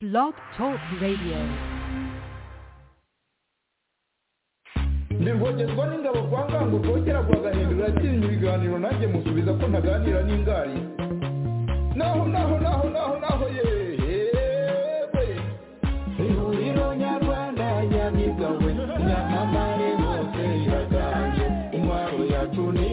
Blog Talk Radio. ntirwogezwa n'ingabo kwa ngango rwogera kwa gahindura atinya ibiganiro nanjye musubiza ko ntaganira n'ingari naho naho naho naho naho yewe ihuriro nyarwanda nyamigawe nyamamare hose iraganje intwaro yacu ni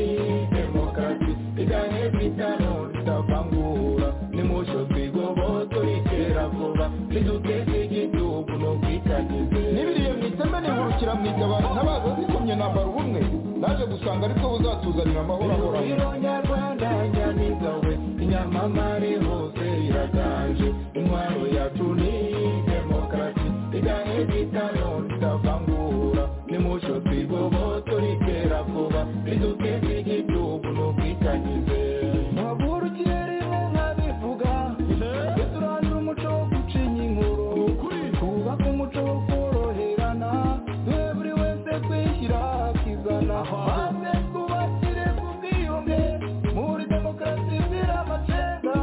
demokarasi igahe bitano tutavangura nimucyo twigobotse bitera vuba niduteze igihugu n'ubwitangize nibiriye mu iteme nihurukira mu itabaro ntabaza zikomye nambara ubumwe naje gusanga aribwo buzatuzanira amahoro ahoraho nyarwanda nyamigawe inyamamare hose iraganje intwaro yacu ni demokarasi igahe bitano tutavangura nimucyo twigobotse bitera vuba niduteze igihugu n'ubwitangize ntavurukire rimwe nkabivuga duturanire umuco wo gucinya inkuru twubake umuco wo koroherana twe buri wese kwishyira akizana maze twubakire ku bwiyunge muri demokarasi izira amacenga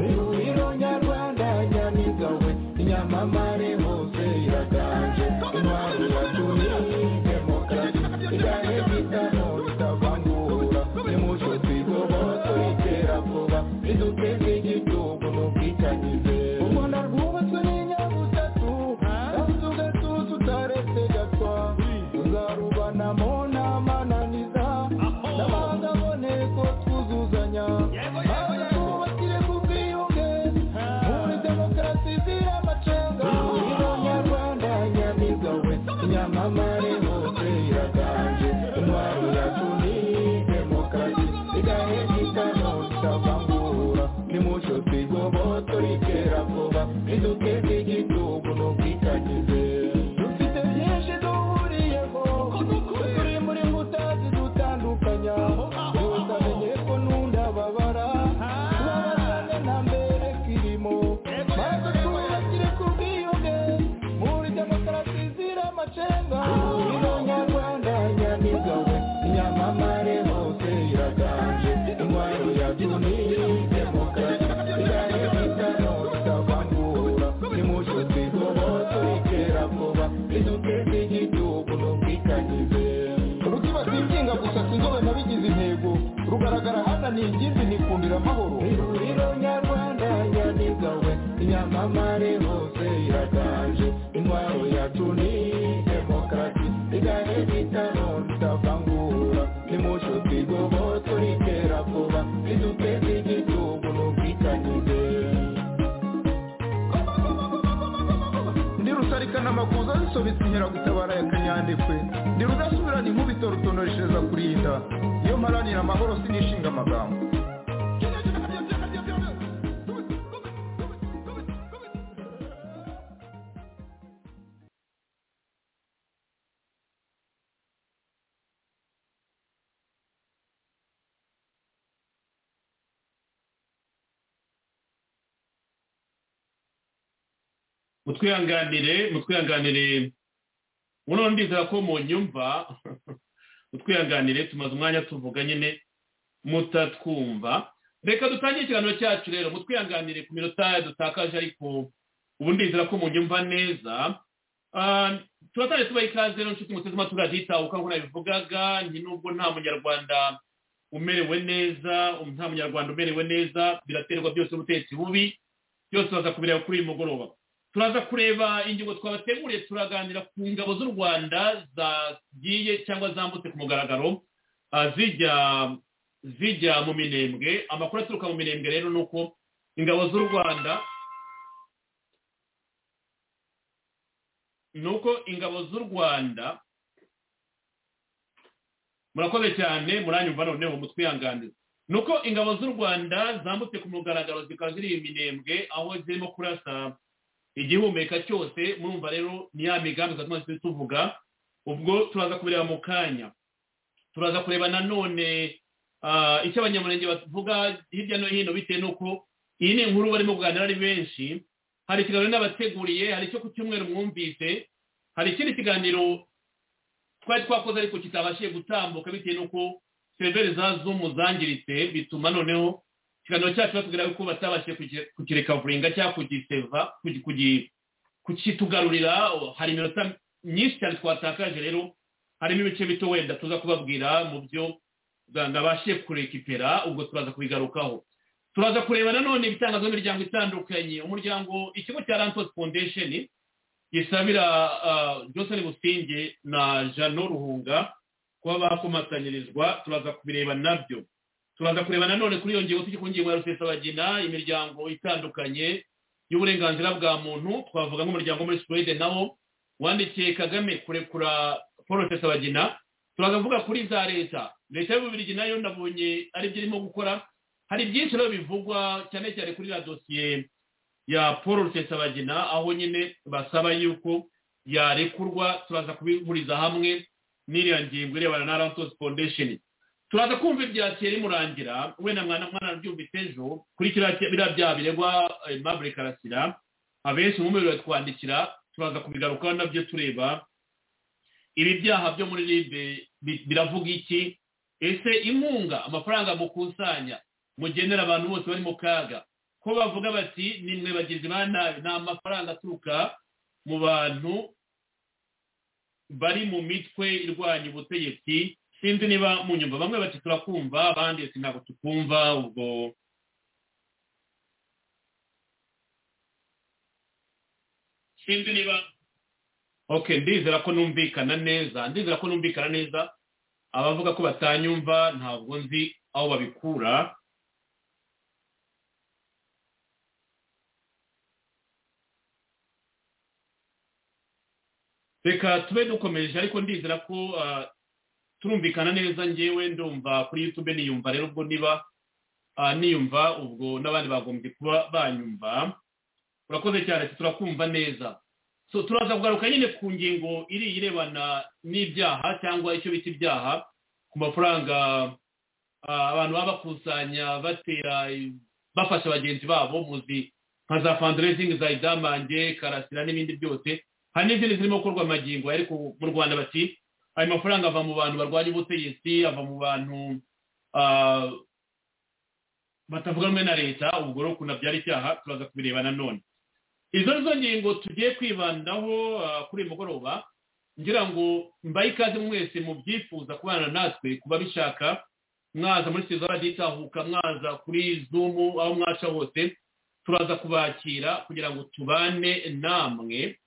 ihuriro nyarwanda nyamigawe inyamamare hose iraganje intwari yacu ni demokarasi igahe bitano bitavangura nimucyo twigobotse bitera vuba biduteze igihugu n'ubwitangize u rwanda rwubatswe n'inyabutatu kandi ugatuza utaretse gatwa tuzarubanamo n'amananiza n'abandi aboneye ko twuzuzanya maze twubakire ku bwiyunge muri demokarasi izira amacenga ihuriro nyarwanda nyamigawe inyamamare hose iraganje intwaro yacu ni demokarasi igahe gitano tutavangura nimucyo twigobotse ritera vuba riduteze igihugu n'ubwitangize dufite byinshi duhuriyeho turi muri nkuta zidutandukanya wese amenye ko n'undababara tubabazane na mbere kirimo maze twubakire ku bwiyunge muri demokarasi izira amacenga nyarwanda nyamigawe nyamamare hose iraganje intwaro yacu ni demokarasi igahe bitano tutavangura nimucyo twigobotse bitera vuba riduteze igihugu n'ubwitangize rutibasiye inshinga gusa sinzobe nabigize intego rugaragara hano ni ingimbi nikundira amahoro ihuriro nyarwanda nyamigawe inyamamare hose iraganje intwaro yacu ni demokarasi igahe bitano tutavangura nimucyo twigobotse ritera vuba riduteze igihugu n'ubwitangize ndi rusarikana amakuza zisobetse inkeragutabara ya kanyandekwe ndi rudasubirana inkubito rutonoreshereza kurinda iyo mparanira amahoro sinishinga amagambo mutwihanganire mutwihanganire uno ndizera ko mu nyumva mutwihanganire tumaze umwanya tuvuga nyine mutatwumva reka dutangire ikiganiro cyacu rero mutwihanganire ku minota dutakaje ariko ubu ndizera ko mu nyumva neza Ah, turatangire tubaha ikaze rero nshuti muteze amatwi adiyitaho uko nkora bivugaga ni nubwo nta munyarwanda umerewe neza nta munyarwanda umerewe neza biraterwa byose n'ubutegetsi bubi byose baza kubireba kuri uyu mugoroba turaza kureba ingingo twabateguriye turaganira ku ngabo z'u rwanda zagiye cyangwa zambutse ku mugaragaro ah, zijya zijya mu minembwe amakuru aturuka mu minembwe rero ni uko ingabo z'u rwanda ni uko ingabo z'u rwanda murakoze cyane muranyumva noneho mutwihanganire ni uko ingabo z'u rwanda zambutse ku mugaragaro zikaba ziri i minembwe aho zirimo kurasa igihumeka cyose murumva rero ni ya migambi tumaze tuvuga ubwo turaza kubireba mu kanya turaza kureba nanone ah, icyo abanyamurenge bavuga hirya no hino bitewe n'uko iyi ni inkuru barimo kuganira ari benshi hari ikiganiro n'abateguriye hari icyo ku cyumweru mwumvise hari ikindi kiganiro twari twakoze ariko kitabashije gutambuka bitewe n'uko federi za zumu zangiritse bituma noneho ikiganiro cyacu batubwira yuko batabashije kukirekavuriga cyangwa kugiseva kugi- kugi- kukitugarurira hari iminota myinshi cyane twatakaje rero harimo ibice bito wenda tuza kubabwira mu byo ndabashe kurekipera ubwo turaza kubigarukaho turaza kureba nanone ibitangazo n'imiryango itandukanye umuryango ikigo cya rantos foundation gisabira ah, johnson businge na jano ruhunga kuba bakomatanyirizwa turaza kubireba nabyo turaza kureba nanone kuri iyo ngingo tujye ku ngingo ya rusesabagina imiryango itandukanye y'uburenganzira bwa muntu twavuga nk'umuryango muri suwede nawo wandikiye kagame kurekura paul rusesabagina turaza kuvuga kuri za leta leta y'ububirigi nayo nabonye ari byo irimo gukora hari byinshi rero bivugwa cyane cyane kuri la dosiye ya paul rusesabagina aho nyine basaba yuko yarekurwa turaza kubihuriza hamwe n'iriya ngingo irebana na rantos foundation turaza kumva ibyakeye rimurangira wenda mwana mwana byumvise ejo kuri kiriya ki- biriya byaha biregwa eh, Aimable karasira abenshi mu mubiri twandikira turaza kubigarukaho nabyo tureba ibi byaha byo muri libe bi- biravuga iki ese inkunga amafaranga mukusanya mugenera abantu bose bari mu kaga ko bavuga bati nimwe bagizi ba nabi ni amafaranga aturuka mu bantu bari mu mitwe irwanya ubutegetsi sinzi niba mu nyumva bamwe bati turakumva abandi ati ntabwo tukumva ubwo sinzi niba okay ndizera ko numvikana neza ndizera ko numvikana neza abavuga ko batanyumva ntabwo nzi aho babikura reka tube dukomeje ariko ndizera ko ah, turumvikana neza ngewe ndumva kuri youtube niyumva rero ubwo niba ah, niyumva ubwo n'abandi bagombye kuba banyumva urakoze cyane ati turakumva neza so turaza kugaruka nyine ku ngingo iri irebana n'ibyaha cyangwa icyo bita ibyaha ku mafaranga ah, abantu baba bakusanya batera bafasha bagenzi babo muzi nka za fundraising za idamange karasira n'ibindi byose hari n'izindi zirimo gukorwa amagingo ariko mu rwanda bati ayo mafaranga ava mu bantu barwanya ubutegetsi ava mu bantu ah, batavuga rumwe na leta ubwo rero ukuntu abyara icyaha turaza kubireba nanone izo nizo ngingo tugiye kwibandaho ah, kuri uyu mugoroba ngira ngo mbaye ikaze mwese mu byifuza kubana natwe kuba bishaka mwaza muri sitiziyo baditahuka mwaza kuri zumu aho mwaca hose turaza kubakira kugira ngo tubane namwe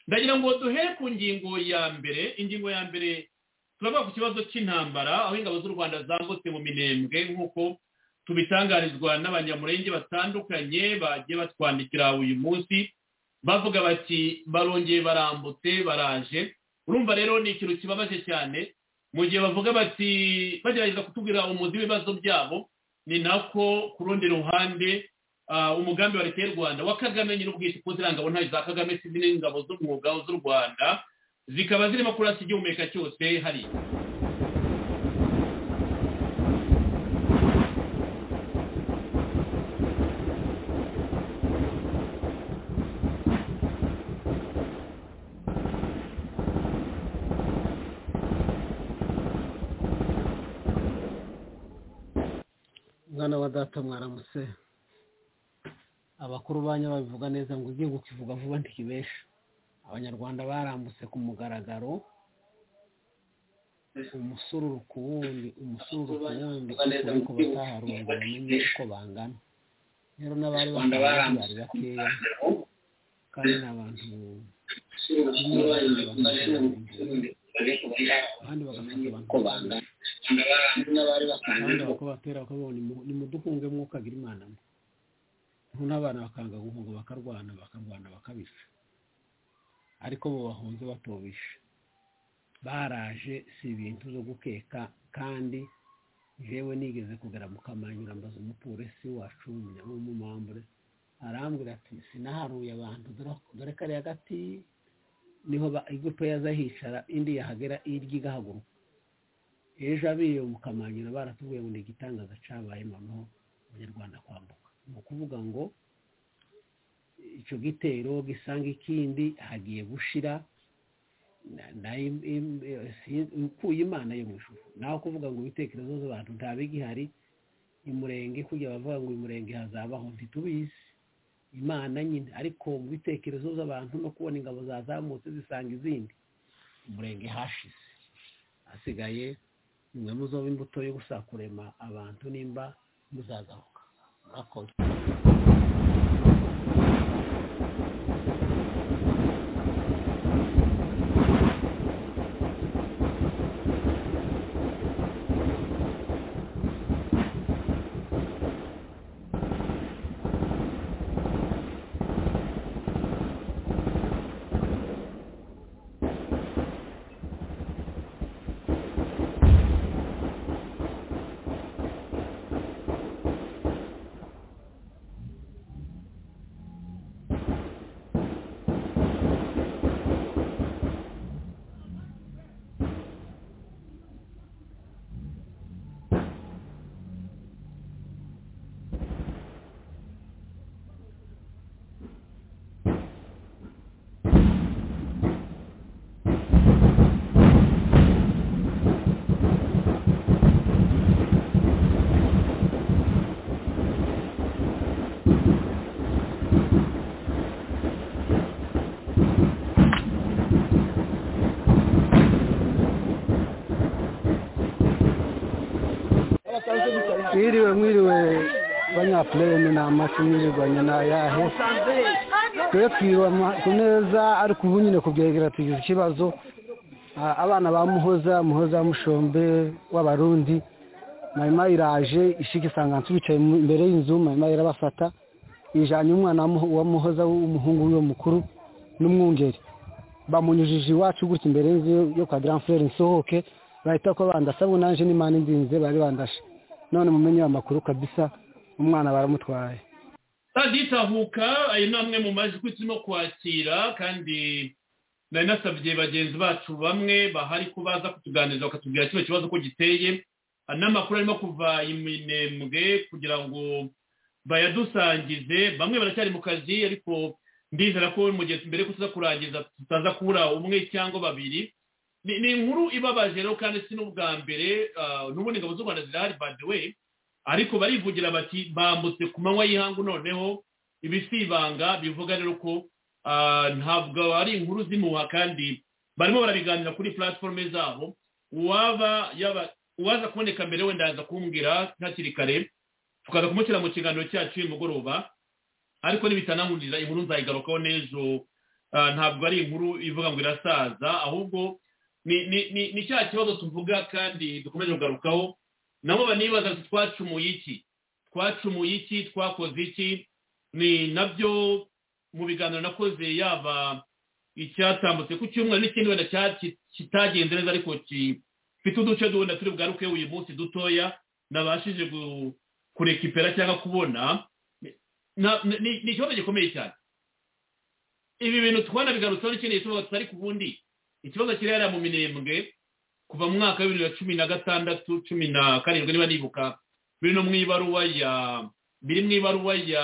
ndagira ngo duhere ku ngingo ya mbere ingingo ya mbere turavuga ku kibazo cy'intambara aho ingabo z'u rwanda zambutse mu minembwe nk'uko tubitangarizwa n'abanyamurenge batandukanye bagiye batwandikira uyu munsi bavuga bati barongeye barambutse baraje urumva rero ni ikintu kibabaje cyane mu gihe bavuga bati bagerageza kutubwira umuzi w'ibibazo byabo ni nako ku rundi ruhande ah, umugambi wa leta y'u rwanda wa kagame nyine ubwite kuko ziriya ngabo ntayo za kagame si zino ngabo z'umwuga z'u rwanda zikaba zirimo kurasa igihumeka cyose hariya mwana wa data mwaramutse abakuru banyu babivuga neza ngo ugiye kukivuga vuba ntikibesha abanyarwanda barambutse ku mugaragaro umusururu ku wundi umusururu ku wundi ariko ariko bataharunze bamenye uko bangana rero n'abari bari bakeya kandi ni abantu abandi bagafata abantu uko bangana abandi bakabatera bakabona nimuduhunge mwuka agira imana mwe noneho n'abana bakanga guhunga bakarwana bakarwana bakabica ariko bo bahunze batobisha baraje si ibintu zo gukeka kandi jewe nigeze kugera mu kamanyura mbaza umupolisi wacu w'umunyamumambure arambwira ati sinaharuye abantu dore- dore kariya gati niho ba- igupe yaza hicara indi yahagera irya igahaguruka ejo abiye mu kamanyira baratubwiye ngo ni igitangaza cyabaye noneho abanyarwanda kwambuka ni ukuvuga ngo icyo gitero gisanga ikindi hagiye gushira na- na- im- im- eh, si- ukuye imana yo mu ijuru nawe kuvuga ngo ibitekerezo z'abantu ntabe gihari imurenge kujya bavuga ngo imurenge hazabaho ntitubizi imana nyine ariko mu bitekerezo by'abantu no kubona ingabo zazamutse zisanga izindi umurenge hashize hasigaye nimwe muzoba imbuto yo gusakurema abantu nimba muzazamuka murakoze mwiriwe mwiriwe banyafureni ni amafi mwirirwanya ni ayahe twe twiba ama- ku meza ariko ubu nyine kubyegera tugize ikibazo Ah, abana ba muhoza muhoza wa mushombe w'abarundi mayima iraje ishika isanga nsubicaye mu- imbere y'inzu mayima irabafata ijanye umwana wa Muho- wa muhoza w'umuhungu w'iwe mukuru n'umwungeri bamunyujije iwacu gutya imbere y'inzu yo- yo kwa grand frere nsohoke bahita ko bandasabwe nanje n'imana indinze bari bandashe none mumenye amakuru kabisa umwana baramutwaye radiyo itahuka ayo ni amwe mu majwi turimo kwakira kandi nari nasabye bagenzi bacu bamwe bahari ko baza kutuganiriza bakatubwira kino kibazo ko giteye hari n'amakuru arimo kuva iminembwe kugira ngo bayadusangize bamwe baracyari mu kazi ariko ndizera ko mugezi mbere ko tuza kurangiza tutaza kubura umwe cyangwa babiri ni ni inkuru ibabaje rero kandi si n'ubwa mbere ah, n'ubundi ingabo z'u rwanda zirahari by the way ariko barivugira bati bambutse ku manywa y'ihangu noneho ibi si ibanga bivuga rero ko ah, ntabwo ari inkuru zimuha kandi barimo barabiganira kuri platforme zabo uwaba yaba uwaza kuboneka mbere wenda yaza kumbwira hakiri kare tukaza kumushyira mu kiganiro cyacu uyu mugoroba ariko nibitanahurira inkuru nzayigarukaho n'ejo ah, ntabwo ari inkuru ivuga ngo irasaza ahubwo ni ni ni ni cya kibazo tuvuga kandi dukomeje kugarukaho nabo banibaza ati twacumuye iki twacumuye iki twakoze iki ni nabyo mu biganiro nakoze yaba icyatambutse ku cyumweru n'ikindi wenda cya- ki- kitagenze neza ariko ki- gifite uduce duhunda turi bugaruke uyu munsi dutoya nabashije gu- kurekipera cyangwa kubona Na- ni- ni ni ikibazo gikomeye cyane ibi bintu twanabigarutseho n'ikindi gitobo tutari ku bundi ikibazo kiri hariya mu minembwe kuva mu mwaka w'ibihumbi bibiri na cumi na gatandatu cumi na karindwi niba nibuka biri no mu ibaruwa ya biri mu ibaruwa ya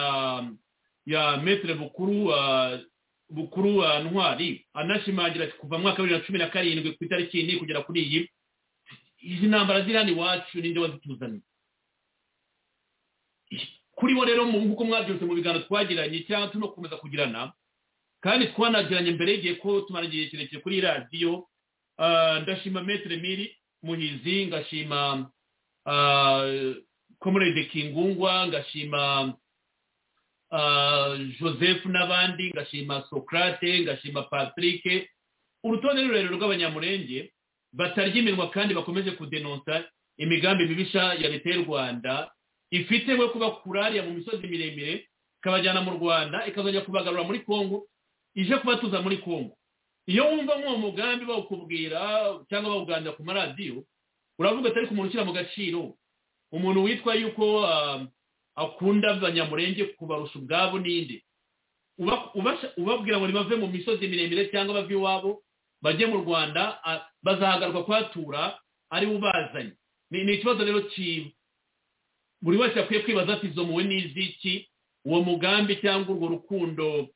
ya metere bukuru ah, bukuru ah, ntwari anashimangira ati kuva mu mwaka w'ibihumbi bibiri na cumi na karindwi ku itariki iyi kugera kuri iyi izi ntambara ziri hano iwacu ninde wazituzaniye kuri bo rero mu- nk'uko mwabyutse mu biganiro twagiranye cyangwa turimo gukomeza kugirana kandi twanagiranye mbere y'igihe ko tumara igihe kirekire kuri radiyo Ah, ndashima metere miri muhizi ngashima komorede kingungwa ngashima ah, joseph n'abandi ngashima socrate ngashima patrick urutonde rurerure rw'abanyamurenge batarya iminwa kandi bakomeje kudenonsa imigambi mibisha ya leta y'u rwanda ifite we kubakura hariya mu misozi miremire ikabajyana mu rwanda ikazajya kubagarura muri kongo ije kubatuza muri kongo iyo wumva nk'uwo mugambi bawukubwira cyangwa bawuganira ku maradiyo uravuga atari ku muntu ushyira mu gaciro umuntu witwa yuko ah, akunda abanyamurenge kubarusha ubwabo n'indi Uba- ubasha- ubabwira ngo nibave mu misozi miremire cyangwa bave iwabo bajye mu rwanda ah, bazahagaruka kuhatura ari we ubazanye ni ni ikibazo rero ki buri wese akwiye kwibaza ati izo muwe n'iziki uwo mugambi cyangwa urwo rukundo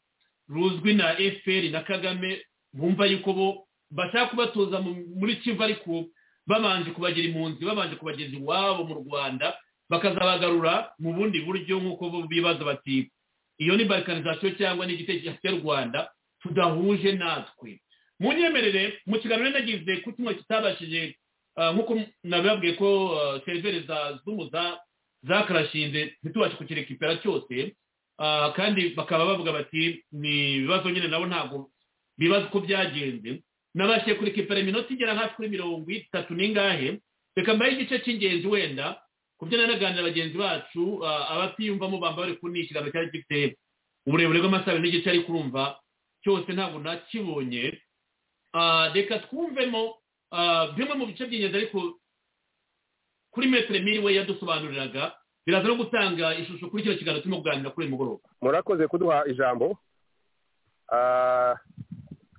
ruzwi na fpr na kagame bumva yuko bo bashaka kubatoza mu- muri kivu ariko babanje kubagira impunzi babanje kubageza iwabo mu rwanda bakazabagarura mu bundi buryo nk'uko bo bibaza bati iyo ni barikanizasiyo cyangwa ni igitekerezo cy'u rwanda tudahuje natwe munyemerere mu kiganiro nagize ku kimwe kitabashije ah, nk'uko nababwiye ko ah, seriveri za zumu za- zakarashinze ntitubashe kukirekipera cyose Ah, kandi bakaba bavuga bati ni ibibazo nyine nabo ntabwo bibaza uko byagenze nabashije kuri kipera iminota igera hafi kuri mirongo itatu n'ingahe reka mbaye igice cy'ingenzi wenda ku byo nanaganira bagenzi bacu ah, abatiyumvamo bamba bari kuri ni ikiganiro cyari gifite uburebure bw'amasaha abiri n'igice ariko urumva cyose ntabwo nakibonye Ah, reka twumvemo ah, bimwe mu bice by'ingenzi ariko kuri metero miri we yadusobanuriraga biraza no gutanga ishusho kuri kino kiganiro turimo kuganira kuri uyu mugoroba murakoze kuduha ijambo Ah,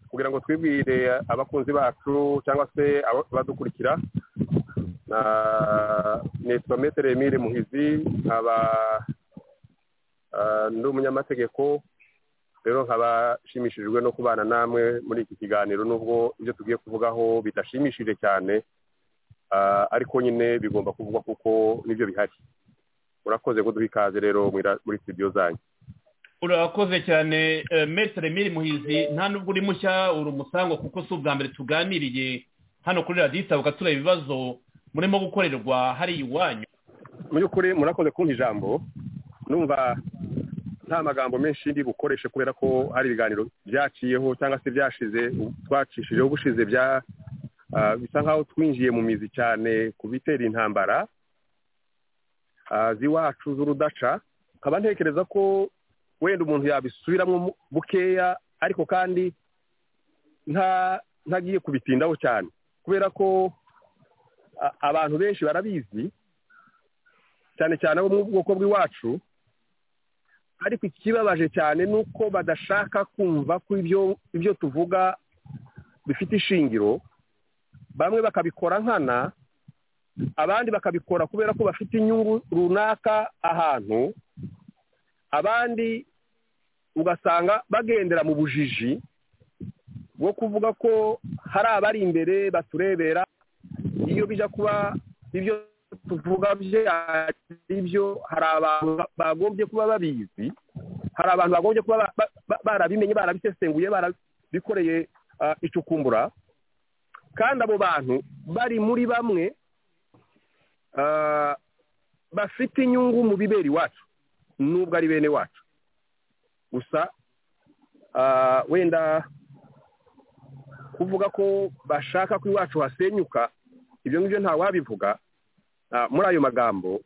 kugira ngo twibwire abakunzi bacu cyangwa se aba- abadukurikira Ah, nitwa metere emile muhizi nkaba ah, ndi umunyamategeko rero nkaba nshimishijwe no kubana namwe muri iki kiganiro nubwo ibyo tugiye kuvugaho bidashimishije cyane Ah, ariko nyine bigomba kuvugwa kuko nibyo bihari murakoze kuduha ikaze rero mwira- muri studio zanyu urakoze cyane metere miri muhizi nta nubwo uri mushya uri umusangwa kuko si ubwa mbere tuganiriye hano kuri radiyo itabuka tureba ibibazo murimo gukorerwa hariya iwanyu mu by'ukuri murakoze kumpa ijambo numva nta magambo menshi ndi bukoreshe kubera ko hari ibiganiro byaciyeho cyangwa se byashize twacishijeho gushize bya ah, bisa nk'aho twinjiye mu mizi cyane ku bitera intambara ah, z'iwacu z'urudaca nkaba ntekereza ko wenda umuntu yabisubiramo mu- bukeya ariko kandi nta ntagiye kubitindaho cyane kubera ko a- abantu benshi barabizi cyane cyane abo mu bwoko bw'iwacu ariko ikibabaje cyane ni uko badashaka kumva ko ibyo ibyo tuvuga bifite ishingiro bamwe bakabikora nkana abandi bakabikora kubera ko bafite inyungu runaka ahantu abandi ugasanga bagendera mu bujiji bwo kuvuga ko hari abari imbere baturebera iyo bijya kuba ibyo tuvuga byari byo hari abantu bagombye kuba babizi hari abantu bagombye kuba ba- ba- ba- barabimenye barabisesenguye barabikoreye ah, icukumbura kandi abo bantu bari muri bamwe ah, bafite inyungu mu bibera iwacu nubwo ari bene wacu gusa ah, wenda kuvuga ko bashaka ko iwacu hasenyuka ibyo ngibyo ntawabivuga ah, muri ayo magambo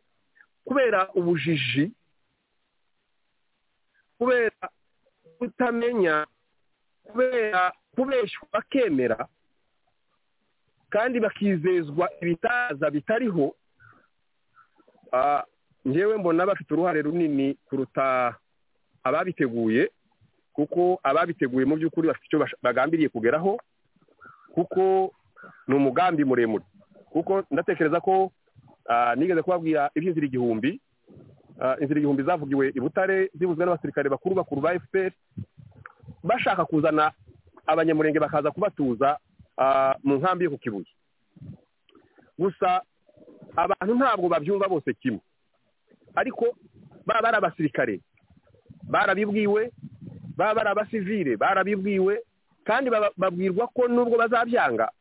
kubera ubujiji kubera kutamenya kubera kubeshywa bakemera kandi bakizezwa ibitaza bitariho ah, njyewe mbona bafite uruhare runini kuruta ababiteguye kuko ababiteguye mu by'ukuri bafite icyo bash- bagambiriye kugeraho kuko ni umugambi muremure kuko ndatekereza ko ah, nigeze kubabwira iby'inzira igihumbi Ah, inzira igihumbi zavugiwe i butare zivuzwe n'abasirikare bakuru bakuru ba fpr bashaka kuzana abanyamurenge bakaza kubatuza ah, mu nkambi yo ku kibuye gusa abantu ntabwo babyumva bose kimwe ariko baba bari abasirikare barabibwiwe baba bari abasivire barabibwiwe kandi baba- babwirwa ko nubwo bazabyanga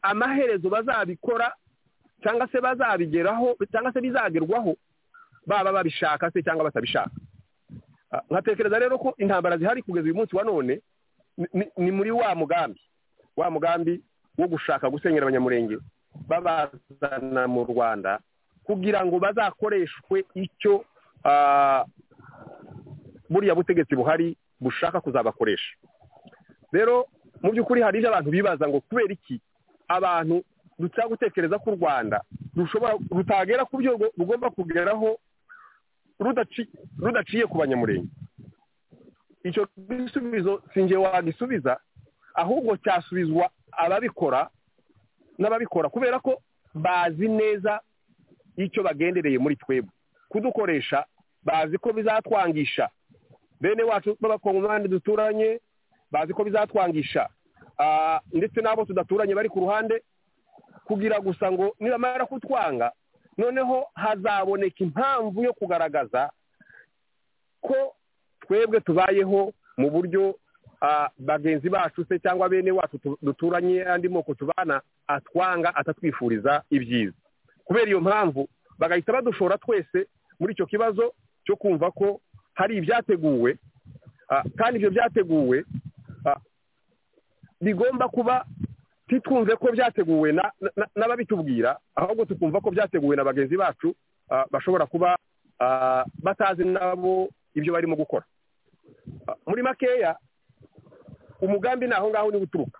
amaherezo bazabikora cyangwa se bazabigeraho cyangwa se bizagerwaho baba babishaka se cyangwa batabishaka Ah, nkatekereza rero ko intambara zihari kugeza uyu munsi wa none ni- ni- ni muri wa mugambi wa mugambi wo gushaka gusenyera abanyamurenge babazana mu rwanda kugira ngo bazakoreshwe icyo ah, buriya butegetsi buhari bushaka kuzabakoresha rero mu by'ukuri hari ibyo abantu bibaza ngo kubera iki abantu dushobora gutekereza ko u rwanda rushobora rutagera ku byo rugo- rugomba kugeraho rudaci- rudaciye ku banyamurenge icyo gisubizo sinjye wagisubiza ahubwo cyasubizwa ababikora n'ababikora kubera ko bazi neza icyo bagendereye muri twebwe kudukoresha bazi ko bizatwangisha bene wacu b'abakongomani duturanye bazi ko bizatwangisha ah, ndetse n'abo tudaturanye bari ku ruhande kugira gusa ngo nibamara kutwanga noneho hazaboneka impamvu yo kugaragaza ko twebwe tubayeho mu buryo ah, bagenzi bacu se cyangwa bene wacu tu- duturanye andi moko tubana atwanga atatwifuriza ibyiza kubera iyo mpamvu bagahita badushora twese muri icyo kibazo cyo kumva ko hari ibyateguwe ah, kandi ibyo byateguwe ah, bigomba kuba titwumve ko byateguwe na- na- n'ababitubwira ahubwo tukumva ko byateguwe na bagenzi bacu ah, bashobora kuba ah, batazi nabo ibyo barimo gukora Ah, muri makeya umugambi ni aho ngaho ni guturuka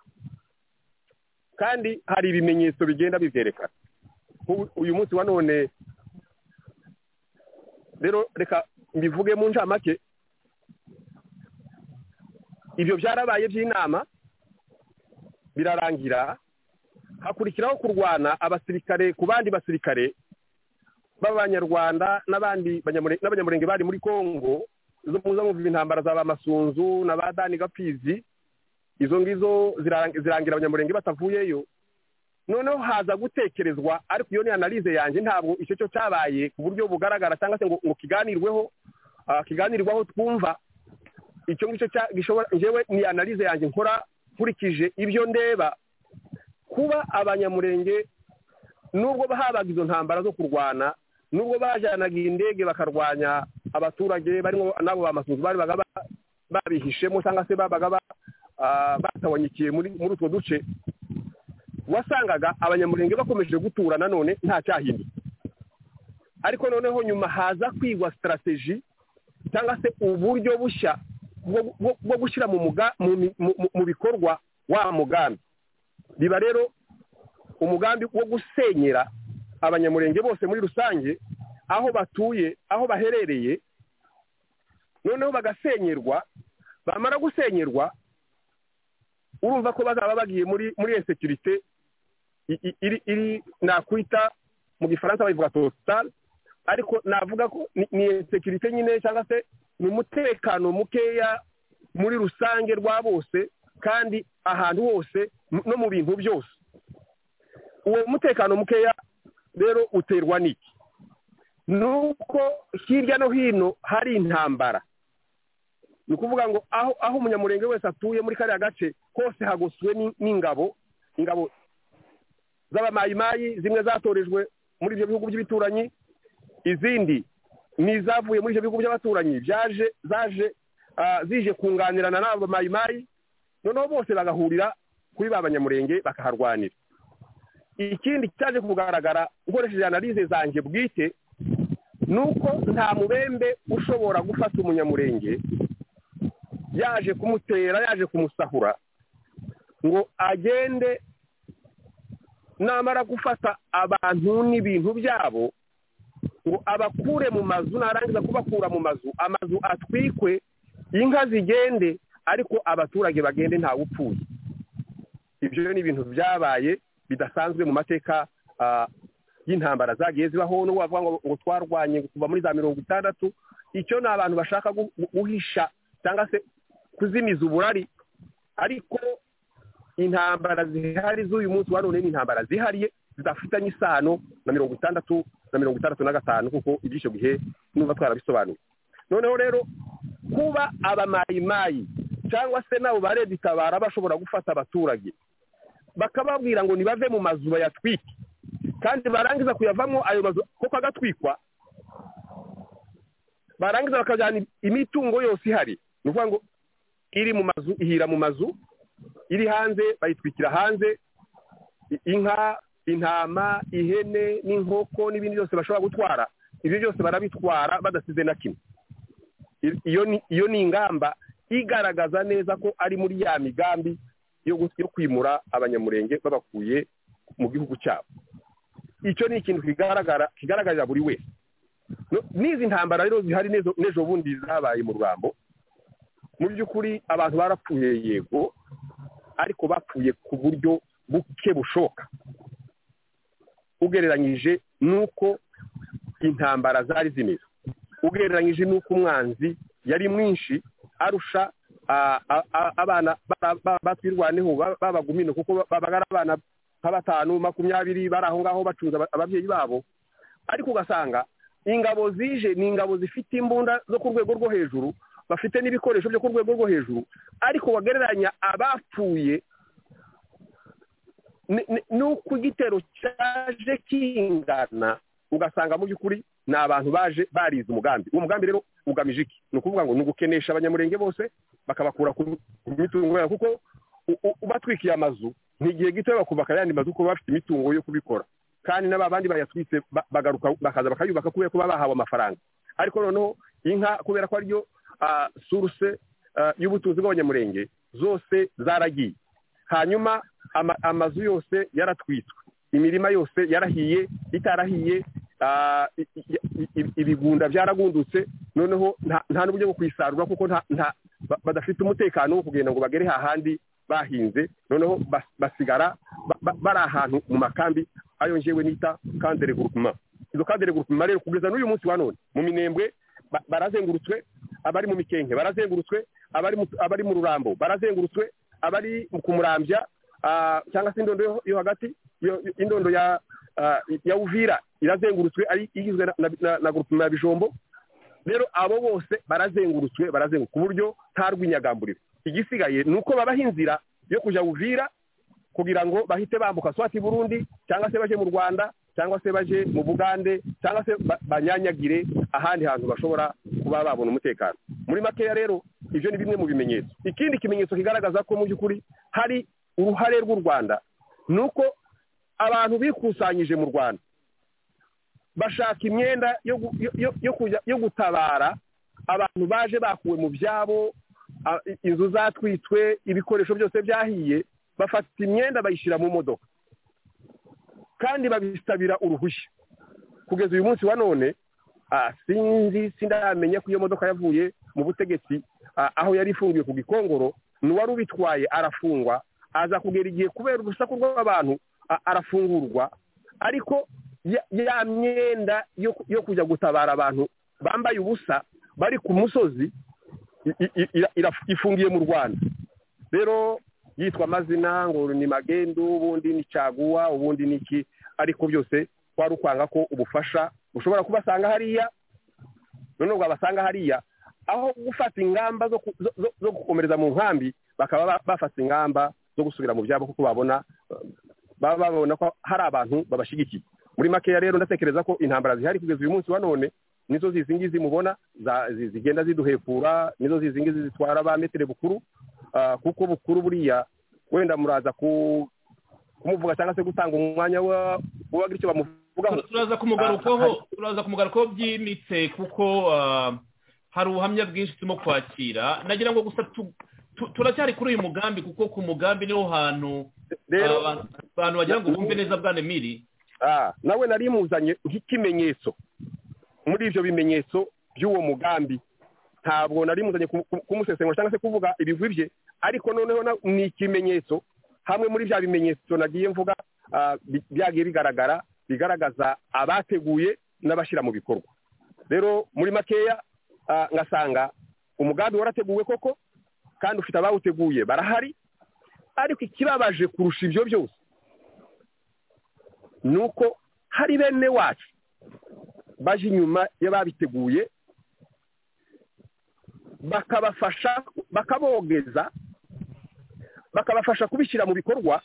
kandi hari ibimenyetso bigenda bibyerekana Nk'ubu- uyu munsi wa none rero reka mbivuge mu ncamake ibyo byarabaye by'inama birarangira hakurikiraho kurwana abasirikare ku bandi basirikare b'abanyarwanda n'abandi banyamure- n'abanyamurenge bari muri congo zo muza mwumva intambara za ba masunzu na ba dani gapfizi izo ngizo zirarang- zirangira abanyamurenge batavuyeyo noneho haza gutekerezwa ariko iyo ni analize yanjye ntabwo icyo cyo cyabaye ku buryo bugaragara cyangwa se ngo, ngo kiganirweho ah, kiganirwaho twumva icyo ngicyo cya- gishobora njyewe ni analize yanjye nkora nkurikije ibyo ndeba kuba abanyamurenge nubwo habaga izo ntambara zo kurwana nubwo bajyanaga indege bakarwanya abaturage barimo n'abo bamasunzu bari baga ba- babihishemo cyangwa se babaga ba- ah, batabanyikiye muri muri utwo duce wasangaga abanyamurenge bakomeje gutura nanone nta cyahindutse ariko noneho nyuma haza kwigwa sitarateji cyangwa se uburyo bushya bwo- bwo- bwo gushyira mu muga- mu mi- mu- mu- mu bikorwa wa mugambi biba rero umugambi wo gusenyera abanyamurenge bose muri rusange aho batuye aho baherereye noneho bagasenyerwa bamara gusenyerwa urumva ko bazaba bagiye muri muri insekirite i- i- iri iri nakwita mu gifaransa bayivuga totale ariko navuga ko ni- ni insekirite nyine cyangwa se ni umutekano mukeya muri rusange rwa bose kandi ahantu hose m- no mu bintu byose uwo mutekano mukeya rero uterwa n'iki nuko hirya no hino hari intambara ni ukuvuga ngo aho aho umunyamurenge wese atuye muri kariya gace hose hagotswe ni- n'ingabo ingabo z'abamayimayi zimwe zatorejwe muri ibyo bihugu by'ibituranyi izindi ni izavuye muri ibyo bihugu by'abaturanyi byaje zaje ah, zije kunganirana n'abo mayimayi noneho bose bagahurira kuri ba banyamurenge bakaharwanira ikindi cyaje kugaragara ukoresheje analize zanjye bwite ni uko nta mubembe ushobora gufata umunyamurenge yaje kumutera yaje kumusahura ngo agende namara gufata abantu n'ibintu byabo ngo abakure mu mazu narangiza kubakura mu mazu amazu atwikwe inka zigende ariko abaturage bagende ntawe upfuye ibyo rero ni ibintu byabaye bidasanzwe mu mateka ah, y'intambara zagiye zibaho n'ubwo bavuga ngo ngo twarwanye kuva muri za mirongo itandatu icyo ni abantu bashaka gu- gu- guhisha cyangwa se kuzimiza uburari ariko intambara zihari z'uyu munsi wa none ni intambara zihariye zidafitanye isano na mirongo itandatu na mirongo itandatu na gatanu kuko iby'icyo gihe numva twarabisobanuye noneho rero kuba abamayimayi cyangwa se n'abo barebitabara bashobora gufata abaturage bakababwira ngo nibave mu mazu bayatwike kandi barangiza kuyavamo ayo mazu kuko agatwikwa barangiza bakajyana imitungo yose ihari ni ukuvuga ngo iri mu mazu ihira mu mazu iri hanze bayitwikira hanze i- inka intama ihene n'inkoko n'ibindi byose bashobora gutwara ibyo byose barabitwara badasize na kimwe I- iyo ni iyo ni ingamba igaragaza neza ko ari muri ya migambi yo gu- yo kwimura abanyamurenge babakuye mu gihugu cyabo icyo ni ikintu kigaragara kigaragarira buri wese No- n'izi ntambara rero zihari n'ejo- n'ejo bundi zabaye mu rurambo mu by'ukuri abantu barapfuye yego ariko bapfuye ku buryo buke bushoboka ugereranyije n'uko intambara zari zimeze ugereranyije n'uko umwanzi yari mwinshi arusha a- a- a- abana ba- ba- batwirwaneho ba- babagumine kuko babaga ari abana nka batanu makumyabiri bari aho ngaho bacunze aba- ababyeyi babo ariko ugasanga ingabo zije ni ingabo zifite imbunda zo ku rwego rwo hejuru bafite n'ibikoresho byo ku rwego rwo hejuru ariko wagereranya abapfuye ni- ni- n'uko igitero cyaje kingana ugasanga mu by'ukuri ni abantu baje barize umugambi uwo mugambi rero ugamije iki ni ukuvuga ngo ni ugukenesha abanyamurenge bose bakabakura ku ku mitungo yabo kuko u- u- ubatwikiye amazu ni igihe gito bakubaka ayandi mazu kuko baba bafite imitungo yo kubikora kandi n'aba bandi bayatwitse ba- bagaruka bakaza bakayubaka kubera ko baba bahawe amafaranga ariko noneho inka kubera ko ariyo ah, source ah, y'ubutunzi bw'abanyamurenge zose zaragiye hanyuma ama- amazu yose yaratwitswe imirima yose yarahiye itarahiye ah, i- i- i- i- ibigunda byaragundutse noneho nta nta n'uburyo bwo kuyisarura kuko nta nta- ba- badafite umutekano wo kugenda ngo bagere hahandi bahinze noneho bas- basigara ba- ba- bari ahantu mu makambi ayo njyewe nita kandere gurupima izo kandere gurupima rero kugeza n'uyu munsi wa none mu minembwe ba- barazengurutswe abari mu mikenke barazengurutswe abari mu- abari mu rurambo barazengurutswe abari ku murambya ah, cyangwa se indondo yo- yo hagati yo- yo- indondo ya ah, ya uvira irazengurutswe ari igizwe na- na- na- na gurupima ya bijombo rero abo bose barazengurutswe barazengurutswe ku buryo nta rw'inyagamburiro igisigaye ni uko babaha inzira yo kujya uvira kugira ngo bahite bambuka swati burundi cyangwa se baje mu rwanda cyangwa se baje mu bugande cyangwa se ba- banyanyagire ahandi hantu bashobora kuba babona umutekano muri makeya rero ibyo ni bimwe mu bimenyetso ikindi kimenyetso kigaragaza ko mu by'ukuri hari uruhare rw'u rwanda ni uko abantu bikusanyije mu rwanda bashaka imyenda yo gu- yo- yo- yo kujya- yo gutabara abantu baje bakuwe mu byabo a- i- inzu zatwitswe ibikoresho byose byahiye bafata imyenda bayishyira mu modoka kandi babisabira uruhushya kugeza uyu munsi wa none ah, sinzi sindamenya ko iyo modoka yavuye mu butegetsi ah, aho yari ifungiye ku gikongoro n'uwari ubitwaye arafungwa aza kugera igihe kubera urusaku rw'abantu ah, arafungurwa ariko ya- ya myenda yo ku- yo kujya gutabara abantu bambaye ubusa bari ku musozi i- i- i- ira- ifungiye mu rwanda rero yitwa amazina ngo ni magendu ubundi ni caguwa ubundi ni iki ariko byose wari ukwanga ko ubufasha ushobora kubasanga hariya none wabasanga hariya aho gufata ingamba zo ku- zo- zo- zo gukomereza mu nkambi bakaba ba- bafata ingamba zo gusubira mu byabo kuko babona baba babona ko hari abantu babashyigikiye muri makeya rero ndatekereza ko intambara zihari kugeza uyu munsi wa none nizo zizi ngizi mubona za- zi- zigenda ziduhekura nizo zizi ngizi zitwara ba metero bukuru ah, kuko bukuru buriya wenda muraza ku- kumuvuga cyangwa se gutanga umwanya wa- w'uwagira icyo bamuvugaho turaza kumugarukaho turaza kumugarukaho byimbitse kuko ah, hari ubuhamya bwinshi turimo kwakira nagira ngo gusa tu- tu- turacyari kuri uyu mugambi kuko ku mugambi niho hantu rero ah, abantu- abantu wagira ngo bumve neza bwa nemiri Ah, nawe nari muzanye nk'ikimenyetso muri ibyo bimenyetso by'uwo mugambi ntabwo nari muzanye ku- ku- kumusesengura cyangwa se kuvuga ibigwi bye ariko noneho na- ni ikimenyetso hamwe muri bya bimenyetso nagiye mvuga ah, bi- byagiye bigaragara bigaragaza abateguye n'abashyira mu bikorwa rero muri makeya ah, ngasanga umugambi warateguwe koko kandi ufite abawuteguye barahari ariko ikibabaje kurusha ibyo byose ni uko hari bene wacu baje inyuma y'ababiteguye bakabafasha bakabogeza bakabafasha kubishyira mu bikorwa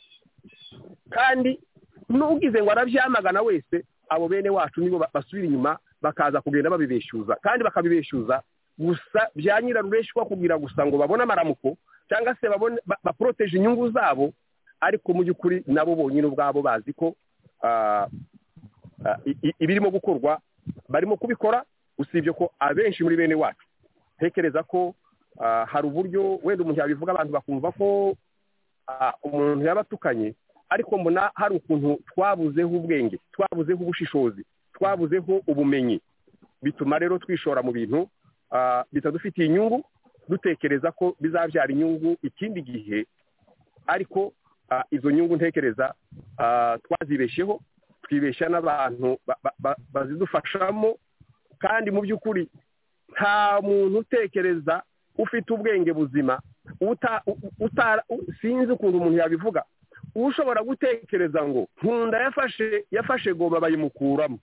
kandi n'ugize ngo arabyamagana wese abo bene wacu nibo ba- basubira inyuma bakaza kugenda babibeshyuza kandi bakabibeshyuza gusa bya nyirarureshwa kugira gusa ngo babone amaramuko cyangwa se babone ba- baporoteje inyungu zabo ariko mu by'ukuri nabo bonyine ubwabo bazi ko ah, ah, i- i- ibirimo gukorwa barimo kubikora usibye ko abenshi muri bene wacu ntekereza ko ah, hari uburyo wenda umuntu yabivuga abantu bakumva ko ah, umuntu yaba atukanye ariko mbona hari ukuntu twabuzeho ubwenge twabuzeho ubushishozi twabuzeho ubumenyi bituma rero twishora mu bintu ah, bitadufitiye inyungu dutekereza ko bizabyara inyungu ikindi gihe ariko ah, izo nyungu ntekereza ah, twazibeshyeho twibeshya n'abantu ba- ba- ba- bazidufashamo kandi mu by'ukuri nta muntu utekereza ufite ubwenge buzima uta utara sinzi ukuntu umuntu yabivuga ushobora gutekereza ngo nkunda yafashe yafashe goma bayimukuramo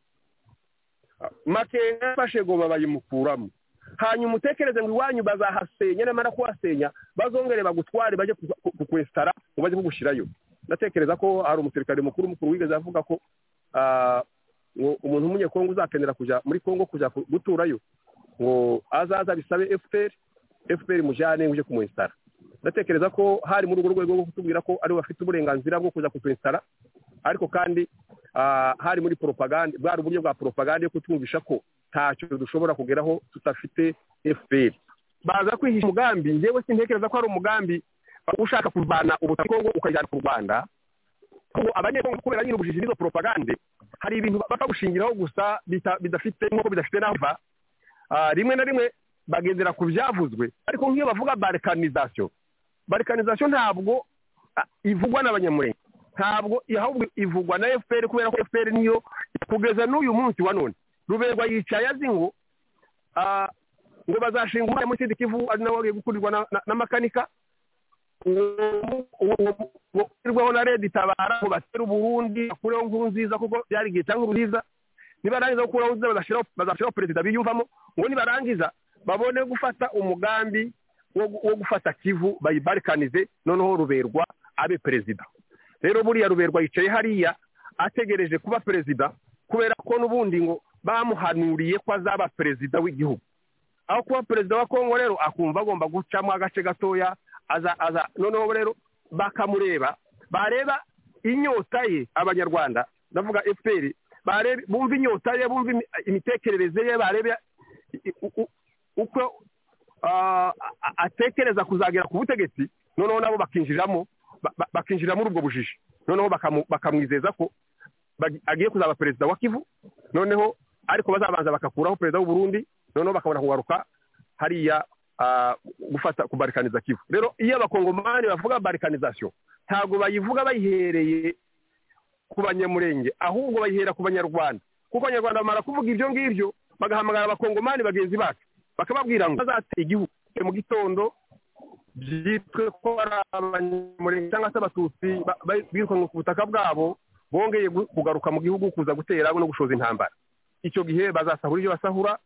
makenga yafashe goma bayimukuramo hanyuma utekereze ngo iwanyu bazahasenya nyamara kuhasenya bazongere bagutware bajye kukwesitara ngo bajye kugushyirayo ndatekereza ko hari umusirikare mukuru mukuru wigeze avuga ko ngo umuntu w'umunyekongo uzakenera kujya muri kongo kujya guturayo ngo azaza bisabe efuperi efuperi mujyane uje kumwesitara ndatekereza ko hari muri urwo rwego rwo kutubwira ko ariwe bafite uburenganzira bwo kujya kutwesitara ariko kandi hari muri poropagande bwari uburyo bwa poropagande yo kutwumvisha ko ntacyo dushobora kugeraho tudafite efuperi baza kwihisha umugambi ngewe sintekereza ko hari umugambi ushaka kurwana ubutaka ukajyana ku rwanda abanyekongo kubera nyine ubujiji n'izo poropagande hari ibintu bapfa gushingiraho gusa bidafite nk'uko bidafite n'aho biva rimwe na rimwe bagendera ku byavuzwe ariko nk'iyo bavuga barikanizasiyo barikanizasiyo ntabwo ivugwa n'abanyamurenge ntabwo ahubwo ivugwa na efuperi kubera ko efuperi niyo kugeza n'uyu munsi wa none ruberwa yicaye azi ngo ngo bazashinga umwanya muri sida kivu ari nawe wagiye gukurirwa n'amakanika urwaho na leta itabara ngo batere uburundi bakureho nkuru nziza kuko byari igihe cyangwa nziza nibarangiza gukuraho nziza bazashyiraho perezida biyumvamo ngo nibarangiza babone gufata umugambi wo gufata kivu bayibarikanize noneho ruberwa abe perezida rero buriya ruberwa yicaye hariya ategereje kuba perezida kubera ko n'ubundi ngo bamuhanuriye ko azaba perezida w'igihugu aho kuba perezida wa kongo rero akumva agomba gucamo agace gatoya aza aza noneho rero bakamureba bareba inyota ye abanyarwanda ndavuga efuperi bumva inyota ye bumva imitekerereze ye barebe uko atekereza kuzagera ku butegetsi noneho nabo bakinjiriramo bakinjira muri ubwo bujiji noneho bakamwizeza ko agiye kuzaba perezida wa kivu noneho ariko bazabanza bagakuraho perezida w'uburundi noneho bakabona kugaruka hariya gufata kubarikaniza kivu rero iyo abakongomani bavuga barikanizasiyo ntabwo bayivuga bayihereye ku banyamurenge ahubwo bayihera ku banyarwanda kuko abanyarwanda bamara kuvuga ibyo ngibyo bagahamagara abakongomani bagenzi bacu bakababwira ngo bazateye igihugu mu gitondo byitwe ko ari abanyamurenge cyangwa se abatutsi birukanwe ku butaka bwabo bongeye kugaruka mu gihugu kuza gutera no gushoza intambara icyo gihe bazasahura ibyo basahura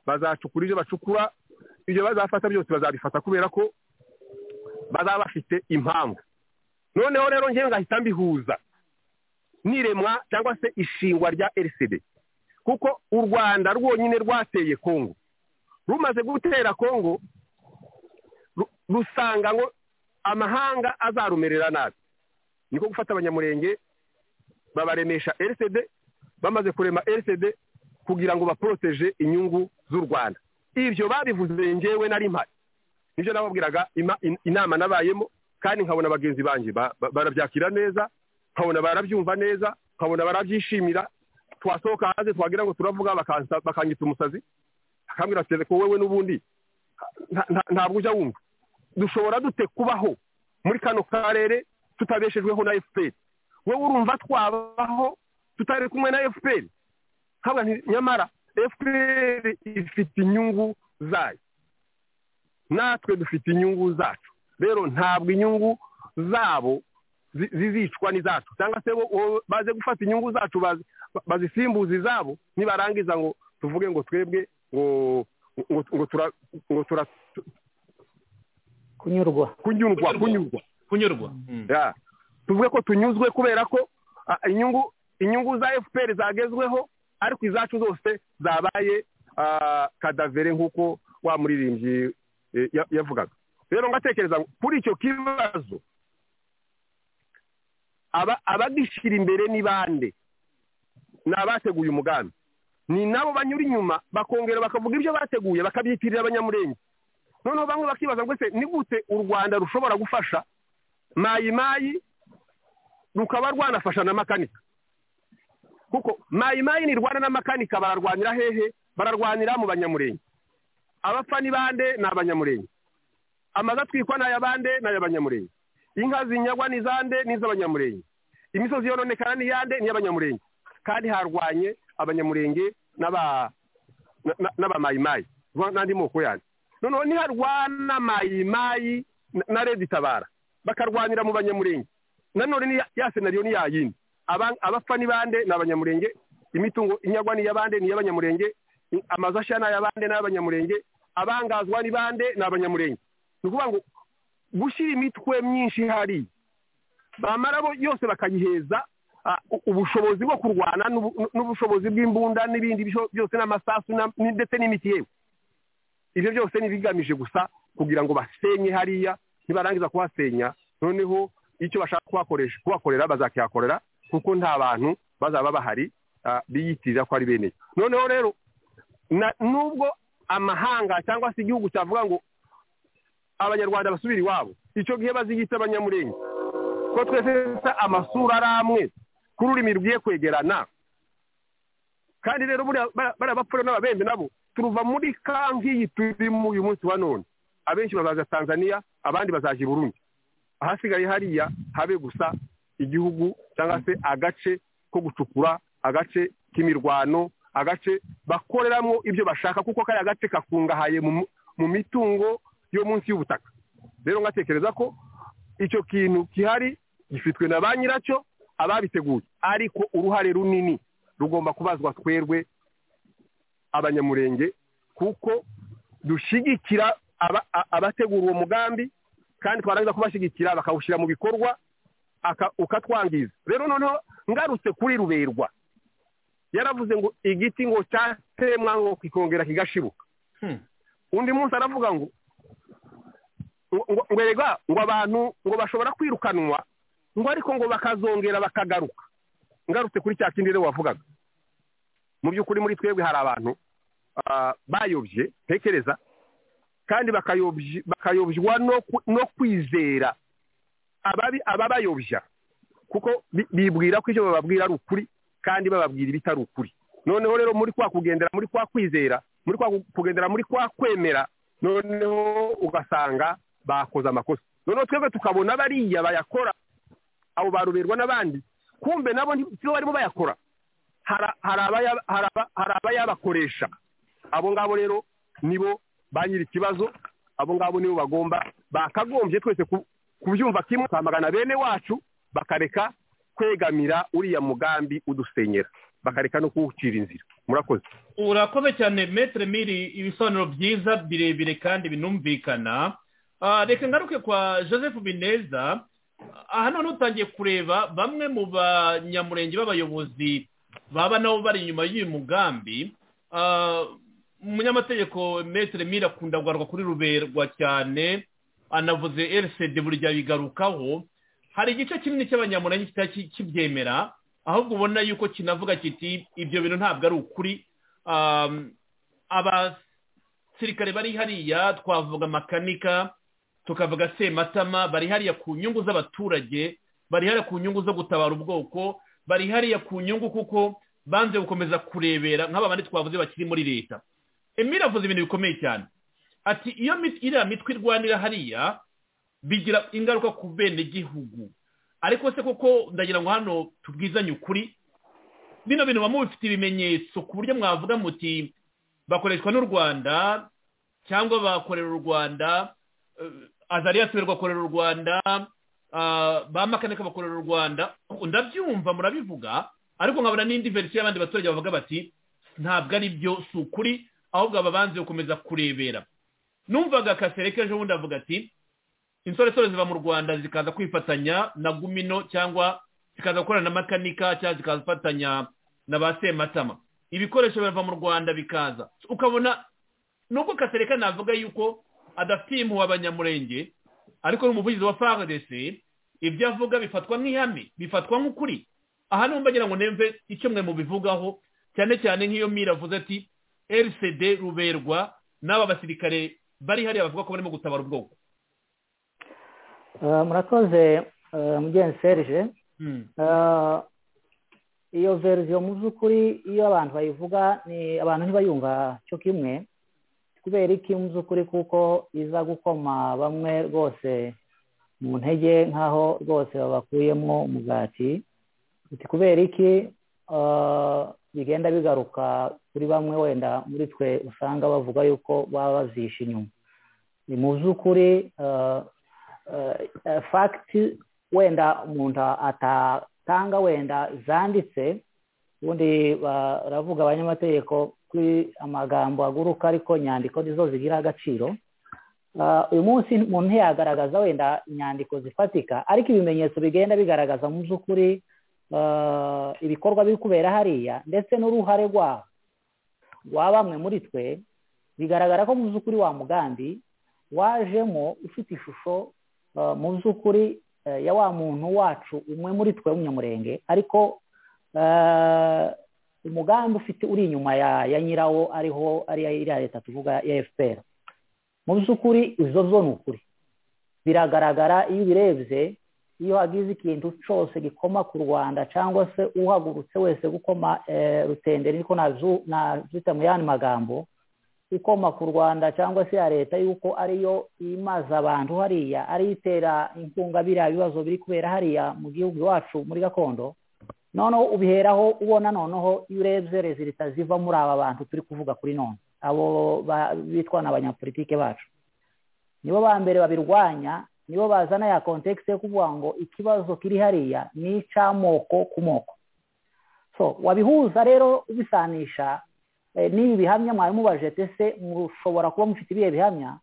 bazacukura ibyo bacukura ibyo bazafata byose bazabifata kubera ko bazaba bafite impamvu noneho rero ngewe ngahita mbihuza n'iremwa cyangwa se ishingwa rya rcd kuko u rwanda rwonyine rwateye kongo rumaze gutera kongo rusanga ngo amahanga azarumerera nabi niko gufata abanyamurenge babaremesha rcd bamaze kurema rcd kugira ngo baporoteje inyungu z'u rwanda ibyo babivuze ngewe nari mpari nibyo nababwiraga inama nabayemo kandi nkabona bagenzi banjye barabyakira neza nkabona barabyumva neza nkabona barabyishimira twasohoka hanze twagira ngo turavuga bakangitse umusazi akambwira ati ko wowe n'ubundi ntabwo ujya wumva dushobora dute kubaho muri kano karere tutabeshejweho na efuperi wowe urumva twabaho tutari kumwe na efuperi nyamara efuperi ifite inyungu zayo natwe dufite inyungu zacu rero ntabwo inyungu zabo zizicwa n'izacu cyangwa se baze gufata inyungu zacu bazisimbuza izabo nibarangiza ngo tuvuge ngo twebwe ngo tura kunyurwa kunyurwa kunyurwa kunyurwa tuvuge ko tunyuzwe kubera ko inyungu inyungu za efuperi zagezweho ariko izacu zose zabaye kadavere nk'uko wa muririmbyi yavugaga rero ngatekereza kuri icyo kibazo abagishyira imbere ni bande ni abateguye umugambi ni nabo banyura inyuma bakongera bakavuga ibyo bateguye bakabyitirira abanyamurenge noneho bamwe bakibaza ngo ese ni gute u rwanda rushobora gufasha mayimayi rukaba rwanafasha na makanika kuko mayimayi ni rwanda n'amakanika bararwanira hehe bararwanira mu banyamurenge abapfa ni bande ni abanyamurenge amazu atwikwa ni ay'abande ni ay'abanyamurenge inka zinyagwa ni izande ni iz'abanyamurenge imisozi yononekana ni iyande ni iy'abanyamurenge kandi harwanye abanyamurenge n'abamayimayi n'andi moko yandi noneho niharwana mayimayi na redi tabara bakarwanira mu banyamurenge nanone ni ya- ya senariyo ni yayindi Aba- abapfa ni bande ni abanyamurenge imitungo inyagwa ni iy'abande ni iy'abanyamurenge i- amazu ashya ni ay'abande ni ay'abanyamurenge abangazwa ni bande ni abanyamurenge ni ukuvuga ngo gushyira imitwe myinshi ihari bamara bo yose bakayiheza ah, u- ubushobozi bwo kurwana n'ubu- n'ubushobozi bw'imbunda n'ibindi bisho- byose n'amasasu na- ni- ndetse n'imiti yewe ibyo byose ni ibigamije gusa kugira ngo basenye hariya nibarangiza kuhasenya noneho icyo bashaka kuhakoresha kuhakorera bazakihakorera kuko nta bantu bazaba bahari ah, biyitirira ko ari bene noneho rero na- nubwo amahanga cyangwa se igihugu cyavuga ngo abanyarwanda basubira iwabo icyo gihe baziyita abanyamurenge ko twese dufite amasura ari amwe ku rurimi rugiye kwegerana kandi rero buriya bara- bariya bapfura n'ababembe nabo turuva muri ka nk'iyi turimo uyu munsi wa none abenshi bazaza tanzania abandi bazaje i burundi ahasigaye hariya habe gusa igihugu cyangwa se agace ko gucukura agace k'imirwano agace bakoreramo ibyo bashaka kuko kariya gace kakungahaye mu mu- mu mitungo yo munsi y'ubutaka rero ngatekereza ko icyo kintu gihari gifitwe na ba nyiracyo ababiteguye ariko uruhare runini rugomba kubazwa twerwe abanyamurenge kuko dushyigikira aba- a- abategura uwo mugambi kandi twarangiza kubashyigikira bakawushyira mu bikorwa aka- ukatwangiza rero noneho ngarutse kuri ruberwa yaravuze ngo igiti ngo cyatemwa ngo kikongera kigashibuka Hmm. undi munsi aravuga ngo ngo- ngo ngo erega ngo abantu ngo bashobora kwirukanwa ngo ariko ngo bakazongera bakagaruka ngarutse kuri cya kindi rero wavugaga mu by'ukuri muri twebwe hari abantu ah, bayobye ntekereza kandi bakayobye- bakayobywa no ku- no kwizera ababi- ababayobya kuko bi- bibwira ko ibyo bababwira ari ukuri kandi bababwira ibitari ukuri noneho rero muri kwa kugendera muri kwa kwizera muri kwa ku- kugendera muri kwa kwemera noneho ugasanga bakoze amakosa noneho twebwe tukabona bariya bayakora abo baruberwa n'abandi kumbe nabo ntibo barimo bayakora hari hari abaya- hari aba- hari abayabakoresha abo ngabo rero nibo ba nyiri ikibazo abo ngabo nibo bagomba bakagombye twese ku- kubyumva kimwe twamagana bene wacu bakareka kwegamira uriya mugambi udusenyera bakareka no kuwucira inzira murakoze urakoze cyane metere miri ibisobanuro byiza birebire kandi binumvikana Ah, reka ngaruke kwa joseph bineza aha noneho utangiye kureba bamwe mu banyamurenge b'abayobozi baba nabo bari inyuma y'uyu mugambi Ah, umunyamategeko metere miri akunda guharwa kuri ruberwa cyane anavuze rcd buri gihe abigarukaho hari igice kinini cy'abanyamurenge kitari kibyemera ahubwo ubona yuko kinavuga kiti ibyo bintu ntabwo ari ukuri Um, abasirikare bari hariya twavuga makanika tukavuga sematama bari hariya ku nyungu z'abaturage bari hariya ku nyungu zo gutabara ubwoko bari hariya ku nyungu kuko banze gukomeza kurebera nk'aba bandi twavuze bakiri muri leta emile avuze ibintu bikomeye cyane ati iyo mit- iriya mitwe irwanira hariya bigira ingaruka ku bene gihugu ariko se koko ndagira ngo hano tubwizanye ukuri bino bintu baba mubifite ibimenyetso ku buryo mwavuga muti bakoreshwa n'u rwanda cyangwa bakorera u rwanda eh, azariya siberwa akorera u rwanda ah, ba makanika bakorera u rwanda ndabyumva murabivuga ariko nkabona n'indi verisiyo y'abandi baturage bavuga bati ntabwo ari byo si ukuri ahubwo aba banze gukomeza kurebera numvaga kasereka ejo bundi avuga ati insoresore ziva mu rwanda zikaza kwifatanya na gumino cyangwa zikaza gukorana na makanika cyangwa zikaza gufatanya na ba sematama ibikoresho biva mu rwanda bikaza ukabona nubwo kasereka navuga yuko adafitiye impuhwe abanyamurenge ariko ni umuvugizi wa frdc ibyo avuga bifatwa nk'ihame bifatwa nk'ukuri aha niho mbagira ngo nemve icyo mwe mubivugaho cyane cyane nk'iyo mira avuze ati rcd ruberwa n'aba basirikare bari hariya bavuga ko barimo gutabara ubwoko Eh, murakoze eh, mugenzi serge Hmm. Eh, iyo verisiyo mu by'ukuri iyo abantu bayivuga ni abantu ntibayumva cyo kimwe kubera iki mu by'ukuri kuko iza gukoma bamwe rwose mu ntege nk'aho rwose babakuyemo umugati uti kubera iki eh, bigenda bigaruka kuri bamwe wenda muri twe usanga bavuga yuko baba bazishe inyuma ni mu by'ukuri eh, fagiti wenda umuntu atatanga wenda zanditse ubundi baravuga abanyamategeko kuri amagambo aguruka ariko inyandiko nizo zigira agaciro uyu munsi umuntu ntiyagaragaza wenda inyandiko zifatika ariko ibimenyetso bigenda bigaragaza mu by'ukuri ibikorwa biri kubera hariya ndetse n'uruhare rwabo rwa bamwe muri twe bigaragara ko mu by'ukuri wa mugambi wajemo ufite ishusho mu by'ukuri ya wa muntu wacu umwe muri twe w'umunyamurenge ariko umugambi ufite uri inyuma ya nyirawo ariho ariyo iriya leta tuvuga ya efuperi mu by'ukuri izo zo ni ukuri biragaragara iyo ubirebye iyo hagize ikintu cyose gikoma ku rwanda cyangwa se uhagurutse wese gukoma rutenderi ariko nabyita mu yandi magambo ikoma ku rwanda cyangwa se ya leta yuko ariyo imaze abantu hariya ariyo itera inkunga biriya bibazo biri kubera hariya mu gihugu iwacu muri gakondo noneho ubiheraho ubona noneho iyo urebye rezilita ziva muri aba bantu turi kuvuga kuri none abo bitwa n'abanyapolitike bacu nibo ba mbere babirwanya nibo bazana ya kontekisi yo kuvuga ngo ikibazo kiri hariya ni icy'amoko ku moko so wabihuza rero ubisanisha n'ibi bihamya mwari mubajije ese mushobora kuba mufite ibihe bihamya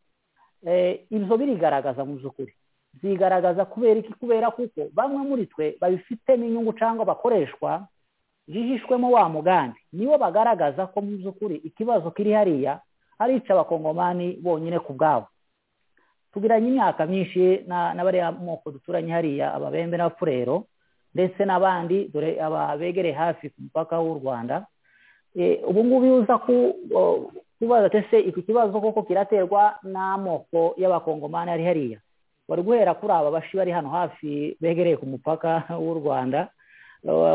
ibyo birigaragaza mu by'ukuri zigaragaza kubera iki kubera kuko bamwe muri twe babifitemo inyungu cyangwa bakoreshwa jijishwemo wa mugambi nibo bagaragaza ko mu by'ukuri ikibazo kiri hariya ari abakongomani bonyine ku bwabo tugiranye imyaka myinshi n'abariya moko duturanye hariya ababembe n'abapfurero ndetse n'abandi dore ababegereye hafi ku mupaka w'u rwanda ubu ngubu iyo uza kubaza ese iki kibazo koko kiraterwa n'amoko y'abakongomani ari hariya wari guhera kuri aba bashi bari hano hafi begereye ku mupaka w'u rwanda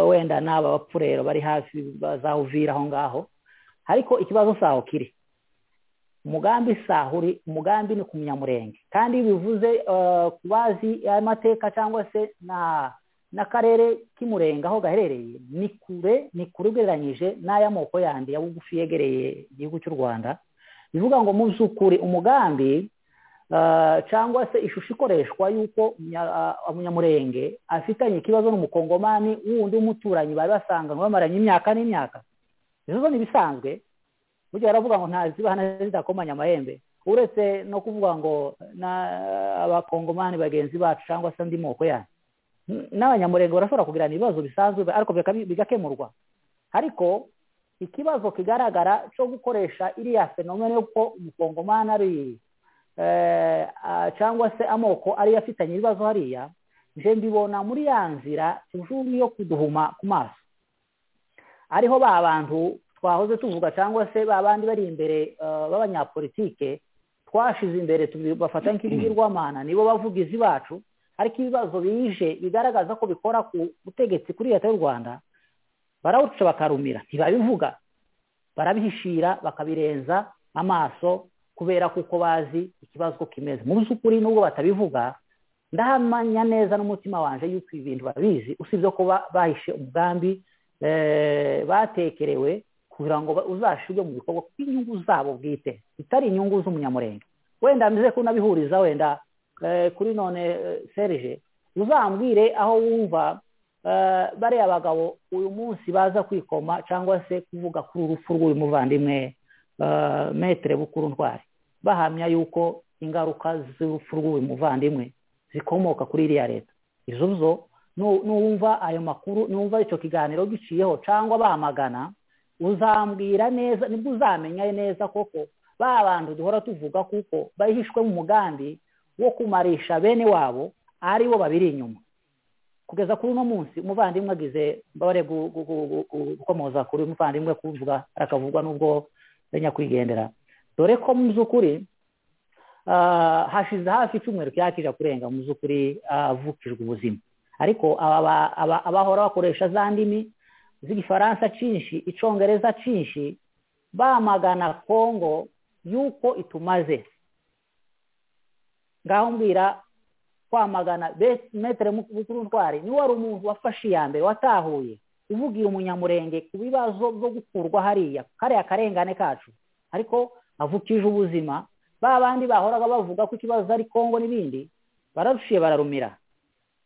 wenda n'aba bapfurero bari hafi bazawuvira aho ngaho ariko ikibazo saho kiri umugambi saho uri umugambi ni ku munyamurenge kandi iyo bivuze ku bazi amateka cyangwa se na n'akarere k'imurenga aho gaherereye ni kure ni kure ugereranyije n'ay'amoko yandi ya bugufi yegereye igihugu cy'u rwanda bivuga ngo mu by'ukuri umugambi cyangwa se ishusho ikoreshwa y'uko umunyamurenge afitanye ikibazo n'umukongomani wundi w'umuturanyi bari basanganywe bamaranye imyaka n'imyaka izo zo ni ibisanzwe burya baravuga ngo ntazibana zidakomanya amahembe uretse no kuvuga ngo abakongomani bagenzi bacu cyangwa se andi moko yandi n'abanyamurenge barashobora kugirana ibibazo bisanzwe ariko bigakemurwa ariko ikibazo kigaragara cyo gukoresha iriya fenomene y'uko umukongomani ari cyangwa se amoko ariyo afitanye ibibazo hariya nje mbibona muri ya nzira tujumye yo kuduhuma ku maso ariho ba bantu twahoze tuvuga cyangwa se ba bandi bari imbere b'abanyapolitike twashize imbere tubafata nk'ibigirwamana nibo bavugizi bacu ariko ibibazo bije bigaragaza ko bikora ku butegetsi kuri leta y'u rwanda barawuca bakarumira ntibabivuga barabihishira bakabirenza amaso kubera kuko bazi ikibazo kimeze mu by'ukuri nubwo batabivuga ndahamanya neza n'umutima wanjye yuko ibi bintu babizi usibye ko bahishe umugambi batekerewe kugira ngo uzashyirwe mu bikorwa by'inyungu zabo bwite bitari inyungu z'umunyamurenge wenda mbize ko unabihuriza wenda kuri none serije uzambwire aho wumva bariya bagabo uyu munsi baza kwikoma cyangwa se kuvuga kuri urupfu rw'uyu muvandimwe metere bukuru ntwari bahamya yuko ingaruka z'urupfu rw'uyu muvandimwe zikomoka kuri iriya leta izo zo n'uwumva ayo makuru n'uwumva icyo kiganiro giciyeho cyangwa bahamagana uzambwira neza nibwo uzamenya neza koko ba bantu duhora tuvuga kuko bahishwe mu mugambi wo kumarisha bene wabo ari bo babiri inyuma kugeza kuri uno munsi umuvandimwe agize mbabare gukomoza kuri umuvandimwe kuvuga arakavugwa n'ubwo nyakwigendera dore ko mu by'ukuri hashize hafi icyumweru cyakije kurenga mu by'ukuri avukijwe ubuzima ariko abahora bakoresha za ndimi z'igifaransa cyinshi icongereza cyinshi bamagana kongo y'uko itumaze ngaho mbwira kwamagana metere mukuru ntwari niwe wari umuntu wafashe iya mbere watahuye uvugiye umunyamurenge ku bibazo byo gukurwa hariya kariya karengane kacu ariko avukije ubuzima ba bandi bahoraga bavuga ko ikibazo ari kongo n'ibindi bararushiye bararumira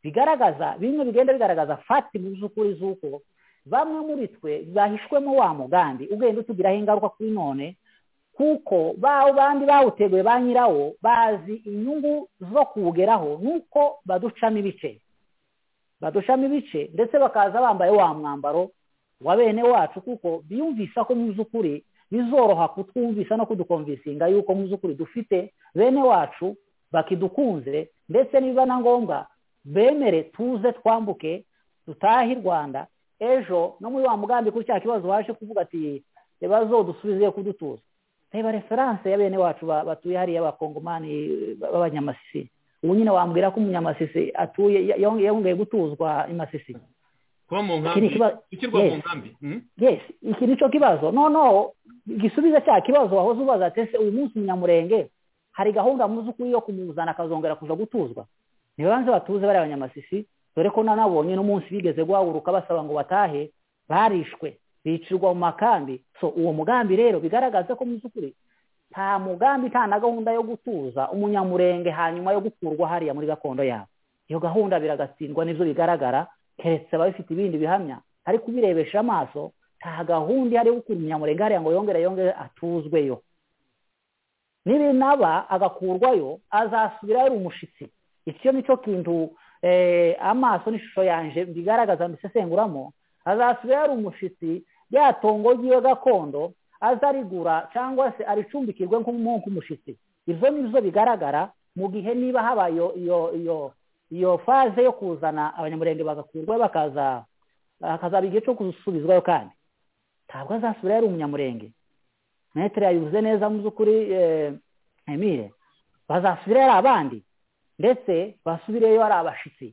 bigaragaza bimwe bigenda bigaragaza fati mu by'ukuri z'uko bamwe muri twe bahishwemo wa mugambi ugenda utugiraho ingaruka kuri none kuko bawo bandi bawuteguye ba nyirawo bazi inyungu zo kuwugeraho nuko baducamo ibice baducamo ibice ndetse bakaza bambaye wa mwambaro wa bene wacu kuko biyumvisa ko mu by'ukuri bizoroha kutwumvisa no kudukomvisinga yuko mu by'ukuri dufite bene wacu bakidukunze ndetse niba na ngombwa bemere tuze twambuke dutahe i rwanda ejo no muri wa mugambi kuri cya kibazo waje kuvuga ati ibibazo dusubize kudutuza reba referanse ya bene wacu batuye hariya abakongomani b'abanyamasisi ubu nyine wambwira ko umunyamasisi atuye yongeye gutuzwa imasisi gushyirwa mu nkambi yesi iki ni cyo kibazo noneho igisubizo cya kibazo wahoze ubaza ati ese uyu munsi umunyamurenge hari gahunda mu z'ukuri yo kumuzana akazongera kuza gutuzwa ntibanze batuze bari abanyamasisi dore ko nanabonye n'umunsi bigeze guhaguruka basaba ngo batahe barishwe bicirwa mu makambi so uwo mugambi rero bigaragaza ko mu by'ukuri nta mugambi nta na gahunda yo gutuza umunyamurenge hanyuma yo gukurwa hariya muri gakondo yabo iyo gahunda biragatsindwa n'ibyo bigaragara keretse baba bifite ibindi bihamya ariko ubirebesha amaso nta gahunda ihari yo gukura umunyamurenge hariya ngo yongere yongere atuzweyo nibinaba agakurwayo azasubirayo ari umushyitsi icyo ni cyo kintu amaso n'ishusho yanjye bigaragaza mbisesenguramo azasubira yari umushyitsi yatongo ry'iyo gakondo azarigura cyangwa se aricumbikirwe nk'umushyitsi ibyo ni byo bigaragara mu gihe niba habaye iyo iyo iyo faze yo kuzana abanyamurenge bagakurwa bakaza hakazaba igihe cyo gusubizwayo kandi ntabwo azasubira yari umunyamurenge metero yabivuze neza mu by'ukuri emile bazasubira yari abandi ndetse basubireyo ari abashyitsi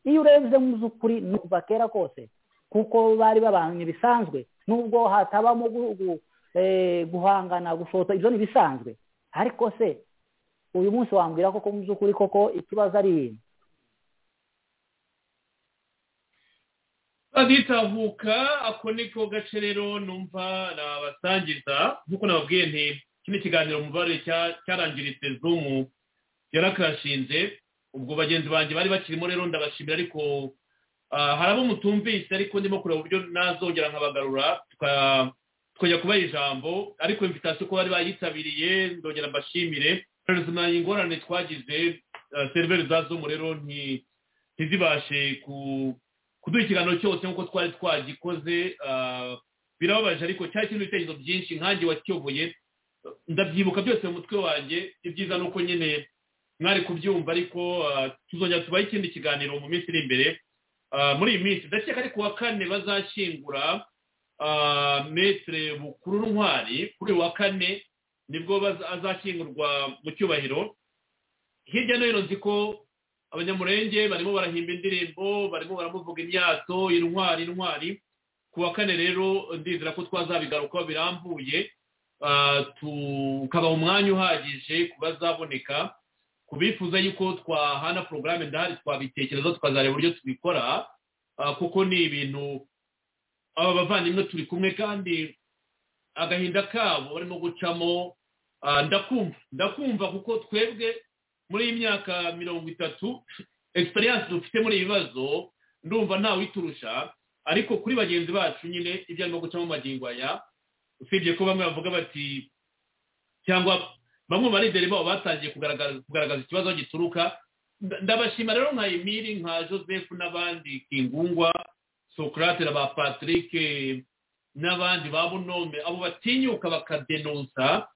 iyo urebye mu by'ukuri ni kuva kera kose kuko bari babanye bisanzwe nubwo hatabamo guhangana gushota ibyo ni bisanzwe ariko se uyu munsi wambwira koko mu by'ukuri koko ikibazo ari agitahuka ako niko gace rero numva nabasangiza nk'uko nababwiye nti iki ni ikiganiro mubare cyarangiritse zumu yarakashinze ubwo bagenzi banjye bari bakirimo rero ndabashimira ariko hari abo mutumvise ariko ndimo kureba uburyo nazongera nkabagarura tukajya kubaha ijambo ariko imvitasiyo ko bari bayitabiriye ndongera mbashimire ingorane twagize seriveri za zomu rero ntizibashe kuduha ikiganiro cyose nk'uko twari twagikoze birababaje ariko cyari kirimo ibitekerezo byinshi nkange wakiyoboye ndabyibuka byose mu mutwe wanjye ibyiza ni uko nyine mwari kubyumva ariko tuzongera tubahe ikindi kiganiro mu minsi iri imbere muri iyi minsi ndakeka ari kuwa kane bazashyingura metere bukuru ntwari kuri uwa kane nibwo azashyingurwa mu cyubahiro hirya no hino nzi ko abanyamurenge barimo barahimba indirimbo barimo baramuvuga imyato intwari intwari kuwa kane rero ndizera ko twazabigarukaho birambuye tukabaha umwanya uhagije ku bazaboneka ku bifuza yuko twahana porogaramu ndahari twabitekereza tukazareba uburyo tubikora kuko ni ibintu aba bavandimwe turi kumwe kandi agahinda kabo barimo gucamo ndakumva ndakumva kuko twebwe muri iyi myaka mirongo itatu egisperiyanse dufite muri ibi bibazo ndumva ntawiturusha ariko kuri bagenzi bacu nyine ibyo arimo gucamo magingo aya usibye ko bamwe bavuga bati cyangwa bamwe mu barideri babo batangiye kugaragaza ikibazo gituruka ndabashima rero nka emili nka joseph n'abandi kingungwa socrate na ba patrick n'abandi ba bunome abo batinyuka bakadenonsa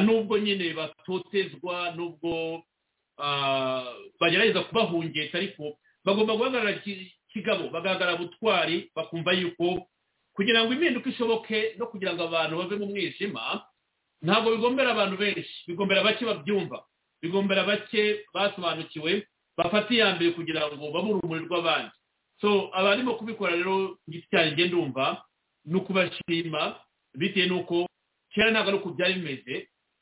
nubwo nyine batotezwa nubwo bagerageza kubahungeta ariko bagomba guhagarara kigabo bagahagarara butwari bakumva yuko kugira ngo impinduka ishoboke no kugira ngo abantu bave mu mwijima ntabwo bigombera abantu benshi bigombera bake babyumva bigombera bake basobanukiwe bafata iya mbere kugira ngo babe urumuri rw'abandi so abarimo kubikora rero igiti cyane ngenda ndumva ni ukubashima bitewe n'uko kera ntabwo ari uko byari bimeze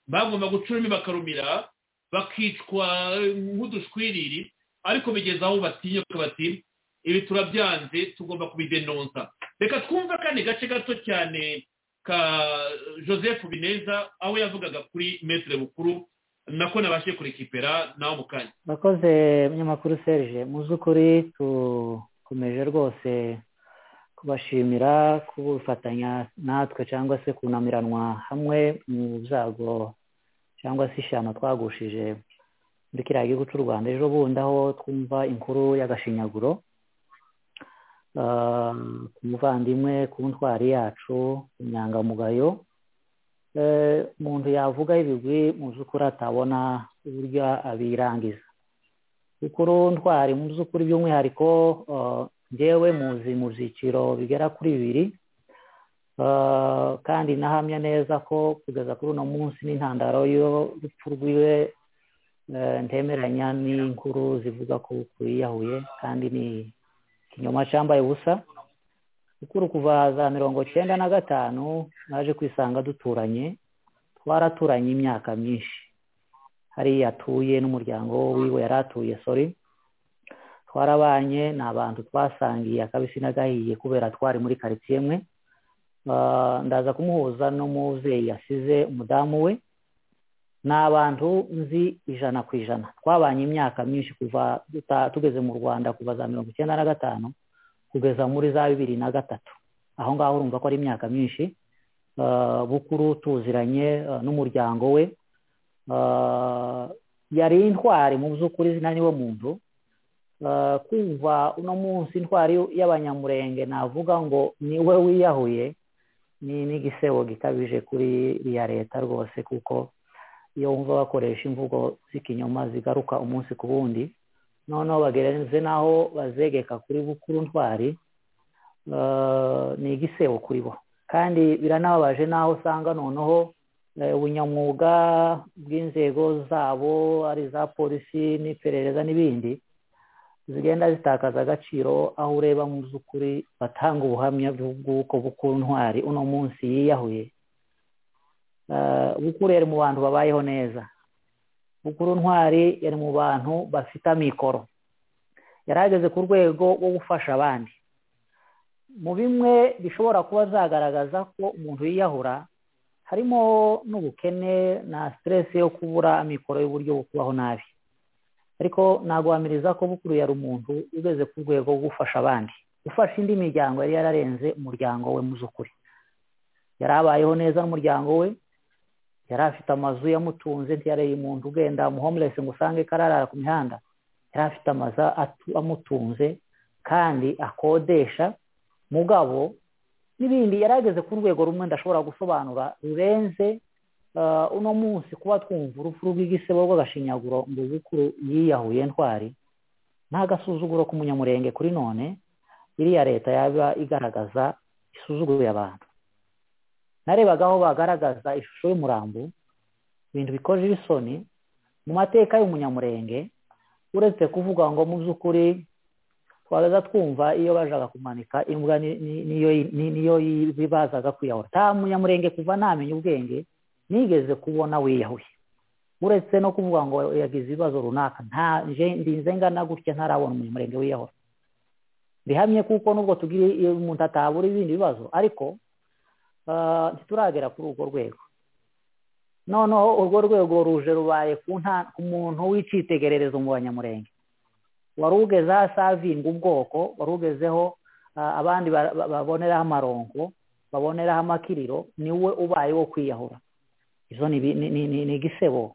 bagomba gucuramo bakarumira bakicwa nk'udushwiriri ariko bigeze aho batinyuka bati ibi turabyanze tugomba kubidenonsa reka twumve akandi gace gato cyane ka joseph bineza aho yavugaga kuri metero bukuru nako nabashe kurekipera nawe mu kanya murakoze munyamakuru serge mu by'ukuri dukomeje rwose kubashimira kubufatanya natwe cyangwa se kunamiranwa hamwe mu byago cyangwa se ishyano twagushije muri kiriya gihugu cy'u rwanda ejo bundi aho twumva inkuru y'agashinyaguro Ah, ku muvandimwe ku ntwari yacu inyangamugayo Eh, umuntu yavuga ibigwi mu by'ukuri atabona uburyo abirangiza ukuru ntwari mu by'ukuri by'umwihariko ah, njyewe muzi mu byiciro bigera kuri bibiri Ah, kandi nahamya neza ko kugeza kuri uno munsi n'intandaro y'urupfu rwiwe eh, ntemeranya n'inkuru zivuga ko yiyahuye kandi ni ikinyoma cyambaye ubusa ukuru kuva za mirongo cyenda na gatanu naje kwisanga duturanye twaraturanye imyaka myinshi hariya atuye n'umuryango wiwe yari atuye sori twarabanye ni abantu twasangiye akabisi n'agahiye kubera twari muri karitsiye imwe Ah, ndaza kumuhuza n'umubyeyi yasize umudamu we ni abantu nzi ijana ku ijana twabanye imyaka myinshi kuva duta- tugeze mu rwanda kuva za mirongo icyenda na gatanu kugeza muri za bibiri na gatatu aho ngaho urumva ko ari imyaka myinshi Eh, bukuru tuziranye eh, n'umuryango we Eh, yari intwari mu by'ukuri izina niwe muntu Eh, kumva uno munsi intwari y'abanyamurenge navuga ngo niwe wiyahuye ni n'igisebo gikabije kuri iya leta rwose kuko iyo wumva bakoresha imvugo z'ikinyoma zigaruka umunsi ku wundi noneho bagereze n'aho bazegeka kuri bukuru ntwari eh, ni igisebo kuri bo kandi biranababaje n'aho usanga noneho eh, ubunyamwuga bw'inzego zabo ari iza polisi n'iperereza n'ibindi zigenda zitakaza agaciro aho ureba mu by'ukuri batanga ubuhamya bw'uko bukuru ntwari uno munsi yiyahuye Eh, Bukuru yari mu bantu babayeho neza Bukuru ntwari yari mu bantu bafite amikoro yari ageze ku rwego rwo gufasha abandi mu bimwe bishobora kuba zagaragaza ko umuntu yiyahura harimo n'ubukene na siteresi yo kubura amikoro y'uburyo bwo kubaho nabi ariko naguhamiriza ko bukuru yari umuntu ugeze ku rwego rwo gufasha abandi gufasha indi miryango yari yararenze umuryango we mu by'ukuri yari abayeho neza n'umuryango we yari afite amazu yamutunze ntiyareye umuntu ugenda umuhomelesi ngo usange kararara ku mihanda yari afite amazu atu- amutunze kandi akodesha mugabo n'ibindi yari ageze ku rwego rumwe ndashobora gusobanura rurenze eh, uno munsi kuba twumva urupfu rw'igisebo rw'agashinyaguro ngo bukuru yiyahuye ntwari nta gasuzuguro k'umunyamurenge kuri none iriya leta yaba igaragaza isuzuguye abantu narebaga aho bagaragaza ishusho y'umurambo ibintu bikoje isoni mu mateka y'umunyamurenge uretse kuvuga ngo mu by'ukuri twabaza twumva iyo bajaga kumanika imbwa ni- ni- niyo- ni- niyo yi- bibazaga kwiyahura nta munyamurenge kuva ntamenya ubwenge nigeze kubona wiyahuye uretse no kuvuga ngo yagize ibibazo runaka nta nje ndinze ngana gutya ntarabona umunyamurenge wiyahura bihamye kuko nubwo tugira iyo umuntu atabura ibindi bibazo ariko ah, ntituragera kuri urwo rwego noneho urwo rwego ruje rubaye ku nta- ku muntu w'icyitegererezo mu banyamurenge wari ugezeho asavinga ubwoko wari ugezeho ah, abandi ba- ba- baboneraho amaronko baboneraho amakiriro niwe ubaye wo kwiyahura izo ni ibi- ni- ni- ni- ni igisebo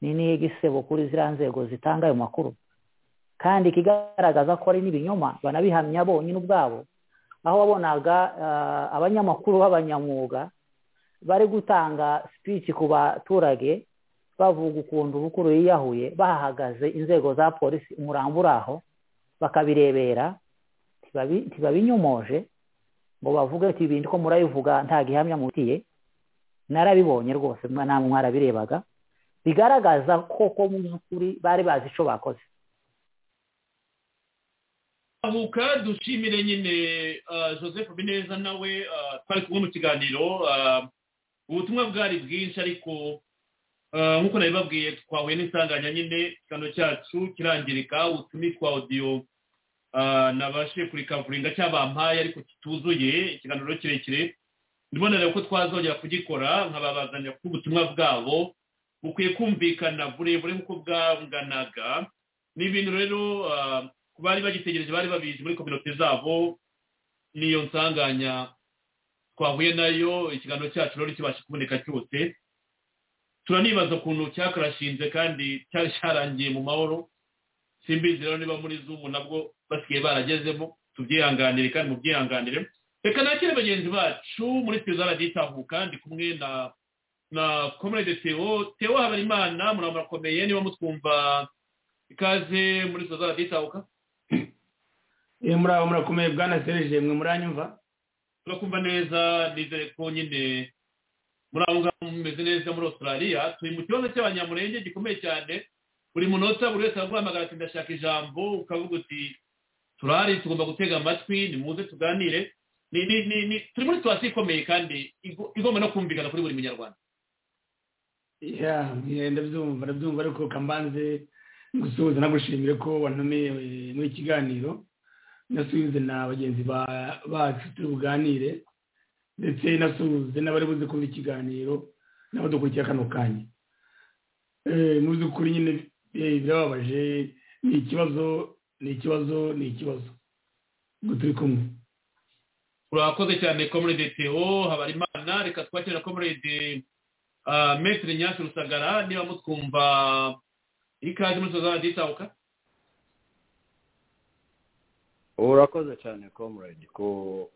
ni ni igisebo kuri ziriya nzego zitanga ayo makuru kandi ikigaragaza ko ari n'ibinyoma banabihamya bonyine ubwabo aho wabonaga ah, abanyamakuru b'abanyamwuga bari gutanga speech ku baturage bavuga ukuntu bukuru yiyahuye bahagaze inzego za polisi umurambo uri aho bakabirebera ntibabi- ntibabinyomoje ngo bavuge ati ibindi ko murabivuga nta gihamya mutiye narabibonye rwose mwa- namwe mwarabirebaga bigaragaza koko mu by'ukuri bari bazi icyo bakoze avuka dushimire nyine ah, joseph bineza nawe ah, twari kumwe mu kiganiro ah, ubutumwa bwari bwinshi ariko ah, nk'uko nabibabwiye twahuye n'isanganya nyine ikiganiro cyacu kirangirika ubutumwa twa odiyo nabashe kurikavuringa cyabampaye ariko kituzuye ikiganiro kirekire ndibonera ko twazongera kugikora nkababazanya kuko ubutumwa bwabo bukwiye kumvikana burebure nk'uko bwanganaga ni ibintu rero ku bari bagitegereje bari babizi muri kominote zabo niyo nsanganya twahuye nayo ikiganiro cyacu rero kibasha kuboneka cyose turanibaza ukuntu cyakarashinze kandi cyari cyarangiye mu mahoro simbizi rero niba muri zumu nabwo basigaye baragezemo tubyihanganire kandi mubyihanganire reka nakire bagenzi bacu muri teza raditahu kandi kumwe na na komerede tewo tewo habarimana murakomeye niba mutwumva ikaze muri teza raditahuka iyo muri abo murakomeye bwana serije mwe muranyumva turakumva neza nizere ko nyine muri abo ngabo mumeze neza muri australia turi mu kibazo cy'abanyamurenge gikomeye cyane buri munota buri wese araguhamagara ati ndashaka ijambo ukavuga uti turahari tugomba gutega amatwi nimuze tuganire turi muri situwasiyo ikomeye kandi igomba no kumvikana kuri buri munyarwanda ndabyumva ndabyumva ariko kambanze gusuhuza nagushimire ko wantumiye muri iki kiganiro nasuhuze na bagenzi bacu turi buganire ndetse nasuhuze n'abari buze kumva ikiganiro n'abadukurikiye kano kanya mu by'ukuri nyine birababaje ni ikibazo ni ikibazo ni ikibazo ngo turi kumwe urakoze cyane komurede teo habarimana reka twakira komurede metero nyasi rusagara niba mutwumva ikaze muri tuzaza nditabuka urakoze cyane komurede ko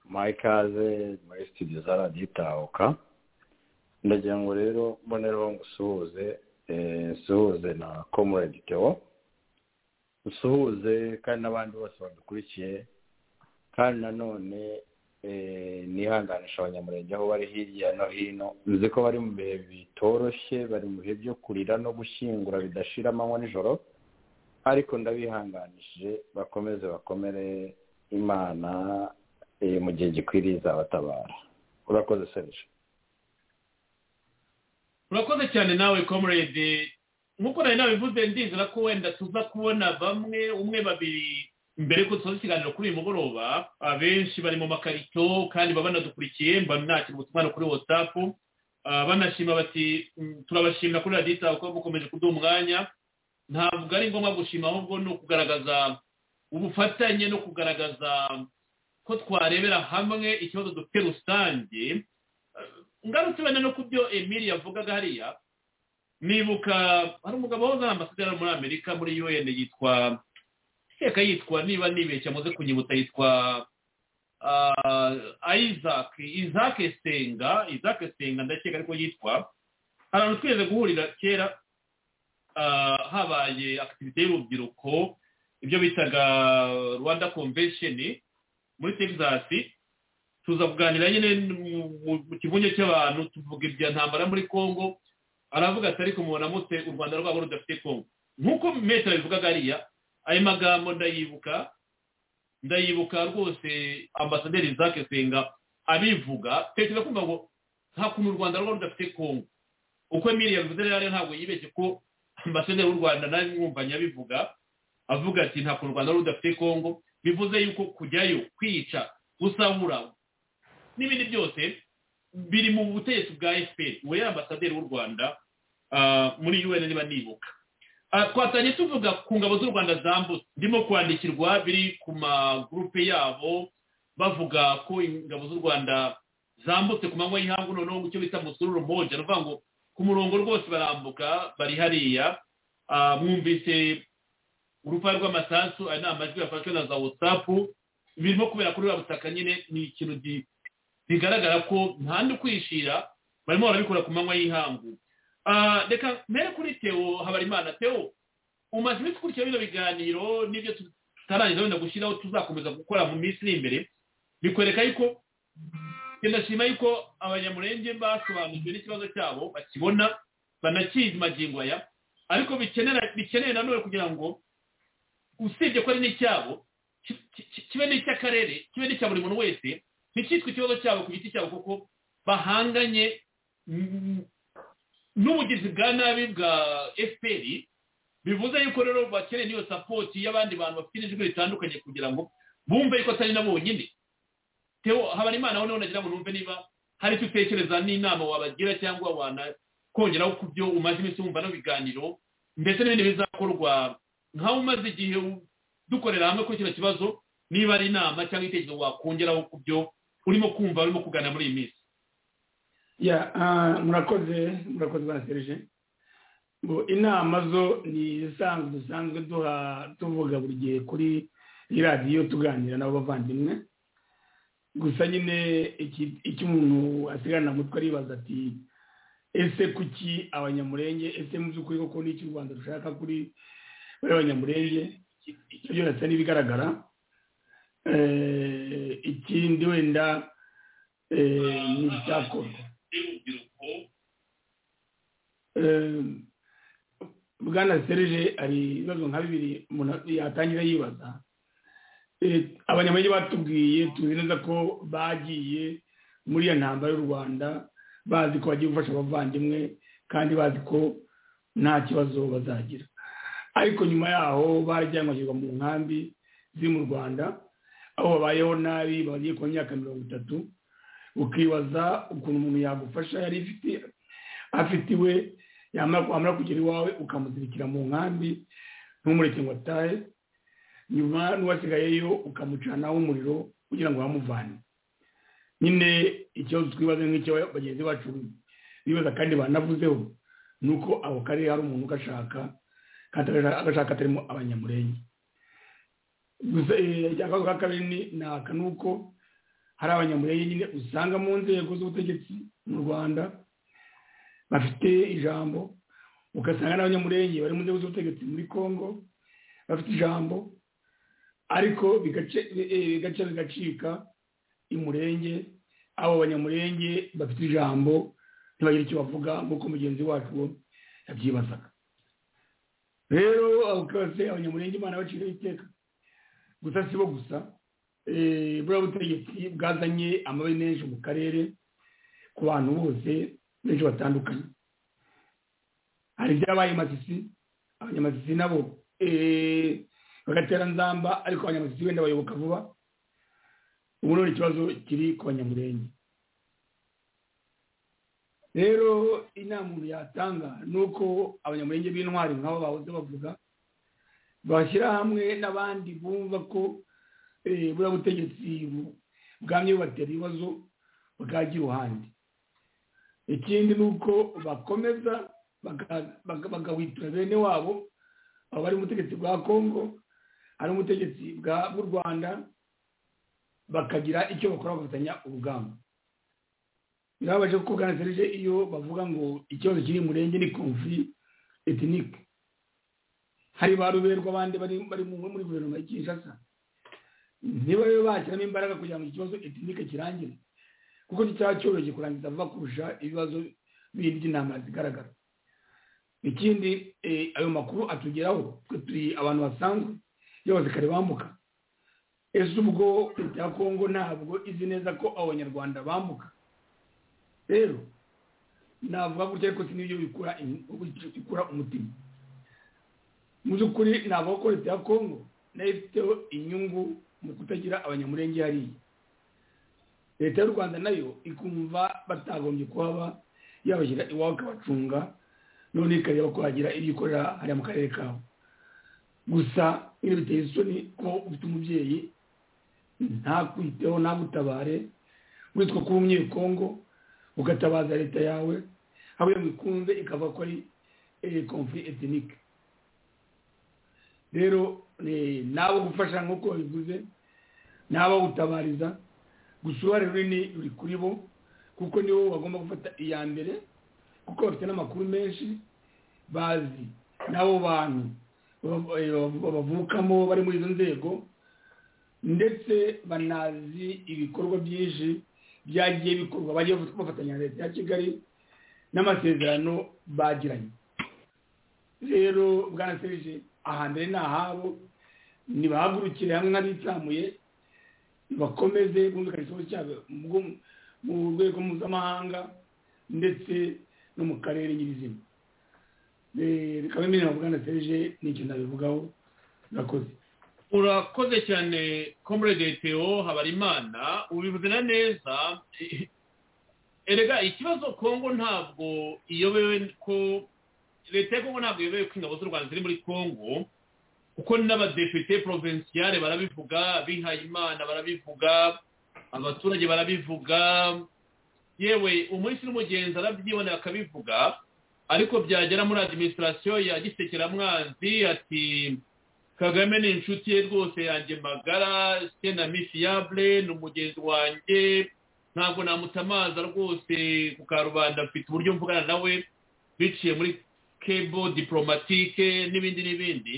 muha ikaze muri studio za raditabuka ndagira ngo rero mboneraho ngo usuhuze usuhuze na komurede teo usuhuze kandi n'abandi bose badukurikiye kandi nanone nihanganisha abanyamurenge aho bari hirya no hino bivuze ko bari mu bihe bitoroshye bari mu bihe byo kurira no gushyingura bidashira amanywa nijoro ariko ndabihanganishije bakomeze bakomere imana mu gihe gikwiriye izabatabara urakoze serije urakoze cyane nawe comrade nkuko nawe nabivuze ndizera ko wenda tuza kubona bamwe umwe babiri mbere ko tuzi ikiganiro kuri uyu mugoroba abenshi bari mu makarito kandi baba banadukurikiye mba nakira ubutumwa kuri watsapu banashima bati turabashimira kuri radita kuba mukomeje kuduha umwanya ntabwo ari ngombwa gushima ahubwo ni ukugaragaza ubufatanye no kugaragaza ko twarebera hamwe ikibazo dufite rusange ngarutse wenda no ku byo emili yavugaga hariya nibuka hari umugabo wahoze ari amasedera muri amerika muri un yitwa iteka yitwa niba nibeshya amaze kunyibutsa yitwa isaac isaac senga isaac senga ndakeka ariko yitwa hari ahantu twigeze guhurira kera habaye akitivite y'urubyiruko ibyo bitaga rwanda convention muri texas tuza kuganira nyine mu kivunge cy'abantu tuvuga ibya ntambara muri congo aravuga ati ariko mubanamutse u rwanda rwabo rudafite kongo nk'uko metero abivugaga ariya ayo magambo ndayibuka ndayibuka rwose ambasaderi zake senga abivuga tekereza kumva ngo nta kuntu u rwanda rwaba rudafite kongo uko emiliya bivuze rero ntabwo yibeshye ko ambasaderi w'u rwanda nawe mwumvanye abivuga avuga ati nta kuntu u rwanda rwaba rudafite kongo bivuze yuko kujyayo kwica gusahura n'ibindi byose biri mu butegetsi bwa efuperi we ambasaderi w'u rwanda muri un niba nibuka twatanye tuvuga ku ngabo z'u rwanda zambutse ndimo kwandikirwa biri ku magurupe yabo bavuga ko ingabo z'u rwanda zambutse ku manywa y'ihangu noneho mu cyo bita musururu moja ni ngo ku murongo rwose barambuka bari hariya mwumvise urupapuro rw'amasasu aya ni amajwi yafashwe na za watsapu birimo kubera kuri butaka nyine ni ikintu bigaragara ko ntahandi ukwishira barimo barabikora ku manywa y'ihangu reka mbere kuri tewo habarimana tewo umaze iminsi ukurikira bino biganiro n'ibyo tutarangiza wenda gushyiraho tuzakomeza gukora mu minsi iri imbere bikwereka yuko ndashima yuko abanyamurenge basobanukiwe n'ikibazo cyabo bakibona banakizi magingo aya ariko bikeneye nanone kugira ngo usibye ko ari n'icyabo kibe n'icy'akarere kibe n'icya buri muntu wese nticyitwe ikibazo cyabo ku giti cyabo kuko bahanganye n'ubugizi bwa nabi bwa fpr bivuze yuko rero bakeneye n'iyo sapoti y'abandi bantu bafite n'ijwi ritandukanye kugira ngo bumve yuko atari na bonyine habarimana aho nagira ngo numve niba hari icyo utekereza n'inama wabagira cyangwa kongeraho ku byo umaze iminsi wumva no biganiro ndetse n'ibindi bizakorwa nkaho umaze igihe dukorera hamwe kuri kino kibazo niba ari inama cyangwa igitekerezo wakongeraho ku byo urimo kumva urimo kuganira muri iyi minsi ya ah, murakoze murakoze ba serije ngo inama zo ni izisanzwe dusanzwe duha tuvuga buri gihe kuri iyi radiyo tuganira n'abo bavandimwe gusa nyine iki- icyo umuntu asigarana mu mutwe aribaza ati ese kuki abanyamurenge ese mu by'ukuri koko ni iki u rwanda rushaka kuri bari abanyamurenge icyo byose n'ibigaragara Eh, ikindi wenda eh, ni icyakorwa Eh, bwana serije hari ibibazo nka bibiri umuntu yatangira yibaza Eh, abanyamurenge batubwiye tuzi neza ko bagiye muri iyo ntambara y'u rwanda bazi ko bagiye gufasha abavandimwe kandi bazi ko nta kibazo bazagira ariko nyuma yaho barajyanwe bashyirwa mu nkambi ziri mu rwanda aho babayeho nabi bagiye ku myaka mirongo itatu ukibaza ukuntu umuntu yagufasha yari ifite afite iwe yamara wamara kugera iwawe ukamuzirikira mu nkambi ntumureke ngo atahe nyuma n'uwasigayeyo ukamucanaho umuriro kugira ngo bamuvane nyine ikibazo twibaze nk'icyo bagenzi bacu bibaza kandi banavuzeho ni uko ako karere hari umuntu ugashaka kandi agashaka atarimo abanyamurenge gusa eh, akabazo ka kabiri ni ni aka ni uko hari abanyamurenge nyine usanga mu nzego z'ubutegetsi mu rwanda bafite ijambo ugasanga n'abanyamurenge bari mu nzego z'ubutegetsi muri congo bafite ijambo ariko bigace- eh, bigaca bigacika imurenge abo banyamurenge bafite ijambo ntibagire icyo bavuga nk'uko mugenzi wacu wo yabyibazaga rero abo kose abanyamurenge imana baciriho iteka gusa si bo gusa eh, buriya butegetsi bwazanye amabi menshi mu karere ku bantu bose benshi batandukanye hari ibyabaye i masisi abanyamasisi nabo eh, bagatera nzamba ariko abanyamasisi wenda bayoboka vuba ubu none ikibazo kiri ku banyamurenge rero inama umuntu yatanga ni uko abanyamurenge b'intwari nk'abo bahoze bavuga bashyira hamwe n'abandi bumva ko eh, buriya butegetsi bu- bwamye bubatera ibibazo bwagira uruhande ikindi ni uko bakomeza baka- baka- bagahwitura bene wabo aba bari ubutegetsi bwa congo ari ubutegetsi bwa bw'u rwanda bakagira icyo bakora bafatanya urugamba birabaje kuko bwana serije iyo bavuga ngo ikibazo kiri mu murenge ni konfuri etinike hari ba ruberwa abandi bari bari mu- muri guverinoma ya kinshasa niba rero bashyiramo imbaraga kugira ngo ikibazo etinike kirangire kuko cyaba cyoroshye kurangiza vuba kurusha ibibazo bindi by'intama zigaragara ikindi eh, ayo makuru atugeraho twe turi abantu basanzwe iyo abasirikare bambuka ese ubwo leta ya kongo ntabwo izi neza ko abanyarwanda bambuka rero navuga gutya ariko si n'ibyo bikura in- bikura umutima mu by'ukuri navuga ko leta ya kongo nayo ifiteho inyungu mu kutagira abanyamurenge hariya leta y'u rwanda nayo ikumva batagombye kuhaba yabashyira iwabo ikabacunga none ikareba ko hagira ibyo ikorera hariya mu karere kabo gusa iyo biteye isoni ko ufite umubyeyi ntakwiteho ntagutabare witwa kuba umunyekongo ugatabaza leta yawe aho iyo ikunze ikava ko ari konfuri etinike rero eh, n'abo gufasha nk'uko babivuze n'abo gutabariza gusa uruhare runini ruri kuri bo kuko nibo bagomba gufata iya mbere kuko bafite n'amakuru menshi bazi n'abo bantu baba- eh, babavukamo bari muri izo nzego ndetse banazi ibikorwa byinshi byagiye bikorwa bagiye bafatanya na leta ya kigali n'amasezerano bagiranye rero bwana serije ahambere ni ahabo nibahagurukire hamwe nk'abitsamuye bakomeze bumvikana ikibazo cyabo mu- mu rwego mpuzamahanga ndetse no mu karere nyirizina Eh, bikaba bimwe na bwana serije n'icyo nabivugaho murakoze urakoze cyane komurede teo habarimana ubivuze na neza erega ikibazo kongo ntabwo iyobewe ko leta ya kongo ntabwo iyobewe ko ingabo z'u rwanda ziri muri kongo kuko n'abadepite porovinsiyare barabivuga abihayimana barabivuga abaturage barabivuga yewe umunsi n'umugenzi arabyibonera akabivuga ariko byagera muri adiminisitirasiyo ya gisekeramwanzi ati kagame ni inshuti ye rwose yanjye magara se na mifiyabure ni umugenzi wanjye ntabwo namutamaza rwose ku karubanda mfite uburyo mvugana nawe biciye muri kebo diporomatike n'ibindi n'ibindi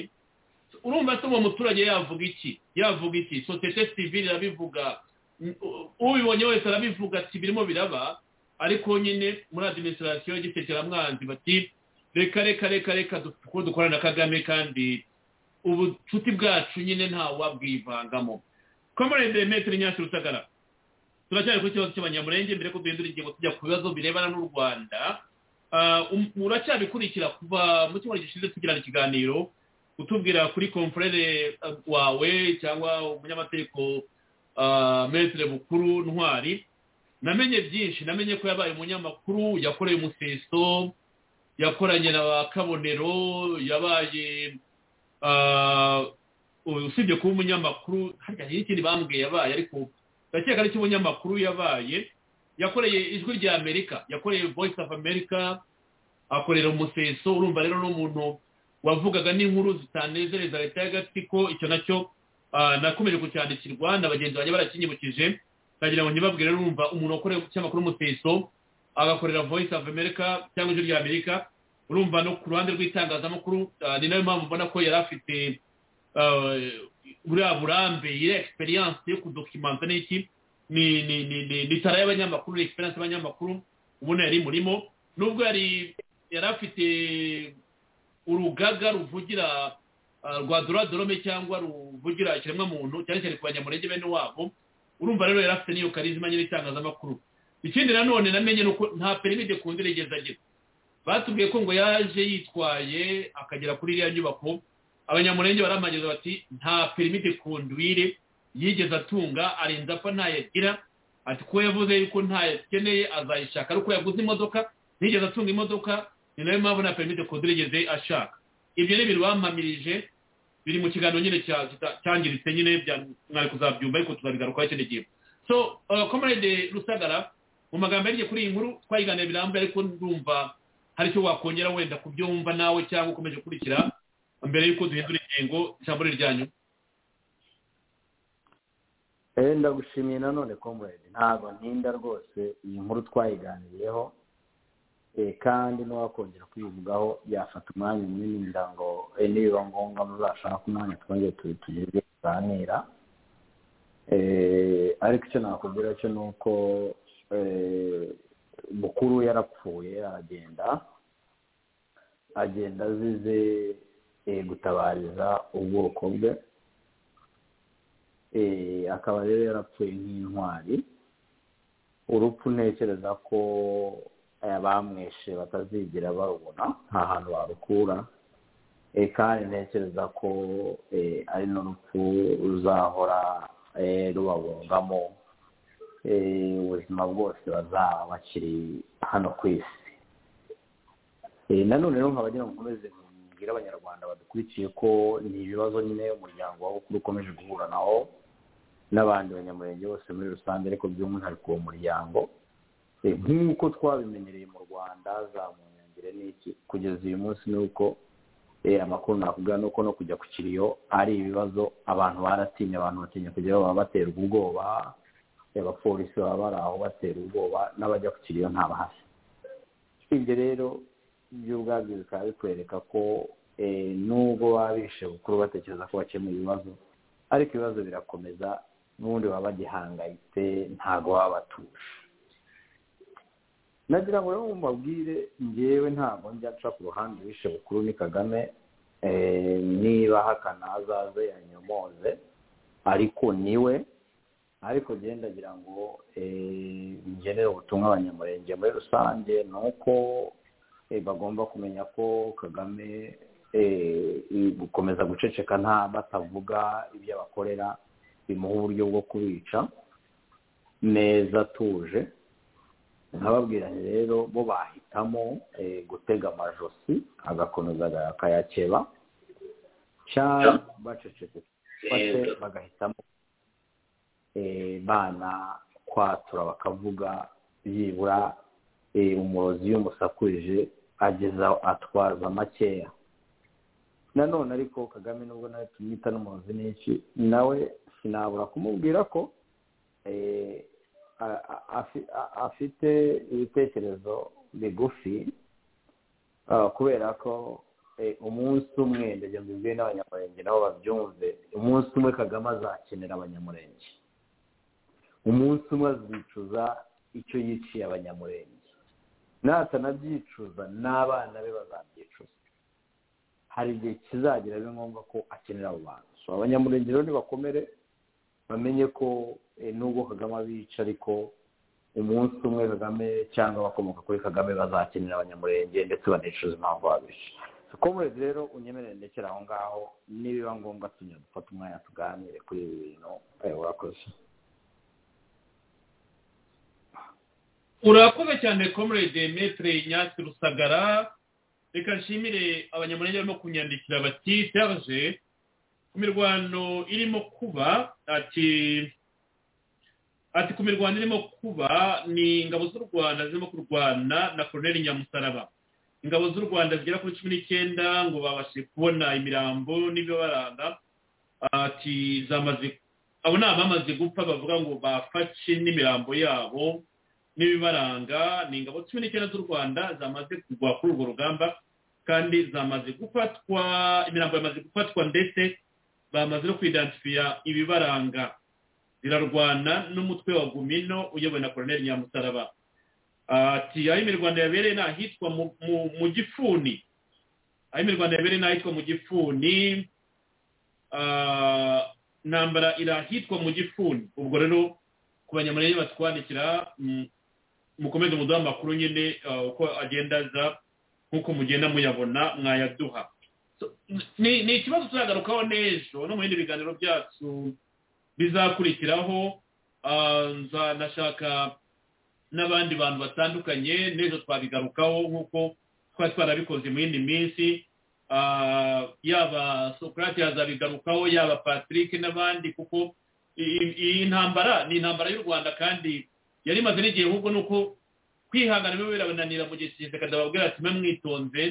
urumva se uwo muturage yavuga iki yavuga iki sosiyete sivili irabivuga ubibonye wese arabivuga ati birimo biraba ariko nyine muri adiminisitirasiyo y'igitekeramwanzi bati reka reka reka reka kuko dukora na kagame kandi ubucuti bwacu nyine ntawabwivangamo komore demetri nyasi rusagara turacyari ku kibazo cy'abanyamurenge mbere ko duhindura ingingo tujya ku bibazo birebana n'u rwanda uracyabikurikira kuva mu cyumweru gishize tugirana ikiganiro utubwira kuri komfurere wawe cyangwa umunyamategeko metire bukuru ntwari namenye byinshi namenye ko yabaye umunyamakuru yakoreye umuseso yakoranye na ba kabonero yabaye usibye kuba umunyamakuru harya hari ikindi bambwiye yabaye ariko ndakeka ari cy'umunyamakuru yabaye yakoreye ijwi rya amerika yakoreye voice of america akorera umuseso urumva rero n'umuntu wavugaga n'inkuru zitanezereza leta y'agatsiko icyo nacyo nakomeje kucyandikirwa na bagenzi banjye barakinyibukije ndagira ngo ntibabwire urumva umuntu wakoreye ikinyamakuru umuseso agakorera voice of america cyangwa ijwi rya amerika urumva no ku ruhande rw'itangazamakuru ni nayo mpamvu mbona ko yari afite buriya burambe iriya egisperiyanse yo kudokimanta ni iki ni tara y'abanyamakuru ni egisperiyanse y'abanyamakuru ubona yari imurimo nubwo yari yari afite urugaga ruvugira rwa doradorome cyangwa ruvugira ikiremwamuntu cyane cyane ku banyamurenge bene wabo urumva rero yari afite n'iyo karizima nyine y'itangazamakuru ikindi nanone namenye ni uko nta perimide ku ndiregezageza batubwiye ko ngo yaje yitwaye akagera kuri iriya nyubako abanyamurenge baramageza bati nta perimide kondwire yigeze atunga arinze apfa ntayo agira ati ko yavuze yuko ntayo akeneye azayishaka ariko yaguze imodoka ntiyigeze atunga imodoka ni nayo mpamvu nta perimide kondwire yigeze ashaka ibyo ni ibintu bampamirije biri mu kiganiro nyine cyangiritse nyine mwari kuzabyumva ariko tuzabigarukaho ikindi gihe so komerede rusagara mu magambo yagiye kuri iyi nkuru twayiganira birambuye ariko ndumva hari icyo wakongera wenda kubyumva nawe cyangwa ukomeje ukurikira mbere y'uko duhindura ingingo ijambo ryanyu ndagushimiye nanone komuredi ntabwo ntinda rwose iyi nkuru twayiganiriyeho kandi n'uwakongera kuyivugaho yafata umwanya munini kugira ngo nibiba ngombwa muzashaka umwanya twongere tugeze tuganira ariko icyo nakubwira cyo ni uko mukuru yarapfuye aragenda agenda azize gutabariza ubwoko bwe akaba rero yarapfuye nk'intwari urupfu ntekereza ko abamwishe batazigera barubona nta hantu barukura kandi ntekereza ko ari n'urupfu ruzahora rubabungamo ubuzima bwose bazaba bakiri hano ku isi nanone rero nkaba ngira ngo ukomeze mbwira abanyarwanda badukurikiye ko ni ibibazo nyine umuryango wawe ukuru ukomeje guhura nawo n'abandi banyamurenge bose muri rusange ariko by'umwihariko uwo muryango nk'uko twabimenyereye mu rwanda za munyangire n'iki kugeza uyu munsi ni uko amakuru nakubwira ni uko no kujya ku kiriyo ari ibibazo abantu baratinya abantu batinya kujya baba baterwa ubwoba abapolisi baba bari aho batera ubwoba n'abajya ku kiriyo ntabahashye ibyo rero byo ubwabyo bikaba bikwereka ko nubwo baba bishe bukuru batekereza ko bakemuye ibibazo ariko ibibazo birakomeza n'ubundi baba bagihangayitse ntabwo baba batuje nagira ngo rero mbabwire ngewe ntabwo njya nca ku ruhande bishe bukuru ni kagame niba hakana azaze yanyomoze ariko niwe ariko genda agira ngo ngenere ubutumwa abanyamurenge muri rusange ni uko bagomba kumenya ko kagame gukomeza guceceka nta batavuga ibyo abakorera bimuha uburyo bwo kubica neza atuje nkababwiranye rero bo bahitamo gutega amajosi agakomeza akayakeba cyangwa bacecetse bagahitamo bana kwatura bakavuga byibura umurozi iyo umusakuje ageze aho atwaza makeya nanone ariko kagame nubwo nawe tumwita n'umurozi n'iki nawe sinabura kumubwira ko afite ibitekerezo bigufi kubera ko umunsi umwe ndajya mbibwiye n'abanyamurenge nabo babyumve umunsi umwe kagame azakenera abanyamurenge umunsi umwe azicuza icyo yiciye abanyamurenge natanabyicuza n'abana be bazabyicuza hari igihe kizagera biba ngombwa ko akenera abo bantu abanyamurenge rero ntibakomere bamenye ko nubwo kagame abica ariko umunsi umwe kagame cyangwa abakomoka kuri kagame bazakenera abanyamurenge ndetse banicuza impamvu babica komurezi rero unyemerere ndekera aho ngaho nibiba ngombwa tunyura dufata umwanya tuganire kuri ibi bintu urakoze urakoze cyane komurede metere nyasi rusagara reka nshimire abanyamurenge barimo kunyandikira bati serge ku mirwano irimo kuba ati ati ku mirwano irimo kuba ni ingabo z'u rwanda zirimo kurwana na koroneri nyamusaraba ingabo z'u rwanda zigera kuri cumi n'icyenda ngo babashe kubona imirambo n'ibibaranga ati zamaze abo ni abamaze gupfa bavuga ngo bafashe n'imirambo yabo n'ibibaranga ni ingabo cumi n'icyenda z'u rwanda zamaze kugwa kuri urwo rugamba kandi zamaze gufatwa imirambo yamaze gufatwa ndetse bamaze no kwidansifiya ibibaranga zirarwana n'umutwe wa gumino uyobowe na koroneri nyamusaraba ati aho imirwanda yabereye ni ahitwa mu gifuni aho imirwanda yabereye ni ahitwa mu gifuni intambara iri ahitwa mu gifuni ubwo rero ku banyamurenge batwandikira mukomeze umuduha amakuru nyine uko agenda aza nk'uko mugenda muyabona mwayaduha ni ikibazo turagarukaho n'ejo no mu bindi biganiro byacu bizakurikiraho nashaka n'abandi bantu batandukanye n'ejo twabigarukaho nk'uko twari twarabikoze mu yindi minsi yaba sokarate yazabigarukaho yaba patrick n'abandi kuko iyi ntambara ni intambara y'u rwanda kandi yari imaze n'igihe ahubwo ni uko kwihangana biba birabananira mu gihe kigeze bakababwira ati mwe mwitonze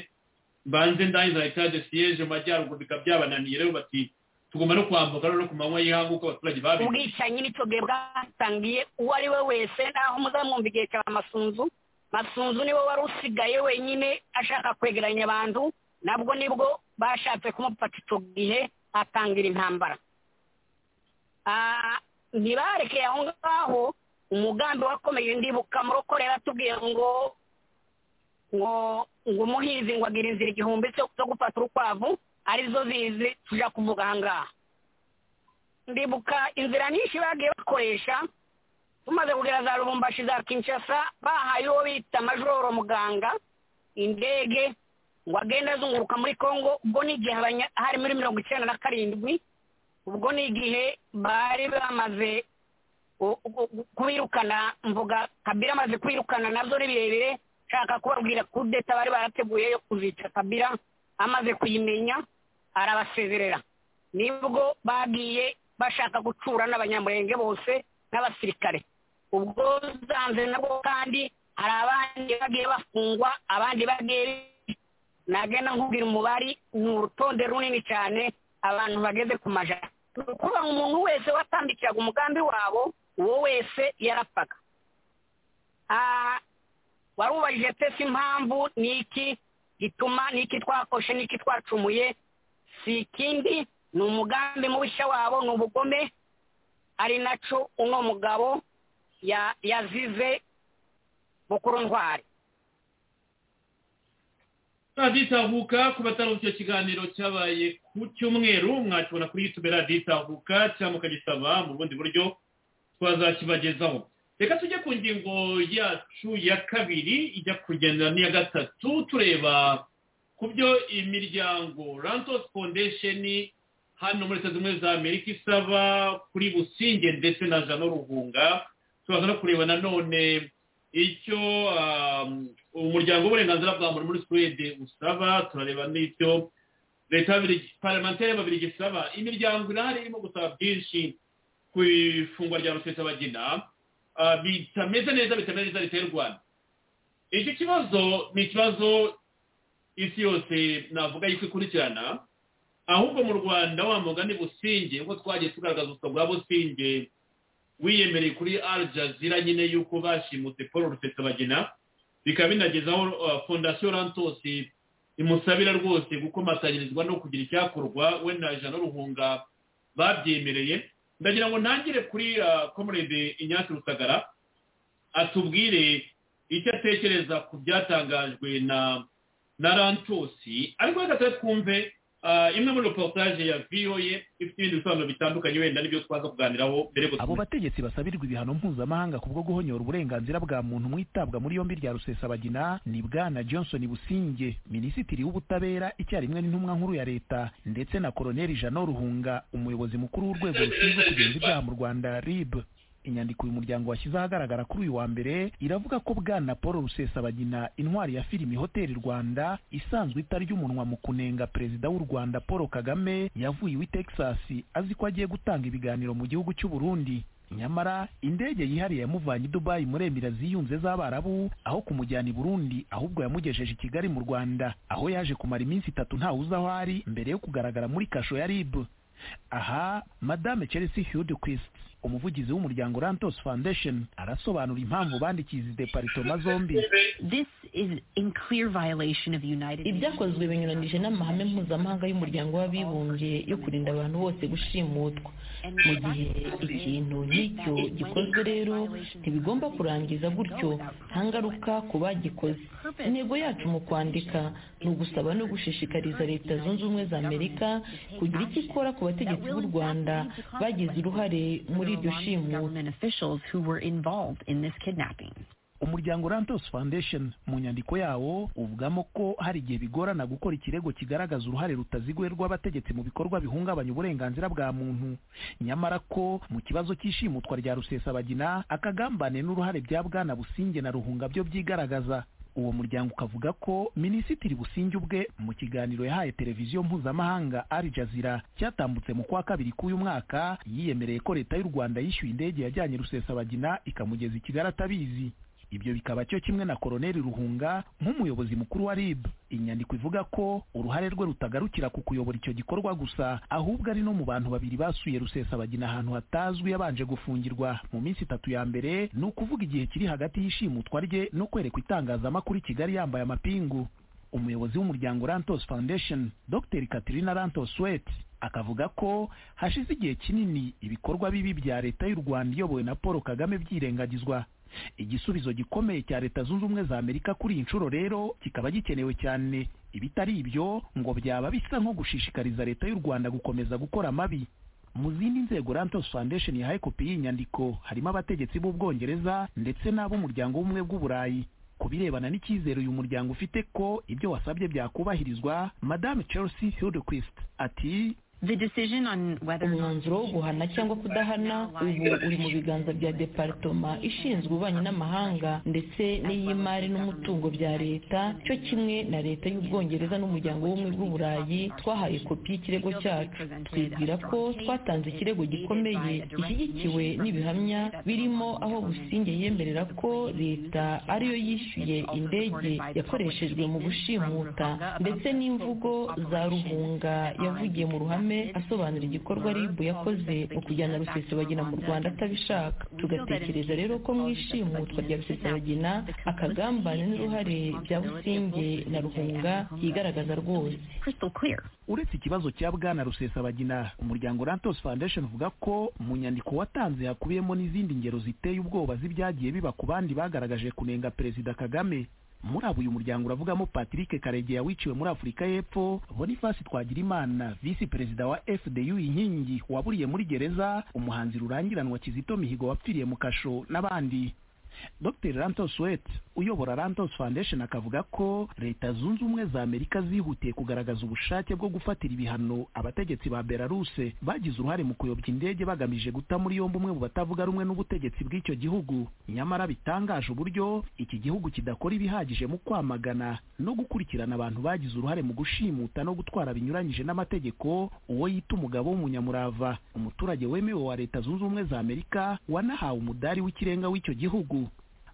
mbanze ndangiza etaje siyeje mu majyaruguru bikaba byabananiye rero bati tugomba no kwambuka rero ku manywa y'ihangu uko abaturage babivuze ubwicanyi n'icyo bwe bwatangiye uwo ari we wese naho muzamwumva igihe cya masunzu masunzu niwe wari usigaye wenyine ashaka kwegeranya abantu nabwo nibwo bashatse kumufata icyo gihe atangira intambara ntibarekeye aho ngaho umugambi wakomeye ndibuka murokorera atubwiye ngo ngo ngo umuhinzi ngo agira inzira igihumbi cyo gufata urukwavu arizo zizi tujya kuvuga aha ngaha ndibuka inzira nyinshi bagiye bakoresha tumaze kugera za rubumbashi za kinshasa bahaye uwo bita majoro muganga indege ngo agende azunguruka muri congo ubwo ni igihe hari muri mirongo icyenda na karindwi ubwo ni igihe bari bamaze kubirukana mvuga kabira amaze kwirukana nabyo ni birebire nshaka kubabwira kudeta bari barateguye yo kuzica kabira amaze kuyimenya arabasezerera nibwo bagiye bashaka gucura n'abanyamurenge bose n'abasirikare ubwo zanze nabwo kandi hari abandi bagiye bafungwa abandi bagiye nagenda nkubwira umubare ni urutonde runini cyane abantu bageze ku majana ni ukuvuga ngo umuntu wese watambikiraga umugambi wabo uwo wese yarapfaga warubajije pesi impamvu ni iki gituma n'iki twakoshe n'iki twacumuye si ikindi ni umugambi mubishya wabo ni ubugome ari nacyo uno mugabo yazize bukuru ntwari radiyo itahuka ku bataruzi icyo kiganiro cyabaye ku cyumweru mwakibona kuri yitube radiyo itahuka cyangwa mukagisaba mu bundi buryo twazakibagezaho reka tujye ku ngingo yacu ya kabiri ijya kugenda n'iya gatatu tureba ku byo imiryango rantos foundation hano muri leta zimwe za amerika isaba kuri businge ndetse na jano ruhunga turaza no kureba nanone icyo umuryango w'uburenganzira bwa muntu muri suwede usaba turareba n'icyo leta paramentere y'ababiligi isaba imiryango irahari irimo gusaba byinshi ku ifungwa rya rusesabagina bitameze neza bitameze neza leta y'u rwanda iki kibazo ni ikibazo isi yose navuga yuko ikurikirana ahubwo mu rwanda wa mugani businge nk'uko twagiye tugaragaza ubuswa bwa businge wiyemereye kuri Al Jazeera nyine yuko bashimutse paul rusesabagina bikaba binagezaho fondasiyo rantosi imusabira rwose gukomatanyirizwa no kugira icyakorwa wenda jana ruhunga babyemereye ndagira ngo ntangire kuri komurede inyatsi rusagara atubwire icyo atekereza ku byatangajwe na na rantosi ariko reka tujye twumve imwe muri reportage ya voa ifite ibindi bisobanuro bitandukanye wenda n'ibyo twaza kuganiraho mbere abo bategetsi basabirwa ibihano mpuzamahanga ku bwo guhonyora uburenganzira bwa muntu mu itabwa muri yombi rya rusesabagina ni bwana johnson businge minisitiri w'ubutabera icyarimwe n'intumwa nkuru ya leta ndetse na koroneli jano ruhunga umuyobozi mukuru w'urwego rushinzwe kugenza ibyaha mu rwanda rib inyandiko uyu muryango washyize ahagaragara kuri uyu wa mbere iravuga ko bwana paul rusesabagina intwari ya filimi hoteli rwanda isanzwe itarya umunwa mu kunenga perezida w'u rwanda paul kagame yavuye iwe texas azi ko agiye gutanga ibiganiro mu gihugu cy'u burundi nyamara indege yihariye yamuvanye i dubayi muri emira ziyunze z'abarabu aho kumujyana i burundi ahubwo yamugejeje i kigali mu rwanda aho yaje kumara iminsi itatu ntawe uzi aho ari mbere yo kugaragara muri kasho ya rib aha madame chelsea hudquist umuvugizi w'umuryango rantos foundation arasobanura impamvu bandikiye izi deparitoma zombi ibyakozwe binyuranije n'amahame mpuzamahanga y'umuryango w'abibumbye yo kurinda abantu bose gushimutwa mu gihe ikintu nk'icyo gikozwe rero ntibigomba kurangiza gutyo nta ngaruka ku bagikoze intego yacu mu kwandika ni ugusaba no gushishikariza leta zunze ubumwe za amerika kugira icyo ikora ku bategetsi b'u rwanda bagize uruhare muri umuryango rantos foundation mu nyandiko yawo uvugamo ko hari igihe bigorana gukora ikirego kigaragaza uruhare rutaziguye rw'abategetsi mu bikorwa bihungabanya uburenganzira bwa muntu nyamara ko mu kibazo cy'ishimutwa rya rusesabagina akagambane n'uruhare bya bwana businge na ruhunga byo byigaragaza uwo muryango ukavuga ko minisitiri businge ubwe mu kiganiro yahaye televiziyo mpuzamahanga Al Jazeera cyatambutse mu kwa kabiri k'uyu mwaka yiyemereye ko leta y'u rwanda yishyuye indege yajyanye rusesabagina ikamugeza i kigali atabizi ibyo bikaba cyo kimwe na koroneli ruhunga nk'umuyobozi mukuru wa rib inyandiko ivuga ko uruhare rwe rutagarukira ku kuyobora icyo gikorwa gusa ahubwo ari no mu bantu babiri basuye rusesabagina ahantu hatazwi yabanje gufungirwa mu minsi itatu ya mbere ni ukuvuga igihe kiri hagati y'ishimutwa rye no kwerekwa itangazamakuru i kigali yambaye amapingu umuyobozi w'umuryango rantos foundation dr katrina rantos wet akavuga ko hashize igihe kinini ibikorwa bibi bya leta y'u rwanda iyobowe na paul kagame byirengagizwa igisubizo gikomeye cya leta zunze ubumwe za amerika kuri iyi nshuro rero kikaba gikenewe cyane ibitari ibyo ngo byaba bisa nko gushishikariza leta y'u rwanda gukomeza gukora amabi mu zindi nzego rantos foundation yahaye kopi y'inyandiko harimo abategetsi b'ubwongereza ndetse n'ab'umuryango w'ubumwe bw'uburayi ku birebana n'icyizere uyu muryango ufite ko ibyo wasabye byakubahirizwa madame chelsea hildequist ati umwanzuro wo guhana cyangwa kudahana ubu uri mu biganza bya deparitoma ishinzwe ububanyi n'amahanga ndetse n'iy'imari n'umutungo bya leta cyo kimwe na leta y'ubwongereza n'umuryango w'ubumwe bw'uburayi twahaye kopi y'ikirego cyacu twibwira ko twatanze ikirego gikomeye gishyigikiwe n'ibihamya birimo aho businge yemerera ko leta ariyo yishyuye indege yakoreshejwe mu gushimuta ndetse n'imvugo za ruhunga yavugiye mu ruhame asobanura igikorwa ribu yakoze mu kujyana rusesabagina mu rwanda atabishaka tugatekereza rero ko mu ishimutwa rya rusesabagina akagambane n'uruhare bya businge na ruhunga yigaragaza rwose uretse ikibazo cya bwana rusesabagina umuryango rantos foundation uvuga ko mu nyandiko watanze hakubiyemo n'izindi ngero ziteye ubwoba z'ibyagiye biba ku bandi bagaragaje kunenga perezida kagame muri abo uyu muryango uravugamo patrick karegeya wiciwe muri afurika y'epfo boniface twagirimana visi perezida wa fdu inkingi waburiye muri gereza umuhanzi rurangiranwa kizito mihigo wapfiriye mu kasho n'abandi dr rantos wet uyobora rantos foundation akavuga ko leta zunze ubumwe za amerika zihutiye kugaragaza ubushake bwo gufatira ibihano abategetsi ba belaruse bagize uruhare mu kuyobya indege bagamije guta muri yombi umwe mu batavuga rumwe n'ubutegetsi bw'icyo gihugu nyamara bitangaje uburyo iki gihugu kidakora ibihagije mu kwamagana no gukurikirana abantu bagize uruhare mu gushimuta no gutwara binyuranyije n'amategeko uwo yita umugabo w'umunyamurava umuturage wemewe wa leta zunze ubumwe za amerika wanahawe umudari w'ikirenga w'icyo gihugu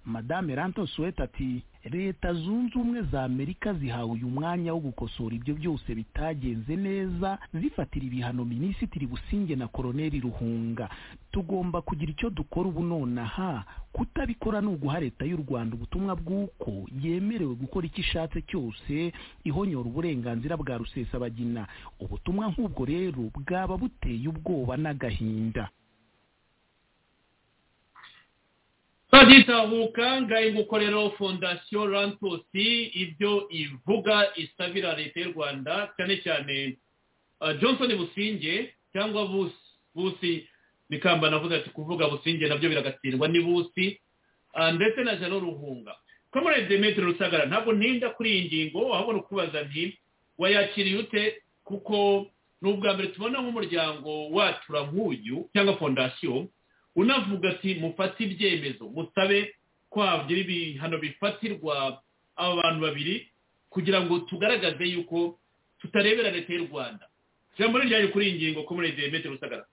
madame rantos weta ati leta zunze ubumwe za amerika zihawe uyu mwanya wo gukosora ibyo byose bitagenze neza zifatira ibihano minisitiri businge na koroneli ruhunga tugomba kugira icyo dukora ubu nonaha kutabikora ni uguha leta y'u rwanda ubutumwa bw'uko yemerewe gukora icyo ishatse cyose ihonyora uburenganzira bwa rusesabagina ubutumwa nk'ubwo rero bwaba buteye ubwoba n'agahinda bagitahuka ngaye gukorera fondasiyo rantosi ibyo ivuga isabira leta y'u rwanda cyane cyane johnson businge cyangwa busi busi bikamba navuze ati kuvuga businge nabyo biragatsindwa ni busi ndetse na jano ruhunga kamerere demetri rusagara ntabwo ntinda kuri iyi ngingo ahabona ukubaza nti wayakiriye ute kuko ni ubwa mbere tubona nk'umuryango wacu nk'uyu cyangwa fondasiyo unavuga ati mufate ibyemezo musabe ko hagira ibihano bifatirwa aba bantu babiri kugira ngo tugaragaze yuko tutarebera leta y'u rwanda ijambo ryayo kuri iyi ngingo ko muri izi metero rusagara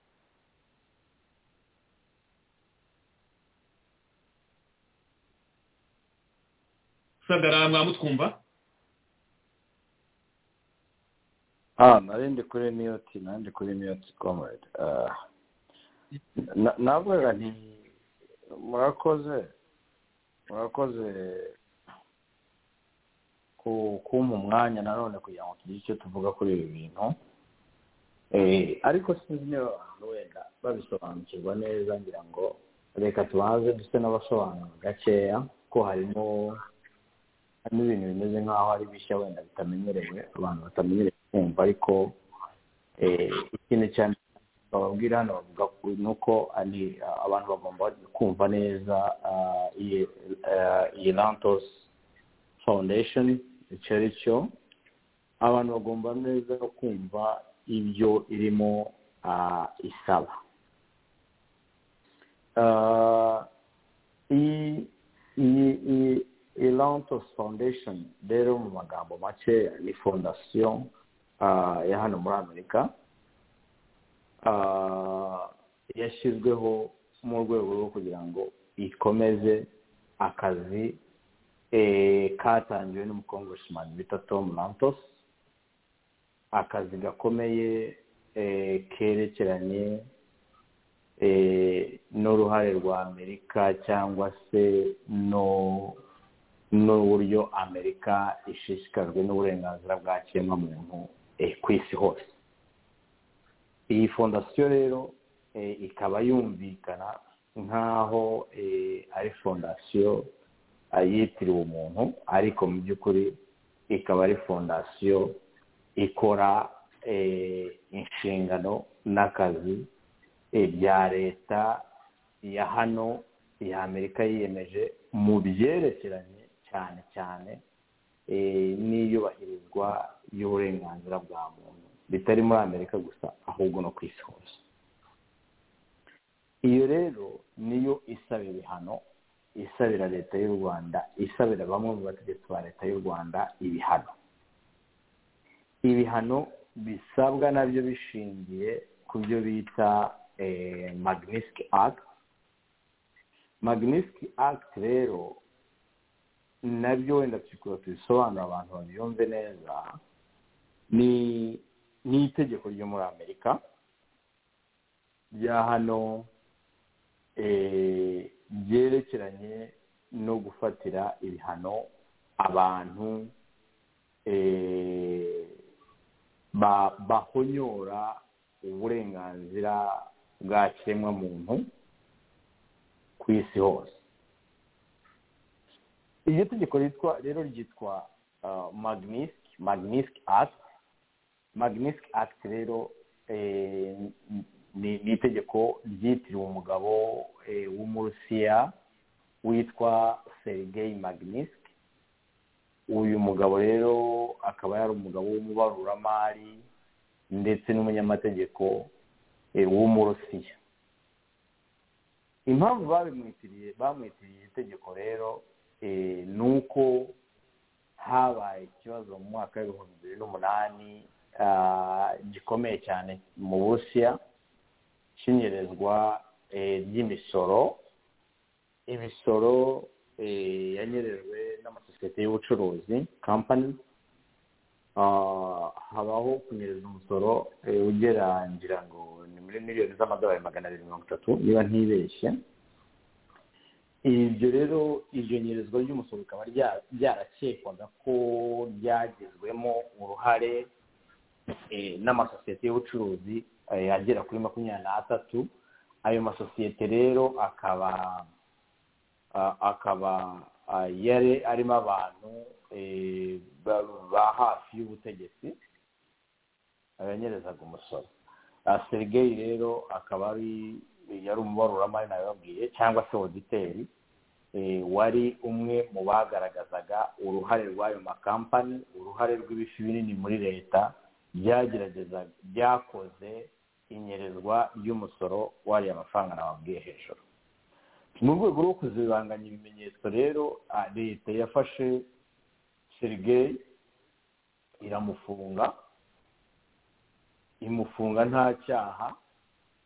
rusagara mwamutwumva aha narindi kuri miyoti narindi kuri miyoti komedi navuga nti murakoze murakoze kumpa umwanya nanone kugira ngo tugire icyo tuvuga kuri ibi bintu ariko sinzi niba abantu wenda babisobanukirwa neza ngira ngo reka tubanze ndetse n'abasobanura gakeya ko harimo harimo ibintu bimeze nk'aho ari bishya wenda bitamenyerewe abantu batamenyerewe kumva ariko ikindi cyane bababwira hano bavuga ni uko abantu bagomba kumva neza iyi rantos foundation icyo ari cyo abantu bagomba neza kumva ibyo irimo isaba iyi rantos foundation rero mu magambo make ni fondasiyo ya hano muri amerika yashyizweho mu rwego rwo kugira ngo ikomeze akazi katangiwe n'umukongoresimani bita tom rantos akazi gakomeye kerekeranye n'uruhare rwa amerika cyangwa se n'uburyo amerika ishishikajwe n'uburenganzira bwa kiremwamuntu ku isi hose iyi fondasiyo rero ikaba yumvikana nk'aho ari fondasiyo yitiriwe umuntu ariko mu by'ukuri ikaba ari fondasiyo ikora inshingano n'akazi bya leta ya hano ya amerika yiyemeje mu byerekeranye cyane cyane n'iyubahirizwa y'uburenganzira bwa muntu bitari muri amerika gusa ahubwo no ku isi hose iyo rero niyo isabira ibihano isabira leta y'u rwanda isabira bamwe mu bategetsi ba leta y'u rwanda ibihano ibihano bisabwa nabyo bishingiye ku byo bita magnifique act magnifique act rero nabyo wenda tukaba tubisobanura abantu babiyumve neza ni ni itegeko ryo muri amerika rya hano ryerekeranye no gufatira ibihano abantu bahonyora uburenganzira bwa kiremwamuntu ku isi hose iryo tegeko rero ryitwa magnisike magnisike ati magnifique act rero ni itegeko ryitiriwe umugabo w'umurusiya witwa serigei magniski uyu mugabo rero akaba yari umugabo w'umubaruramari ndetse n'umunyamategeko w'umurusiya impamvu babimwitiriye bamwitiriye itegeko rero ni uko habaye ikibazo mu mwaka w'ibihumbi bibiri n'umunani gikomeye cyane mu burusiya cy'inyerezwa ry'imisoro imisoro yanyerejwe n'amasosiyete y'ubucuruzi kampani habaho kunyereza umusoro ugera ngira ngo ni muri miliyoni z'amadolari magana abiri mirongo itatu niba ntibeshye ibyo rero iryo nyerezwa ry'umusoro rikaba ryarakekwaga ko ryagizwemo uruhare n'amasosiyete y'ubucuruzi agera kuri makumyabiri n'atatu ayo masosiyete rero akaba akaba yari arimo abantu ba hafi y'ubutegetsi abanyerezaga umusoro serigeyi rero akaba ari yari umubaruramari nabibabwiye cyangwa se oditeri wari umwe mu bagaragazaga uruhare rw'ayo makampani uruhare rw'ibifi binini muri leta byagerageza byakoze inyerezwa y'umusoro wariye amafaranga nababwiye hejuru mu rwego rwo kuzibanganya ibimenyetso rero leta yafashe serigeyi iramufunga imufunga nta cyaha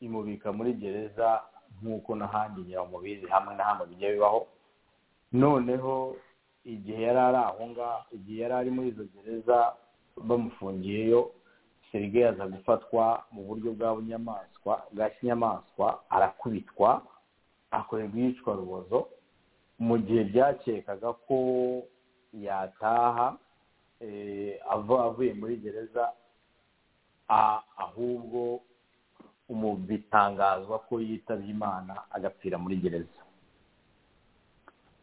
imubika muri gereza nk'uko n'ahandi nyiramubizi hamwe na hamwe bijya bibaho noneho igihe yari ari aho ngaho igihe yari ari muri izo gereza bamufungiyeyo serigeyi aza gufatwa mu buryo bwa bunyamaswa bwa kinyamaswa arakubitwa akorerwa iyicwarubozo mu gihe byakekaga ko yataha avuye muri gereza ahubwo bitangazwa ko yitabye imana agapfira muri gereza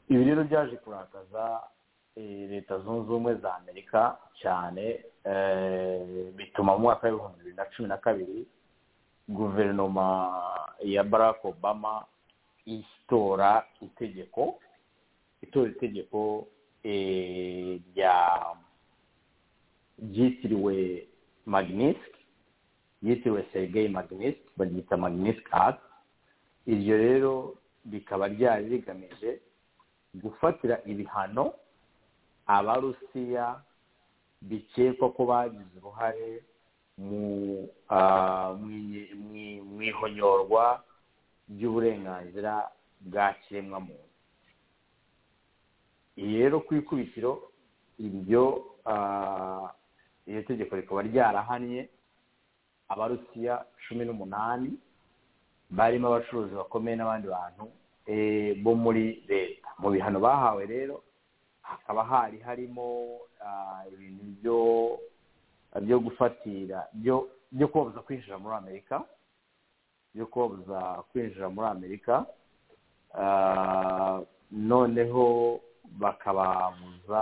ibi rero byaje kurakaza leta zunze ubumwe za amerika cyane bituma mu mwaka w'ibihumbi bibiri na cumi na kabiri guverinoma ya barack obama itora itegeko itora itegeko rya ryitiriwe magnifique yitiriwe serigeyi magnifique baryita magnifique act iryo rero rikaba ryari rigamije gufatira ibihano abarusiya bikekwa ko bagize uruhare mu ihonyorwa ry'uburenganzira bwa kiremwamuntu iyi rero ku ikubitiro iryo iryo tegeko rikaba ryarahannye abarusiya cumi n'umunani barimo abacuruzi bakomeye n'abandi bantu bo muri leta mu bihano bahawe rero hakaba hari harimo ibintu byo gufatira byo kubabuza kwinjira muri amerika byo kubabuza kwinjira muri amerika noneho bakababuza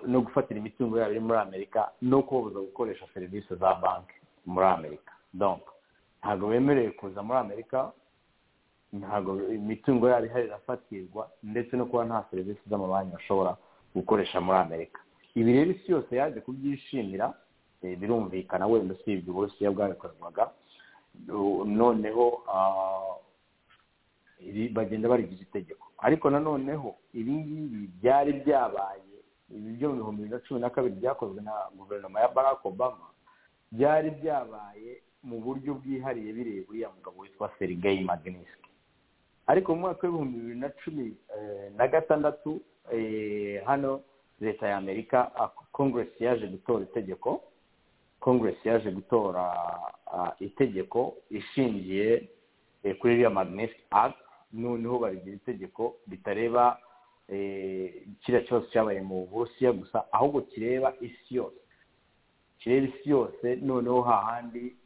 no gufatira imitungo yabo iri muri amerika no kubabuza gukoresha serivisi za banki muri amerika ntabwo bemerewe kuza muri amerika ntabwo imitungo yabo ihari irafatirwa ndetse no kuba nta serivisi z'amabanki bashobora gukoresha muri amerika ibi rero isi yose yaje kubyishimira birumvikana wenda usibye uburusiya bwabikorerwaga noneho bagenda barigize itegeko ariko nanoneho ibi ngibi byari byabaye ibi byo mu bihumbi bibiri na cumi na kabiri byakozwe na guverinoma ya barack obama byari byabaye mu buryo bwihariye bireba uriya mugabo witwa serigeyi magnifique ariko mu mwaka w'ibihumbi bibiri na cumi na gatandatu hano leta ya amerika kongeresi yaje gutora itegeko kongeresi yaje gutora itegeko ishingiye kuri iriya magnetic act noneho barigira itegeko ritareba kiriya kibazo cyabaye mu burusiya gusa ahubwo kireba isi yose kireba isi yose noneho hahandi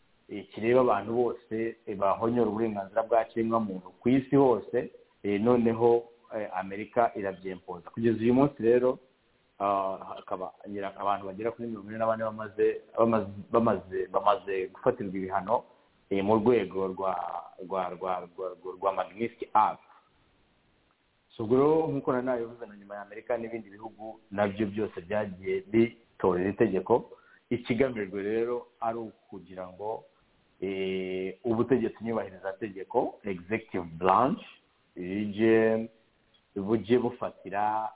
kireba abantu bose bahonyora uburenganzira bwa kiremwamuntu ku isi hose noneho amerika irabyempoza kugeza uyu munsi rero hakaba abantu bagera kuri mirongo ine na bane bamaze gufatirwa ibihano mu rwego rwa rwa rwa rwa rwa magnifique act ubwo rero nk'uko na nabivuze na nyuma ya amerika n'ibindi bihugu nabyo byose byagiye bitora iri tegeko ikigamijwe rero ari ukugira ngo ubutegetsi nyubahiriza tegeko executive branch ije bujye bufatira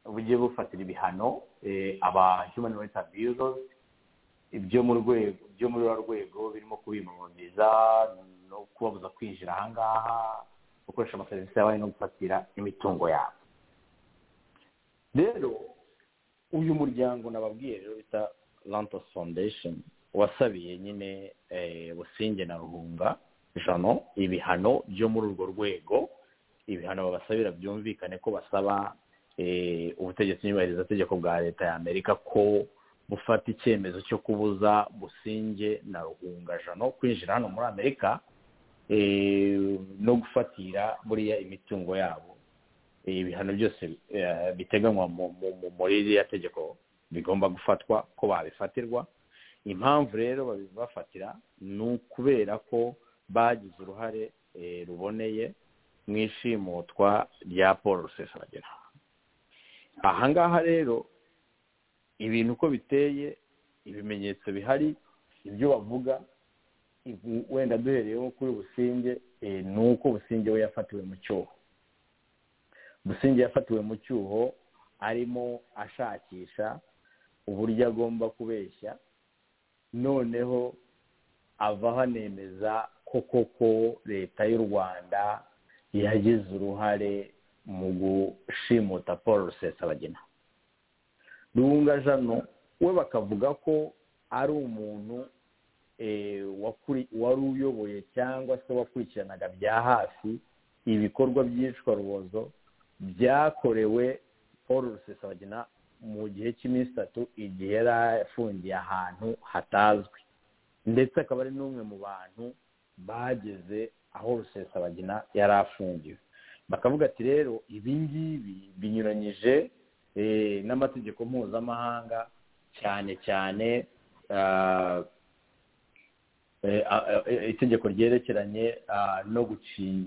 bujye bufatira ibihano aba human rights abusers ibyo mu rwego byo muri rwa rwego birimo kubimumariza no kubabuza kwinjira ahangaha gukoresha amaserivisi yabaye no gufatira imitungo yabo rero uyu muryango nababwiye rero bita lantos foundation wasabiye nyine businge na ruhunga jano ibihano byo muri urwo rwego ibihano babasabira byumvikane ko basaba ubutegetsi nyubahiriza tegeko bwa leta ya amerika ko bufata icyemezo cyo kubuza businge na ruhunga jano kwinjira hano muri amerika no gufatira buriya imitungo yabo ibihano byose biteganywa muri iriya tegeko bigomba gufatwa ko babifatirwa impamvu rero babibafatira ni ukubera ko bagize uruhare ruboneye mu ishimutwa rya paul rusesabagera ahangaha rero ibintu uko biteye ibimenyetso bihari ibyo bavuga wenda duhereyeho kuri businge ni uko businge we yafatiwe mu cyuho businge yafatiwe mu cyuho arimo ashakisha uburyo agomba kubeshya noneho avaho anemeza ko koko leta y'u rwanda yagize uruhare mu gushimuta paul rusesabagina ruhunga jano we bakavuga ko ari umuntu wari uyoboye cyangwa se wakurikiranaga bya hafi ibikorwa by'iyicwarubozo byakorewe paul rusesabagina mu gihe cy'iminsi itatu igihe yari afungiye ahantu hatazwi ndetse akaba ari n'umwe mu bantu bageze aho rusesabagina yari afungiwe bakavuga ati rero ibi ngibi binyuranyije n'amategeko mpuzamahanga cyane cyane itegeko ryerekeranye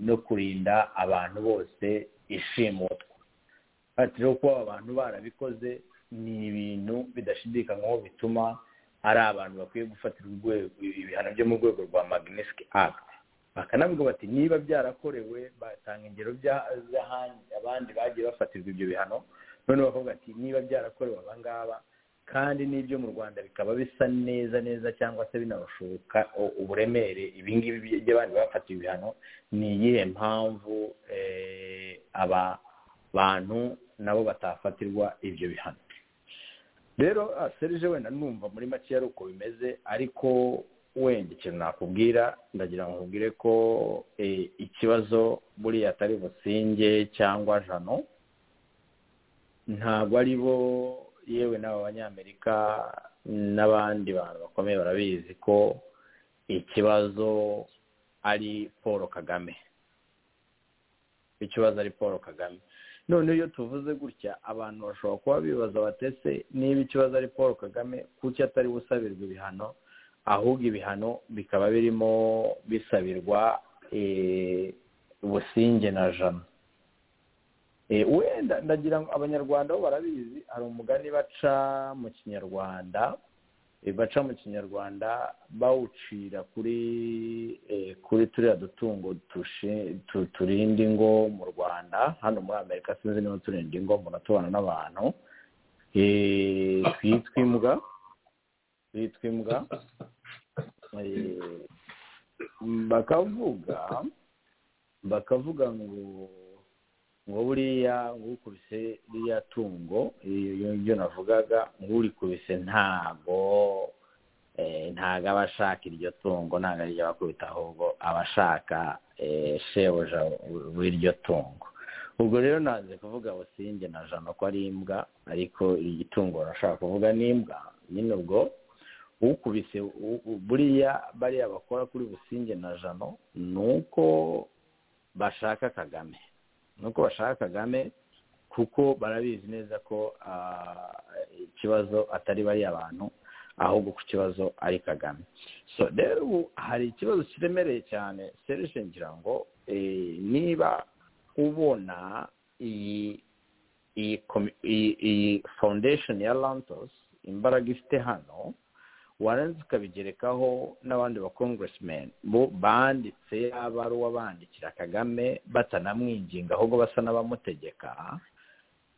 no kurinda abantu bose ishimutwa ati rero kuba abantu barabikoze ni ibintu bidashidikanywaho bituma ari abantu bakwiye gufatira ibihano byo mu rwego rwa magnesike akiti bakanavuga bati niba byarakorewe batanga ingero abandi bagiye bafatirwa ibyo bihano none bakavuga ati niba byarakorewe abangaba kandi n'ibyo mu rwanda bikaba bisa neza neza cyangwa se binarushuka uburemere ibingibi by'abandi bafatiwe ibihano ni iyihe mpamvu aba bantu nabo batafatirwa ibyo bihano rero serije wenda numva muri make ari uko bimeze ariko wenda ikintu nakubwira ndagira ngo nkubwire ko ikibazo buriya atari businge cyangwa jano ntabwo ari bo yewe n'aba banyamerika n'abandi bantu bakomeye barabizi ko ikibazo ari paul kagame ikibazo ari paul kagame noneho iyo tuvuze gutya abantu bashobora kuba bibaza batese niba ikibazo ari paul kagame kuki atari gusabirwa ibihano ahubwo ibihano bikaba birimo bisabirwa businge na jana wenda ndagira ngo abanyarwanda bo barabizi hari umugani baca mu kinyarwanda baca mu kinyarwanda bawucira kuri kuri turiya dutungo turinda ingo mu rwanda hano muri amerika sinzi niba turinda ingo muratubana n'abantu twitwa imbwa twitwa imbwa bakavuga bakavuga ngo ngo buriya ngukubise ririya tungo ibyo navugaga ngurikubise ntago ntago aba ashaka iryo tungo ntago ariryo abakubita ahubwo aba ashaka shebuja w'iryo tungo ubwo rero nanze kuvuga businge na jana ko ari imbwa ariko igitungo urashaka kuvuga n'imbwa nyine ubwo ukubise buriya bariya bakora kuri businge na jano ni uko bashaka kagame nuko bashaka kagame kuko barabizi neza ko ikibazo atari bariya abantu ahubwo ku kibazo ari kagame so rero ubu hari ikibazo kiremereye cyane serije ngira ngo niba ubona iyi iyi komi- iyi iyi foundation ya lantos imbaraga ifite hano warangiza ukabigerekaho n'abandi ba congressmen bo banditse ya baruwa bandikira kagame batanamwinginga ahubwo basa n'abamutegeka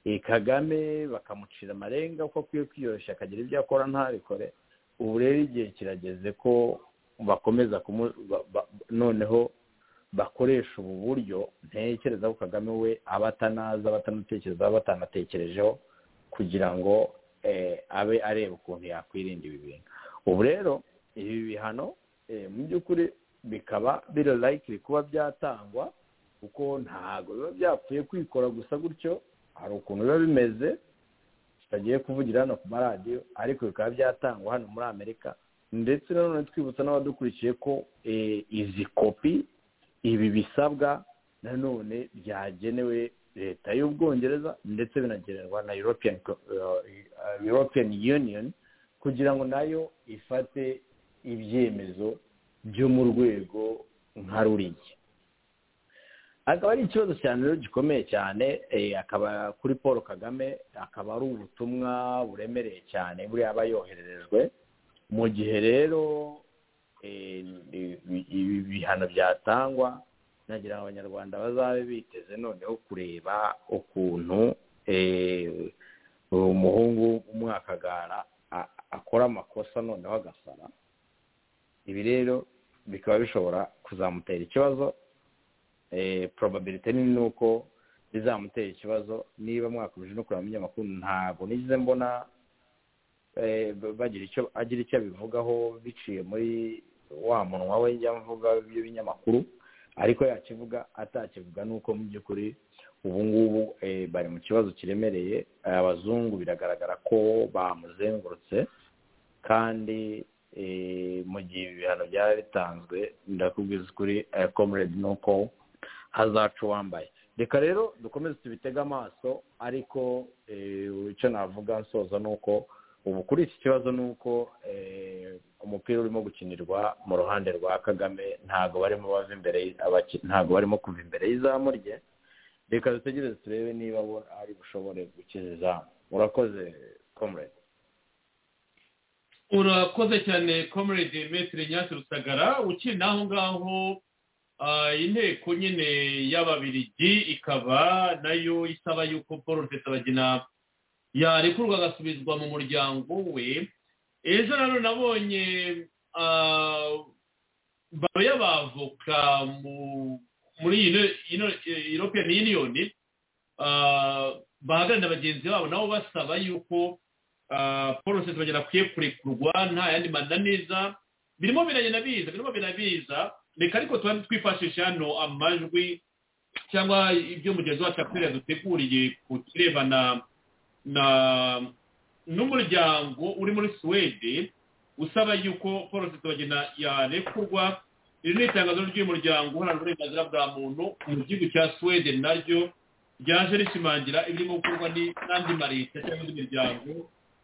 Eh, kagame bakamucira amarenga ko akwiye kwiyoroshya akagira ibyo akora ntabikore ubu rero igihe kirageze ko bakomeza kumu- ba- ba- noneho bakoresha ubu buryo ntekereza ko kagame we aba atanazi aba atanutekereza aba atanatekerejeho kugira ngo eh, abe areba ukuntu yakwirinda ibi bintu ubu rero ibi bihano eh, mu by'ukuri bikaba biri layikiri kuba byatangwa kuko ntabwo biba byapfuye kwikora gusa gutyo hari ukuntu biba bimeze tutagiye kuvugira hano ku maradiyo ariko bikaba byatangwa hano muri amerika ndetse nanone twibutsa n'abadukurikiye ko eh, izi kopi ibi bisabwa nanone byagenewe leta y'ubwongereza ndetse binagenerwa na european, Co- eh, eh, european union kugira ngo nayo ifate ibyemezo byo mu rwego nka ruriya akaba ari ikibazo cyane rero gikomeye cyane eh, akaba kuri paul kagame akaba ari ubutumwa buremereye cyane buriya aba yohererejwe mu gihe rero eh, ibi bihano byatangwa nagira ngo abanyarwanda bazabe biteze noneho kureba ukuntu eh, umuhungu umwakagara a- akora amakosa noneho agasara ibi rero bikaba bishobora kuzamutera ikibazo eh, probability ni nuko bizamutera ikibazo niba mwakomeje no kureba mu binyamakuru ntabwo nigeze mbona eh, b- bagira icyo agira icyo abivugaho biciye muri wa munwa we njya mvuga w'ibinyamakuru ariko yakivuga atakivuga nuko mu by'ukuri ubu ngubu eh, bari mu kibazo kiremereye abazungu biragaragara ko bamuzengurutse kandi eh, mu gihe ibihano byari bitanzwe ndakubwiza ukuri eh, comrade nuko hazaca uwambaye reka rero dukomeze tubitege amaso ariko eh, icyo navuga nsoza ni uko ubu kuri iki kibazo ni uko eh, umupira urimo gukinirwa mu ruhande rwa kagame ntabwo barimo bava imbere y- abaki- ntabwo barimo kuva imbere y'izamu rye reka dutegereze turebe niba bo ari bushobore gukiza izamu urakoze comrade urakoze cyane comrade metire nyasi rusagara ukina aho ngaho ah, inteko nyine y'ababirigi ikaba nayo isaba yuko paul rusesabagina yarekurwa agasubizwa mu muryango we ejo nanone nabonye ah, baro y'abavoka mu- muri ino- ino- european union ah, bahagararira bagenzi babo nabo basaba yuko ah, paul rusesabagina akwiye kurekurwa nta yandi mananiza birimo biragenda biza birimo birabiza reka ariko tuba twifashisha hano amajwi cyangwa ibyo mugenzi wacu akwiye duteguriye ku kirebana na n'umuryango uri muri suwede usaba yuko paul rusesabagina yarekurwa iri ni itangazo ry'umuryango uharanira uburenganzira bwa muntu mu gihugu cya suwede naryo ryaje rishimangira ibirimo gukorwa ni- n'andi mareta cyangwa indi miryango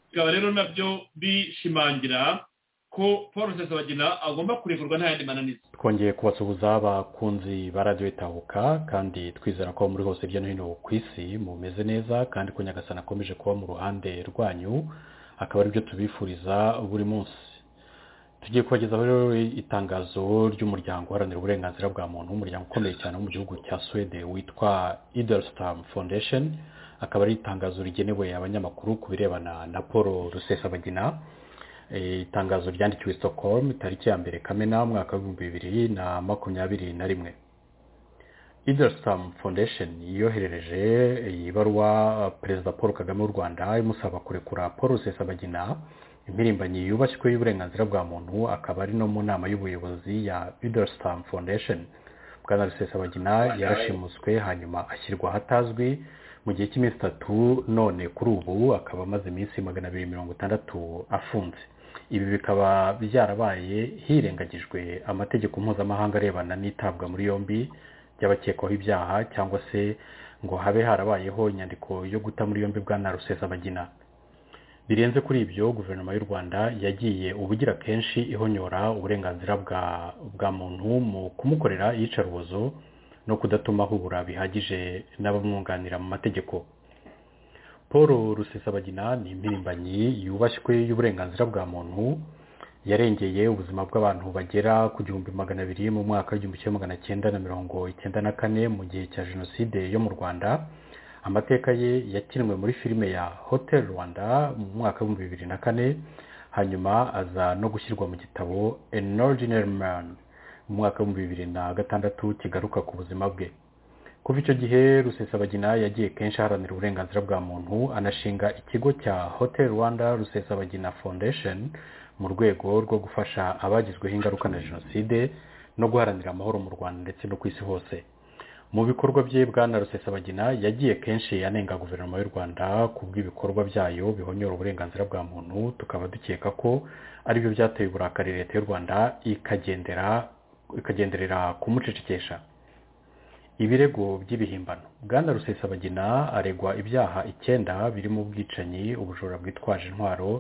bikaba rero nabyo bishimangira ko paul rusesabagina agomba kurekurwa nta yandi mananiza twongeye kubasuhuza abakunzi ba radiyo itahuka kandi twizera ko muri hose hirya no hino ku isi mumeze neza kandi ko nyagasana akomeje kuba mu ruhande rwanyu akaba aribyo tubifuriza buri munsi tugiye kubagezaho rero itangazo ry'umuryango uharanira uburenganzira bwa muntu umuryango ukomeye cyane wo mu gihugu cya swede witwa idelstam foundation akaba ari itangazo rigenewe abanyamakuru ku birebana na paul rusesabagina Eh, itangazo ryandikiwe stockholm tariki ya mbere kamena umwaka w'ibihumbi bibiri na makumyabiri na rimwe idelstam foundation yoherereje iyi baruwa eh, perezida paul kagame w'u rwanda imusaba kurekura paul rusesabagina impirimbanyi yubashywe y'uburenganzira bwa muntu akaba ari no mu nama y'ubuyobozi ya idelstam foundation bwana rusesabagina yarashimuswe hanyuma ashyirwa ahatazwi mu gihe cy'iminsi itatu none kuri ubu akaba amaze iminsi magana abiri mirongo itandatu afunze ibi bikaba byarabaye hirengagijwe amategeko mpuzamahanga arebana n'itabwa muri yombi ry'abakekwaho ibyaha cyangwa se ngo habe harabayeho inyandiko yo guta muri yombi bwa na rusesabagina birenze kuri ibyo guverinoma y'u rwanda yagiye ubugira kenshi ihonyora uburenganzira bwa bwa muntu mu kumukorera iyicarubozo no kudatuma ahura bihagije n'abamwunganira mu mategeko paul rusesabagina ni impirimbanyi yubashywe y'uburenganzira bwa muntu yarengeye ubuzima bw'abantu bagera ku gihumbi magana abiri mu mwaka w'igihumbi kimwe magana cyenda na mirongo icyenda na kane mu gihe cya jenoside yo mu rwanda amateka ye yakinwe muri filime ya hotel rwanda mu mwaka w'ibihumbi bibiri na kane hanyuma aza no gushyirwa mu gitabo an ordinary man mu mwaka w'ibihumbi bibiri na gatandatu kigaruka ku buzima bwe kuva icyo gihe rusesabagina yagiye kenshi aharanira uburenganzira bwa muntu anashinga ikigo cya hotel rwanda rusesabagina foundation mu rwego rwo gufasha abagizweho ingaruka na jenoside no guharanira amahoro mu rwanda ndetse no ku isi hose mu bikorwa bye bwana rusesabagina yagiye kenshi anenga guverinoma y'u rwanda ku bw'ibikorwa byayo bihonyora uburenganzira bwa muntu tukaba dukeka ko aribyo byateye uburakari leta y'u rwanda ikagendera ikagenderera kumucecekesha ibirego by'ibihimbano bwana rusesabagina aregwa ibyaha icyenda birimo ubwicanyi ubujura bwitwaje intwaro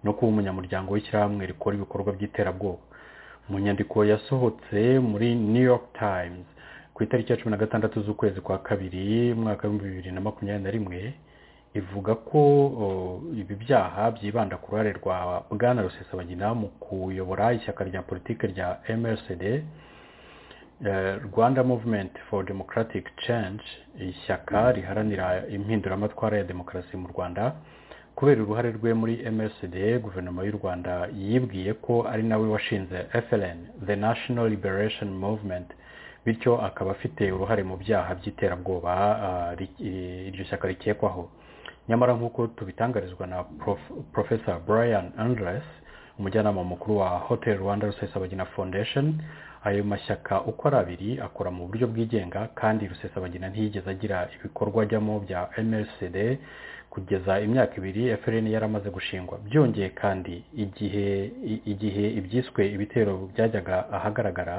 no kuba umunyamuryango w'ishyirahamwe rikora ibikorwa by'iterabwoba mu nyandiko yasohotse muri new york times ku itariki ya cumi na gatandatu z'ukwezi kwa kabiri mwaka w'ibihumbi bibiri na makumyabiri na rimwe ivuga ko ibi byaha byibanda ku ruhare rwa bwana rusesabagina mu kuyobora ishyaka rya politiki rya mrcd rwanda movement for democratic change ishyaka riharanira impinduramatwara ya demokarasi mu rwanda kubera uruhare rwe muri mrcd guverinoma y'u rwanda yibwiye ko ari nawe washinze fln the national liberation movement bityo akaba afite uruhare mu byaha by'iterabwoba iryo shyaka rikekwaho nyamara nk'uko tubitangarizwa na profesa brian andres umujyanama mukuru wa hotel rwanda rusesabagina foundation ayo mashyaka uko ari abiri akora mu buryo bwigenga kandi rusesabagina ntiyigeze agira ibikorwa ajyamo bya mrcd kugeza imyaka ibiri FLN yaramaze gushingwa byongeye kandi igihe igihe ibyiswe ibitero byajyaga ahagaragara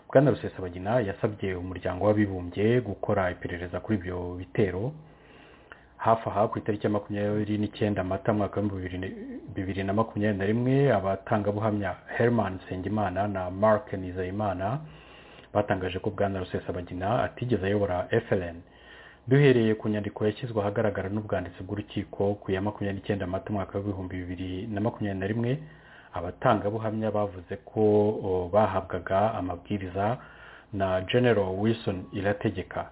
bwana rusesabagina yasabye umuryango w'abibumbye gukora iperereza kuri ibyo bitero hafi aha ku itariki ya makumyabiri n'icyenda mata mwaka w'ibihumbi bibiri na makumyabiri na rimwe abatangabuhamya herman nsengimana na mark nizeyimana batangaje ko bwana rusesabagina atigeze ayobora FLN duhereye ku nyandiko yashyizwe ahagaragara n'ubwanditsi bw'urukiko ku ya makumyabiri n'icyenda mata umwaka w'ibihumbi bibiri na makumyabiri na rimwe abatangabuhamya bavuze ko bahabwaga amabwiriza na general wilson irategeka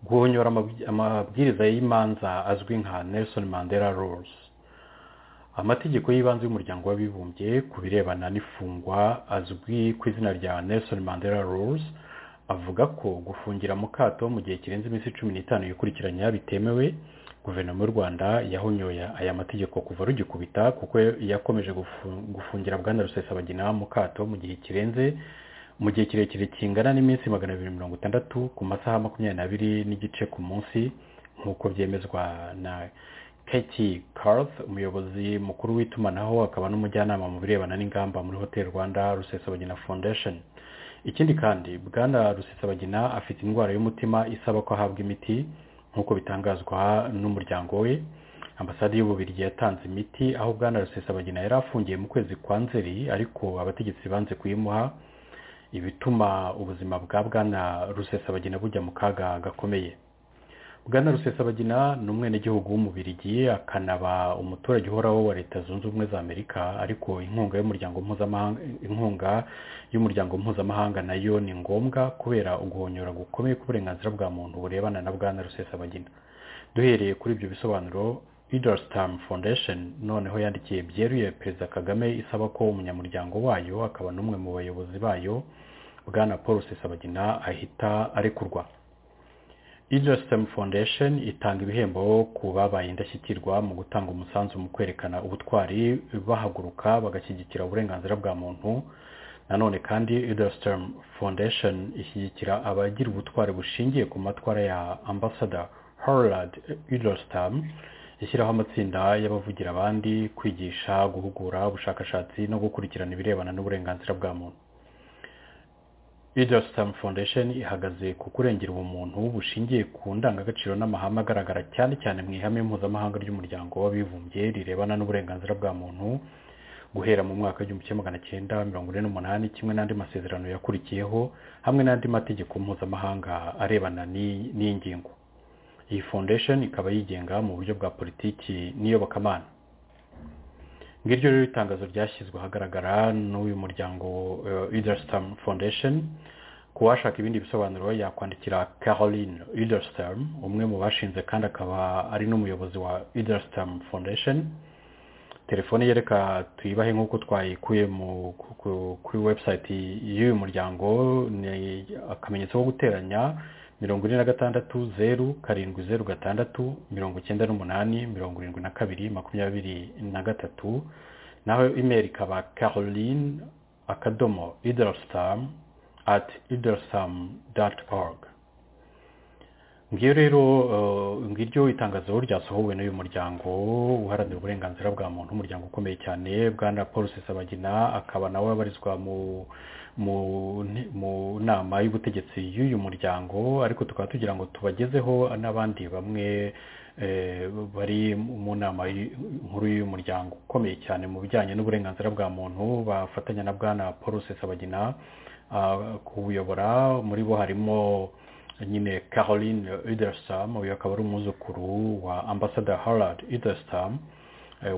guhonyora amabwiriza y'imanza azwi nka nelson mandela rules amategeko y'ibanze y'umuryango w'abibumbye ku birebana n'ifungwa azwi ku izina rya nelson mandela rules avuga ko gufungira mu kato mu gihe kirenze iminsi cumi n'itanu yikurikiranya bitemewe guverinoma y'u rwanda yahonyoye aya mategeko kuva rugikubita kuko yakomeje gufungira bwana rusesabagina mu kato mu gihe kirenze mu gihe kirekire kingana n'iminsi magana abiri mirongo itandatu ku masaha makumyabiri n'abiri n'igice ku munsi nk'uko byemezwa na keti karuth umuyobozi mukuru w'itumanaho akaba n'umujyanama mu birebana n'ingamba muri hotel rwanda rusesabagina foundation ikindi kandi bwana rusesabagina afite indwara y'umutima isaba ko ahabwa imiti nk'uko bitangazwa n'umuryango we ambasade y'ububirigi yatanze imiti aho bwana rusesabagina yari afungiye mu kwezi kwa nzeri ariko abategetsi banze kuyimuha ibituma ubuzima bwa bwana rusesabagina bujya mu kaga gakomeye bwana rusesabagina ni umwenegihugu w'umubirigi akanaba umuturage uhoraho wa leta zunze ubumwe za amerika ariko inkunga y'umuryango mpuzamahanga inkunga y'umuryango mpuzamahanga nayo ni ngombwa kubera uguhonyora gukomeye k'uburenganzira bwa muntu burebana na bwana rusesabagina duhereye kuri ibyo bisobanuro idorstam foundation noneho yandikiye byeruye perezida kagame isaba ko umunyamuryango wayo akaba n'umwe mu bayobozi bayo bwana paul rusesabagina ahita arekurwa Idrostem Foundation itanga ibihembo ku babaye indashyikirwa mu gutanga umusanzu mu kwerekana ubutwari bahaguruka bagashyigikira uburenganzira bwa muntu nanone kandi Idrostem Foundation ishyigikira abagira ubutwari bushingiye ku matwara ya Ambassador Harold Idrostem ishyiraho amatsinda y'abavugira abandi kwigisha guhugura ubushakashatsi no gukurikirana ibirebana n'uburenganzira bwa muntu Idrostam Foundation ihagaze ku kurengera ubumuntu bushingiye ku ndangagaciro n'amahame agaragara cyane cyane mu ihame mpuzamahanga ry'umuryango w'abibumbye rirebana n'uburenganzira bwa muntu guhera mu mwaka w'igihumbi kimwe magana cyenda mirongo ine n'umunani kimwe n'andi masezerano yakurikiyeho hamwe n'andi mategeko mpuzamahanga arebana n'iyi n'iyi ngingo iyi foundation ikaba yigenga mu buryo bwa politiki n'iyobokamana ngiryo rero itangazo ryashyizwe ahagaragara n'uyu muryango idarstam foundation ku washaka ibindi bisobanuro yakwandikira caroline idarstam umwe mu bashinze kandi akaba ari n'umuyobozi wa idarstam foundation telefone yereka tuyibahe nk'uko twayikuye kuri website y'uyu muryango ni akamenyetso ko guteranya mirongo ine na gatandatu zeru karindwi zeru gatandatu mirongo icyenda n'umunani mirongo irindwi na kabiri makumyabiri na gatatu naho imeri ikaba caroline akadomo idarasitamu ati idarasitamu dati org ngiyo rero ngiryo itangazo ryasohowe n'uyu muryango uharanira uburenganzira bwa muntu umuryango ukomeye cyane bwana paul sisabagina akaba nawe abarizwa mu mu nama y'ubutegetsi y'uyu muryango ariko tukaba tugira ngo tubagezeho n'abandi bamwe bari mu nama nkuru y'uyu muryango ukomeye cyane mu bijyanye n'uburenganzira bwa muntu bafatanya na bwana paul sisabagina kuwuyobora muri bo harimo nyine caroline idarstam uyu akaba ari umwuzukuru wa ambassador harald idarstam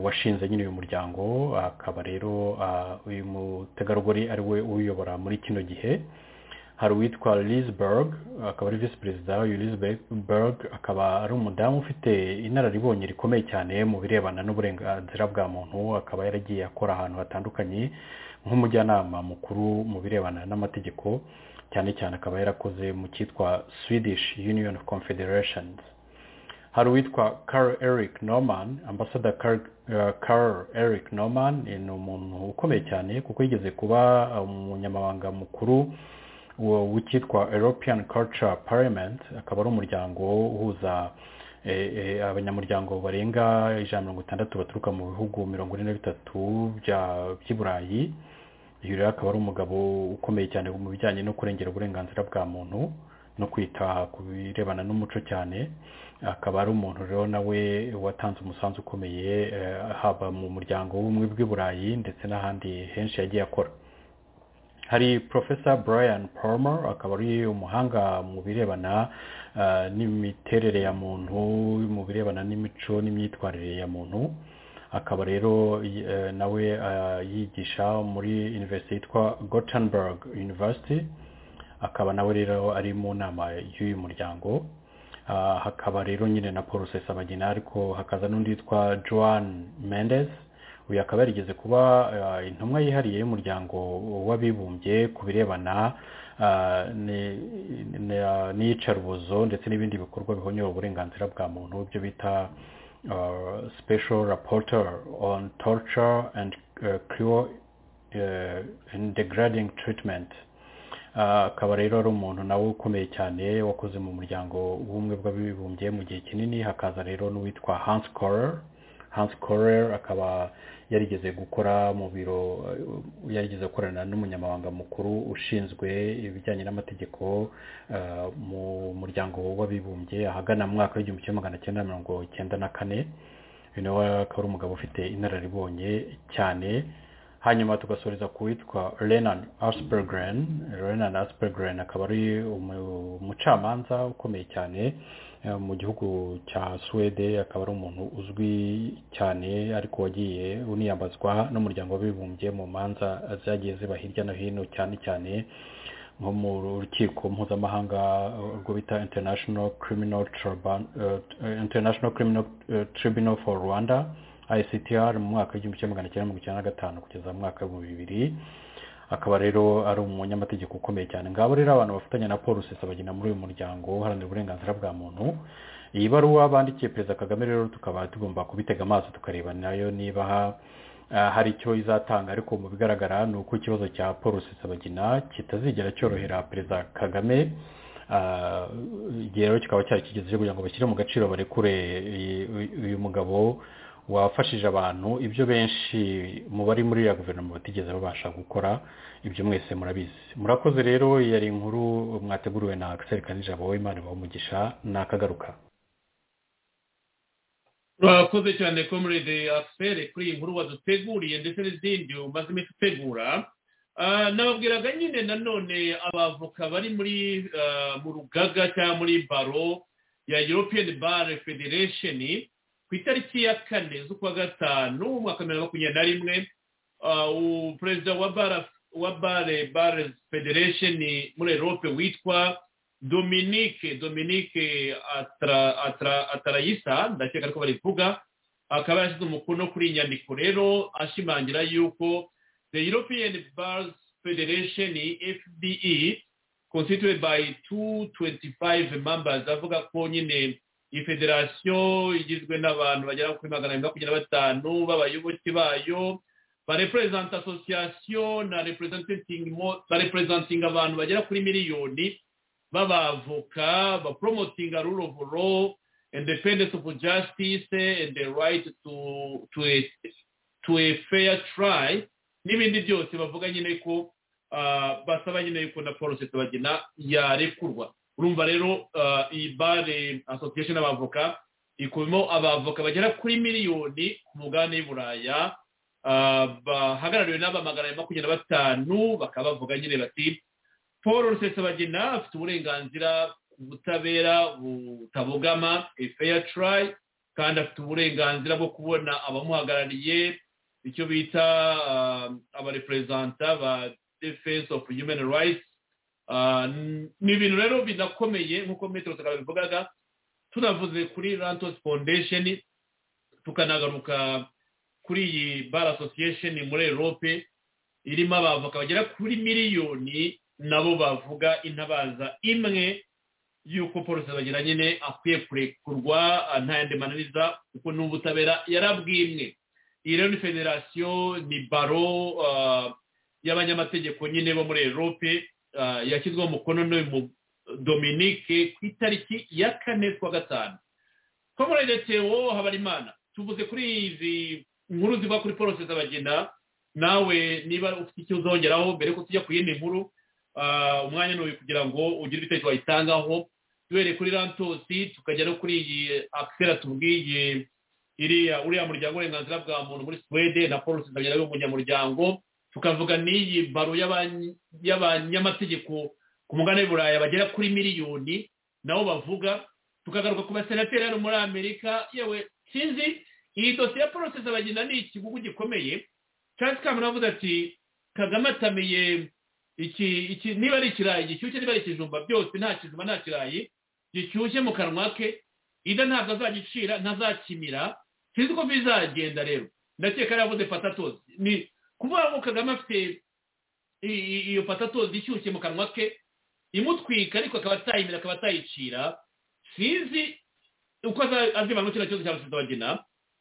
washinze nyine uyu muryango akaba rero uyu mutegarugori ari we uyobora muri kino gihe hari uwitwa lisberg akaba ari visi perezida uyu lisberg akaba ari umudamu ufite inararibonye rikomeye cyane mu birebana n'uburenganzira bwa muntu akaba yaragiye akora ahantu hatandukanye nk'umujyanama mukuru mu birebana n'amategeko cyane cyane akaba yarakoze mu cyitwa swedish union of confederations hari uwitwa carl eric norman ambassador carl eric norman ni umuntu ukomeye cyane kuko yigeze kuba umunyamabanga mukuru w'icyitwa european culture parliament akaba ari umuryango uhuza abanyamuryango barenga ijana mirongo itandatu baturuka mu bihugu mirongo ine na bitatu by'i burayi uyu rero akaba ari umugabo ukomeye cyane mu bijyanye no kurengera uburenganzira bwa muntu no kwita ku birebana n'umuco cyane akaba ari umuntu rero nawe watanze umusanzu ukomeye haba mu muryango w'ubumwe bw'i burayi ndetse n'ahandi henshi yagiye akora hari profesa brian palmer akaba ari umuhanga mu birebana n'imiterere ya muntu mu birebana n'imico n'imyitwarire ya muntu akaba rero nawe yigisha muri university yitwa Gothenburg University akaba nawe rero ari mu nama y'uyu muryango hakaba rero nyine na paul sesabagina ariko hakaza n'undi witwa joan mendes uyu akaba yarigeze kuba intumwa yihariye y'umuryango w'abibumbye ku birebana n'iyicarubozo ndetse n'ibindi bikorwa bihonyora uburenganzira bwa muntu ibyo bita uh, special rapporteur on torture and uh, cruel uh, and degrading treatment akaba rero ari umuntu nawe ukomeye cyane wakoze mu muryango w'ubumwe bw'abibumbye mu gihe kinini hakaza rero n'uwitwa hans korer hans korer akaba yarigeze gukora mu biro yarigeze gukorana n'umunyamabanga mukuru ushinzwe ibijyanye n'amategeko mu muryango w'abibumbye ahagana mu mwaka w'igihumbi kimwe magana cyenda mirongo icyenda na kane uyu nawe akaba ari umugabo ufite inararibonye cyane hanyuma tugasoreza ku witwa renan aspergren renan aspergren akaba ari umucamanza ukomeye cyane mu gihugu cya suwede akaba ari umuntu uzwi cyane ariko wagiye uniyambazwa n'umuryango w'abibumbye mu manza zagiye ziba hirya no hino cyane cyane nko mu rukiko mpuzamahanga rwo bita international criminal tribunal for rwanda ictr mu mwaka w'igihumbi kimwe magana cyenda mirongo icyenda na gatanu kugeza mu mwaka w'ibihumbi bibiri akaba rero ari umunyamategeko ukomeye cyane ngabo rero abantu bafatanya na paul rusesabagina muri uyu muryango uharanira uburenganzira bwa muntu iyi baruwa bandikiye perezida kagame rero tukaba tugomba kubitega amaso tukareba nayo niba hari icyo izatanga ariko mu bigaragara ni uko ikibazo cya paul rusesabagina kitazigera cyorohera perezida kagame igihe rero kikaba cyari kigeze cyo kugira ngo bashyire mu gaciro barekure uyu mugabo wafashije abantu ibyo benshi mu bari muri ya guverinoma batigeze babasha gukora ibyo mwese murabizi murakoze rero yari inkuru mwateguriwe na akiseri kanijabo w'imana umugisha nakagaruka turakoze cyane komerede afuperi kuri iyi nkuru waduteguriye ndetse n'izindi umaze iminsi utegura nababwiraga nyine nanone abavoka bari muri mu rugaga cyangwa muri baro ya european bar federation ku itariki ya kane z'ukwa gatanu mu mwaka wa bibiri na makumyabiri na rimwe perezida wa bare bare federation muri europe witwa dominique dominique atarayisa ndakeka ko barivuga akaba yashyize umukono kuri iyi nyandiko rero ashimangira yuko the european bars federation fde constituted by two twenty five members avuga ko nyine iyi federasiyo igizwe n'abantu bagera kuri magana abiri makumyabiri na batanu b'abayoboke bayo barepurezentinga asosiyasiyo na barepurezentinga abantu bagera kuri miliyoni b'abavoka baporomotinga rule of law independence of justice and the right to to a, to a fair trial n'ibindi byose bavuga nyine ko basaba nyine yuko na paul bagena yarekurwa urumva rero iyi bare association y'abavoka ikubimo abavoka bagera kuri miliyoni ku mugabane w'uburaya bahagarariwe n'aba magana abiri makumyabiri na batanu bakaba bavuga nyine bati paul rusesabagina afite uburenganzira ku butabera butabogama feya turayi kandi afite uburenganzira bwo kubona abamuhagarariye icyo bita abareperezanta ba defense of human rights ni ibintu rero binakomeye nk'uko metero sakara bivugaga tunavuze kuri rantos foundation tukanagaruka kuri iyi bar association muri europe irimo abavoka bagera kuri miliyoni nabo bavuga intabaza imwe y'uko polisi bagira nyine akwiye kurekurwa nta yandi mananiza kuko n'ubutabera yarabwimwe iyi rero ni federasiyo ni baro y'abanyamategeko nyine bo muri erope yashyizweho umukono n'uyu dominique ku itariki ya kane kwa gatanu ko muri eretsewo habarimana tuvuze kuri izi nkuru ziva kuri polisi z'abagenda nawe niba ufite icyo uzongeraho mbere ko tujya ku yindi nkuru umwanya ni uyu kugira ngo ugire ibitekerezo wayitangaho duhereye kuri rantosi tukajya no kuri iyi akisera tubwiye iriya uriya muryango w'uburenganzira bwa muntu muri suwede na paul sida w'umunyamuryango tukavuga n'iyi baro y'abanyamategeko ku mugabane w'uburaya bagera kuri miliyoni nabo bavuga tukagaruka ku basenateri hano muri amerika yewe sinzi iyi dosiye ya paul sida bagenda ni ikigugu gikomeye cyangwa tukamera avuga ati kagame atamiye iki iki niba ari ikirayi gishyushye niba ari ikijumba byose nta kijumba nta kirayi gishyushye mu kanwa ke ida ntabwo azagicira ntazakimira sinzi ko bizagenda rero ndakeka yavuze patatozi ni kuvuga ngo kagame afite iyo patatozi ishyushye mu kanwa ke imutwika ariko akaba atayimira akaba atayicira sinzi uko azibana kino kibazo cya perezida wagena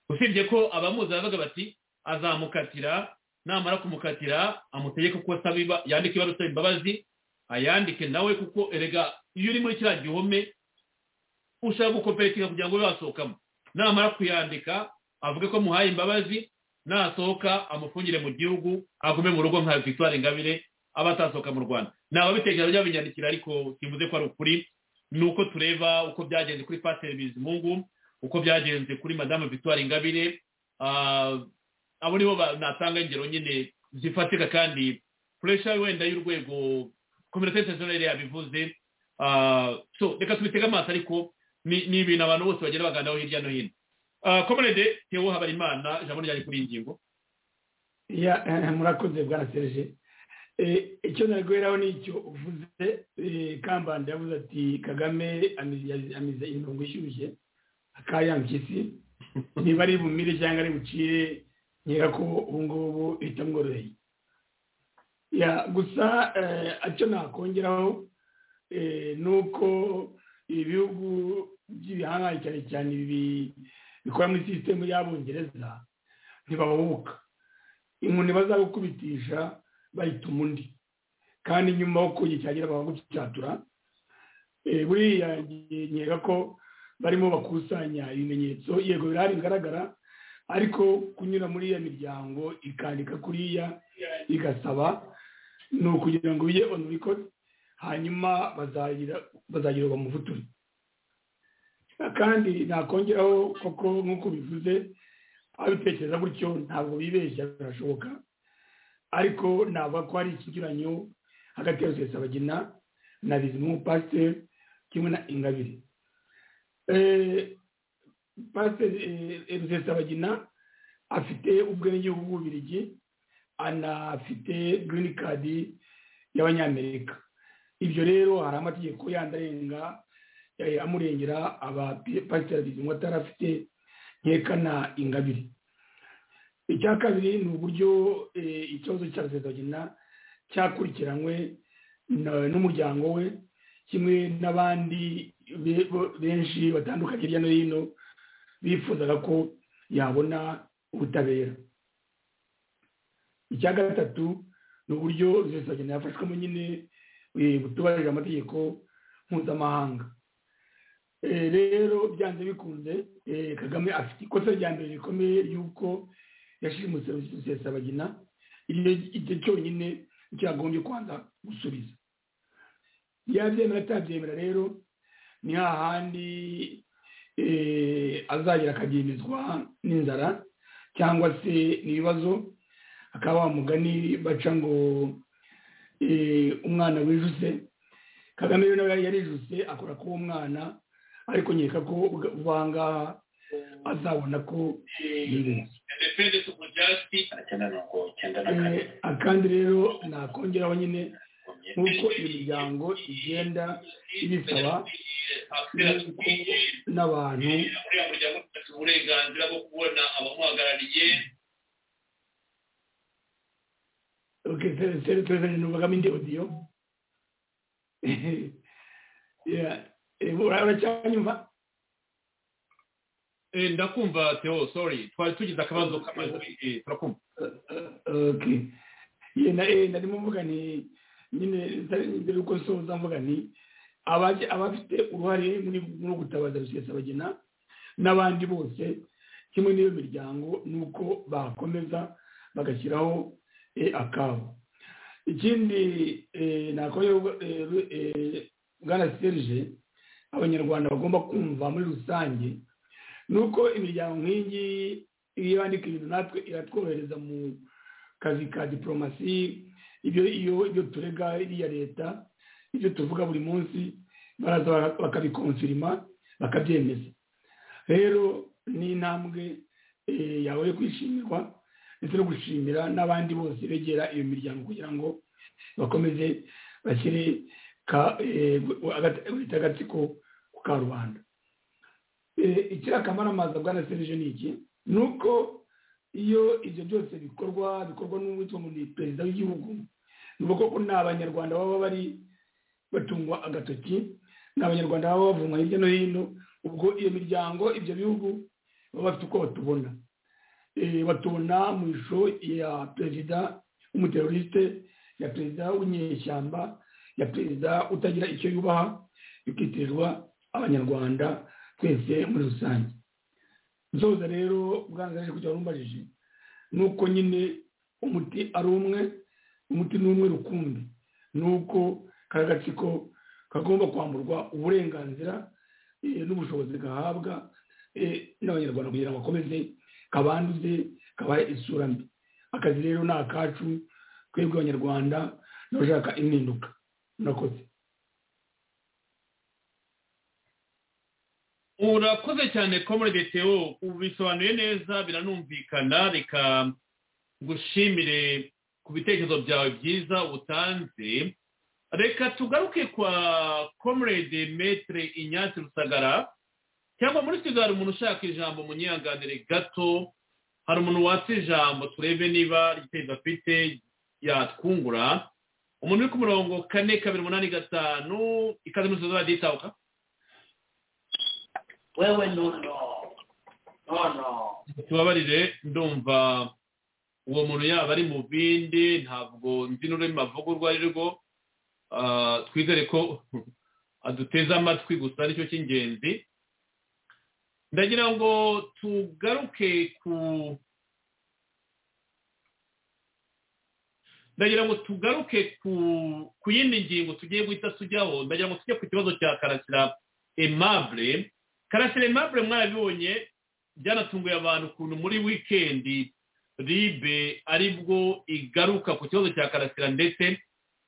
usibye ko abamuzi bavuga bati azamukatira namara kumukatira amutegeke uko asaba yandike ibaruwa isaba imbabazi ayandike nawe kuko erega iyo uri muri kiriya gihome ushaka gukoperetinga kugira ngo ube wasohokamo namara kuyandika avuge ko muhaye imbabazi nasohoka amufungire mu gihugu agume mu rugo nka victoire ingabire aba atasohoka mu rwanda ni ababitekereza byabinyandikira ariko kivuze ko ari ukuri ni uko tureba uko byagenze kuri pasiteri bizimungu uko byagenze kuri madamu victoire ingabire abo nibo natanga ingero nyine zifatika kandi puresha wenda y'urwego kominote interinasiyoneri yabivuze so reka tubitege amaso ariko ni ibintu abantu bose bagenda baganiraho hirya no hino komerede tewo habarimana ijambo ryari kuri iyi ngingo murakoze bwaratereje icyo nari guheraho ni icyo uvuze kambanda yavuze ati kagame amize imirongo ishyushye akayangisi niba ari bumire cyangwa ari bucire nkeka ko ubu ngubu bitamworoheye gusa icyo nakongeraho ni uko ibihugu by'ibihangane cyane cyane ibi bikora muri sisitemu y'abongereza ntibahubuka inkoni bazagukubitisha bayita umundi kandi nyuma yo kuyicyagera bakagucyatura buriya nkeka ko barimo bakusanya ibimenyetso yego birahari bigaragara ariko kunyura muri iyo miryango ikandika kuriya igasaba ni ukugira ngo bijye onu rikodi hanyuma bazagira mu muvuduko kandi nakongeraho koko nk'uko bivuze abitekereza gutyo ntabwo bibeshya birashoboka ariko navuga ko hari ikinyuranyo hagati ya rusesabagina na bizimu pasiteri kimwe na ingabire pasiteri rusesabagina afite ubwenegihugu bw'ububirigi anafite girini kadi y'abanyamerika ibyo rero hari amategeko yandi arenga amurengera abapasiteri bizimu atarafite nkekana ingabire icya kabiri ni uburyo ikibazo cya rusesabagina cyakurikiranywe n'umuryango we kimwe n'abandi benshi batandukanye hirya no hino bifuzaga ko yabona ubutabera icya gatatu ni uburyo rusesabagina yafashwemo nyine butubahirije amategeko mpuzamahanga rero byanze bikunze kagame afite ikosa rya mbere rikomeye ry'uko yashimutse rusesabagina iryo cyonyine cyagombye kubanza gusubiza yabyemera atabyemera rero ni hahandi azagera akabyemezwa n'inzara cyangwa se n'ibibazo akaba wamugani baca ngo umwana wijuse kagame rero nawe yarijuse akora k'uwo mwana ariko nkeka ko ubangaha azabona ko yibeshya akandi rero nakongeraho nyine nk'uko imiryango igenda ibisaba n'abantu uriya muryango ufite uburenganzira bwo kubona abamuhagarariye serivisi ntibugamo indi odiyo uracyanyumva ndakumva teo sorry twari tugize akabazo k'amajwi turakumva narimo mvuga ni nyine mbere yuko nsoza mvuga ni abafite uruhare muri gutabaza rusesabagina n'abandi bose kimwe n'iyo miryango ni uko bakomeza bagashyiraho akabo ikindi nakorewe bwana serije abanyarwanda bagomba kumva muri rusange ni uko imiryango nk'iyi iyo yandika ibintu natwe iratworohereza mu kazi ka diporomasi ibyo turega iriya leta ibyo tuvuga buri munsi baraza bakabikonsirima bakabyemeza rero ni intambwe yawe yo kwishimirwa ndetse no gushimira n'abandi bose begera iyo miryango kugira ngo bakomeze bashyire agatsiko ku karubanda icyakamara bwana serije ni iki ni uko iyo ibyo byose bikorwa bikorwa n'uwitwa ngo ni perezida w'igihugu ni koko ni abanyarwanda baba bari batungwa agatoki ni abanyarwanda baba bavumwa hirya no hino ubwo iyo miryango ibyo bihugu baba bafite uko batubona batubona mu ishusho ya perezida w'umuteroriste ya perezida w'inyeshyamba ya perezida utagira icyo yubaha bikitirirwa abanyarwanda twese muri rusange nzoza rero ubwangaje kugira urumbajije ni uko nyine umuti ari umwe umuti ni umwe rukumbi ni uko kari gatsiko kagomba kwamburwa uburenganzira n'ubushobozi gahabwa n'abanyarwanda kugira ngo bakomeze kabanduze kabahe isura mbi akazi rero ni akacu twebwe abanyarwanda n'abashaka impinduka murakoze urakoze cyane komorede teo ubisobanuye neza biranumvikana reka ngushimire ku bitekerezo byawe byiza utanze reka tugaruke kwa komorede metere inyatsi rusagara cyangwa muri kigali hari umuntu ushaka ijambo munyihanganire gato hari umuntu watse ijambo turebe niba igiteza afite yatwungura umuntu uri ku murongo kane kabiri umunani gatanu ikaze muri kigali radiyitabuka wewe nono nono tubabarire ndumva uwo muntu yaba ari mu bindi ntabwo nzi n'ururimi avuga urwo ari rwo twizere ko aduteze amatwi gusa nicyo cy'ingenzi ndagira ngo tugaruke ku ndagira ngo tugaruke ku yindi ngingo tugiye guhita tujyaho ndagira ngo tujye ku kibazo cya karasira emabure karasire mabure mwabibonye byanatunguye abantu ukuntu muri wikendi ribe aribwo igaruka ku kibazo cya karasira ndetse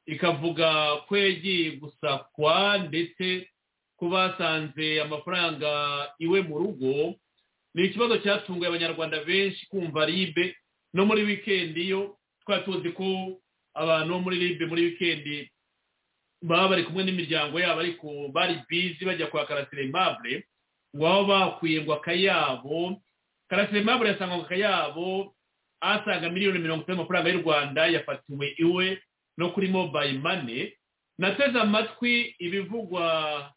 ikavuga ko yagiye gusakwa ndetse ko basanze amafaranga iwe mu rugo ni ikibazo cyatunguye abanyarwanda benshi kumva ribe no muri wikendi yo twari tuzi ko abantu bo muri ribe muri wikendi baba bari kumwe n'imiryango yabo ariko bari bizi bajya kwa karasire mabure ngo baba bakwiye ngo akayabo karasire mabure yasanga ngo akayabo asaga miliyoni mirongo itanu y'amafaranga y'u rwanda yafatiwe iwe no kuri mobayiro mane nateze amatwi ibivugwa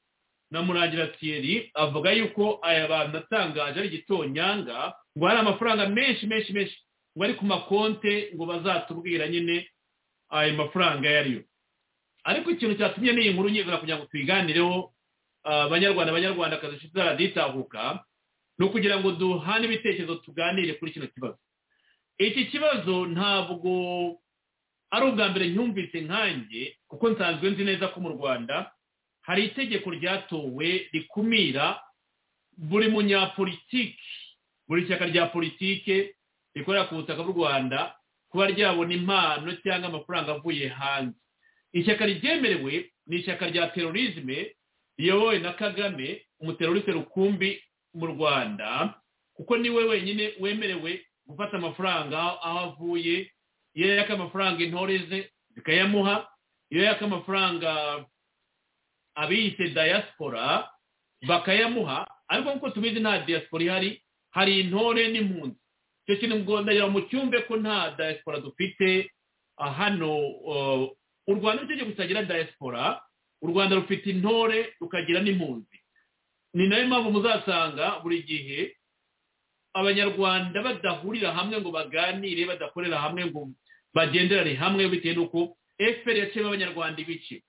na murangira thierry avuga yuko aya bantu atangaje ari igitonyanga ngo hari amafaranga menshi menshi menshi ngo ari ku makonte ngo bazatubwira nyine ayo mafaranga ayo ariyo ariko ikintu cyatumye n'iyi nkuru nyizera kugira ngo tuyiganireho abanyarwanda abanyarwandakazi inshuti zaraditahuka ni ukugira ngo duhane ibitekerezo tuganire kuri kino kibazo iki kibazo ntabwo ari ubwa mbere nyumvise nkanjye kuko nsanzwe nzi neza ko mu rwanda hari itegeko ryatowe rikumira buri munyapolitiki buri shyaka rya politike rikorera ku butaka bw'u rwanda kuba ryabona impano cyangwa amafaranga avuye hanze ishyaka ryemerewe ni ishyaka rya terorizme riyobowe na kagame umuteroriste rukumbi mu rwanda kuko niwe wenyine wemerewe gufata amafaranga aho avuye iyo yaka amafaranga intore ze zikayamuha iyo yaka amafaranga abiyise diaspora bakayamuha ariko nk'uko tubizi nta diaspora ihari hari intore n'impunzi icyo kintu ngo mu cyumbe ko nta diaspora dufite hano u rwanda rutegeko kutagira diaspora u rwanda rufite intore rukagira n'impunzi ni nayo mpamvu muzasanga buri gihe abanyarwanda badahurira hamwe ngo baganire badakorera hamwe ngo bagenderane hamwe bitewe n'uko efuperi yaciyemo abanyarwanda ibice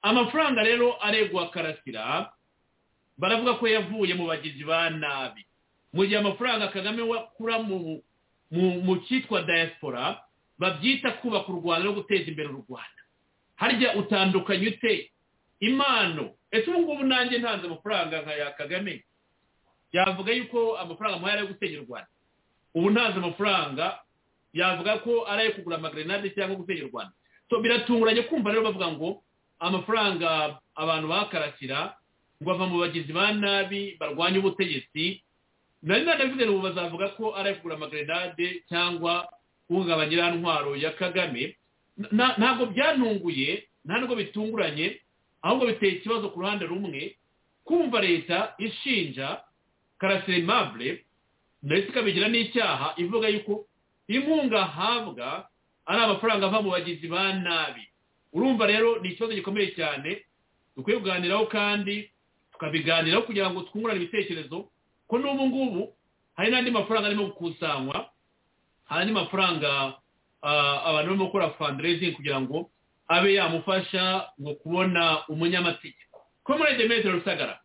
amafaranga rero aregwa karasira baravuga ko yavuye mu bagizi ba nabi mu gihe amafaranga kagame wakura mu cyitwa diaspora babyita kubaka u rwanda no guteza imbere u rwanda harya utandukanye ute impano ese ubu ngubu nanjye ntanze amafaranga nka ya kagame yavuga yuko amafaranga amuhaye ari gutera u rwanda ubu ntanze amafaranga yavuga ko ari ayo kugura amagrenade cyangwa gutera u rwanda biratunguranye kumva rero bavuga ngo amafaranga abantu bakarasira ngo bava mu bagizi ba nabi barwanya ubutegetsi nari nanabivuze ngo bazavuga ko ari kugura amagrenade cyangwa guhungabanya ntwaro ya kagame ntabwo byantunguye nta nubwo bitunguranye ahubwo biteye ikibazo ku ruhande rumwe kumva leta ishinja karasire mabure ndetse ikabigira n'icyaha ivuga yuko inkunga ahabwa ari amafaranga ava mu bagizi ba nabi urumva rero ni ikibazo gikomeye cyane dukwiye kuganiraho kandi tukabiganiraho kugira ngo twungurane ibitekerezo ko n'ubu ngubu hari n'andi mafaranga arimo gukusanywa hari andi mafaranga abantu barimo gukora fundraising kugira ngo abe yamufasha ngo kubona umunyamategeko ko muri demetero rusagara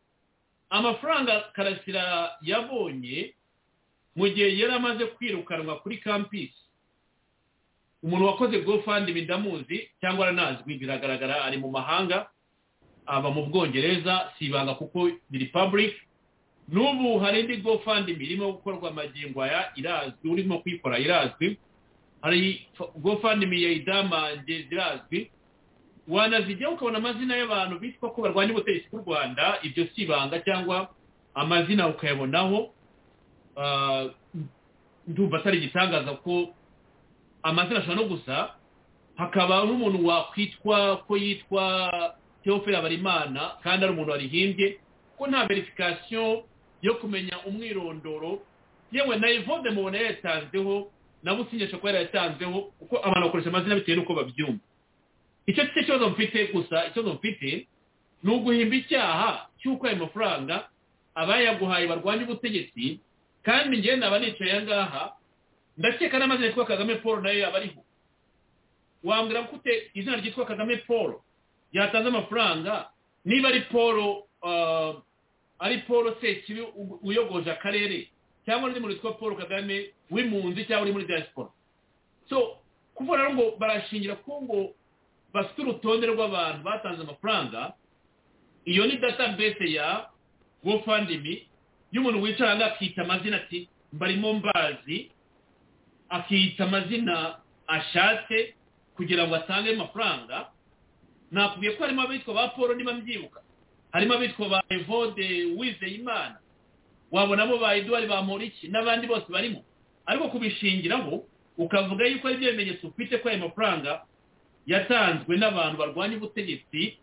amafaranga karasira yabonye mu gihe yari amaze kwirukanwa kuri kampisi umuntu wakoze gofandi ndamuzi cyangwa aranazwi biragaragara ari mu mahanga aba mu bwongereza si ibanga kuko ni repubulika n'ubu hari indi gofandi irimo gukorwa amagingo aya irazwi urimo kuyikora irazwi hari gofandi ya idamange irazwi wanazijyaho ukabona amazina y'abantu bitwa ko barwanya ubutegetsi bw'u rwanda ibyo si ibanga cyangwa amazina ukayabonaho ndumva atari igitangaza ko amazina ashobora no gusa hakaba n'umuntu wakwitwa ko yitwa teoferi habarimana kandi ari umuntu warihimbye ko nta verifikasiyo yo kumenya umwirondoro yewe na evode mubona yayatanzeho nabo usinyisha ko yarayatanzeho kuko abantu bakoresha amazina bitewe n'uko babyumva icyo cyo kibazo mfite gusa ikibazo mfite ni uguhimba icyaha cy'uko ayo mafaranga abayaguhaye barwanya ubutegetsi kandi ngenda aba nicaye aha ngaha ndakeka n'amazina yitwa kagame paul nayo yaba ariho wambwira ko ute izina ryitwa kagame paul yatanze amafaranga niba ari paul ari paul sekibi uyogoje akarere cyangwa undi muntu witwa paul kagame w'impunzi cyangwa uri muri diaspora so kuvuga rero ngo barashingira ko ngo bafite urutonde rw'abantu batanze amafaranga iyo ni database ya gofandimi iyo umuntu wicara akita amazina ati mbarimo mbazi akita amazina ashatse kugira ngo atange amafaranga nakubwiye ko harimo abitwa ba paul niba mbyibuka harimo abitwa ba evode wizeyimana wabonamo ba eduard bamuriki n'abandi bose barimo ariko kubishingiraho ukavuga yuko ari byo bimenyetso ufite ko ayo mafaranga yatanzwe n'abantu barwanya ubutegetsi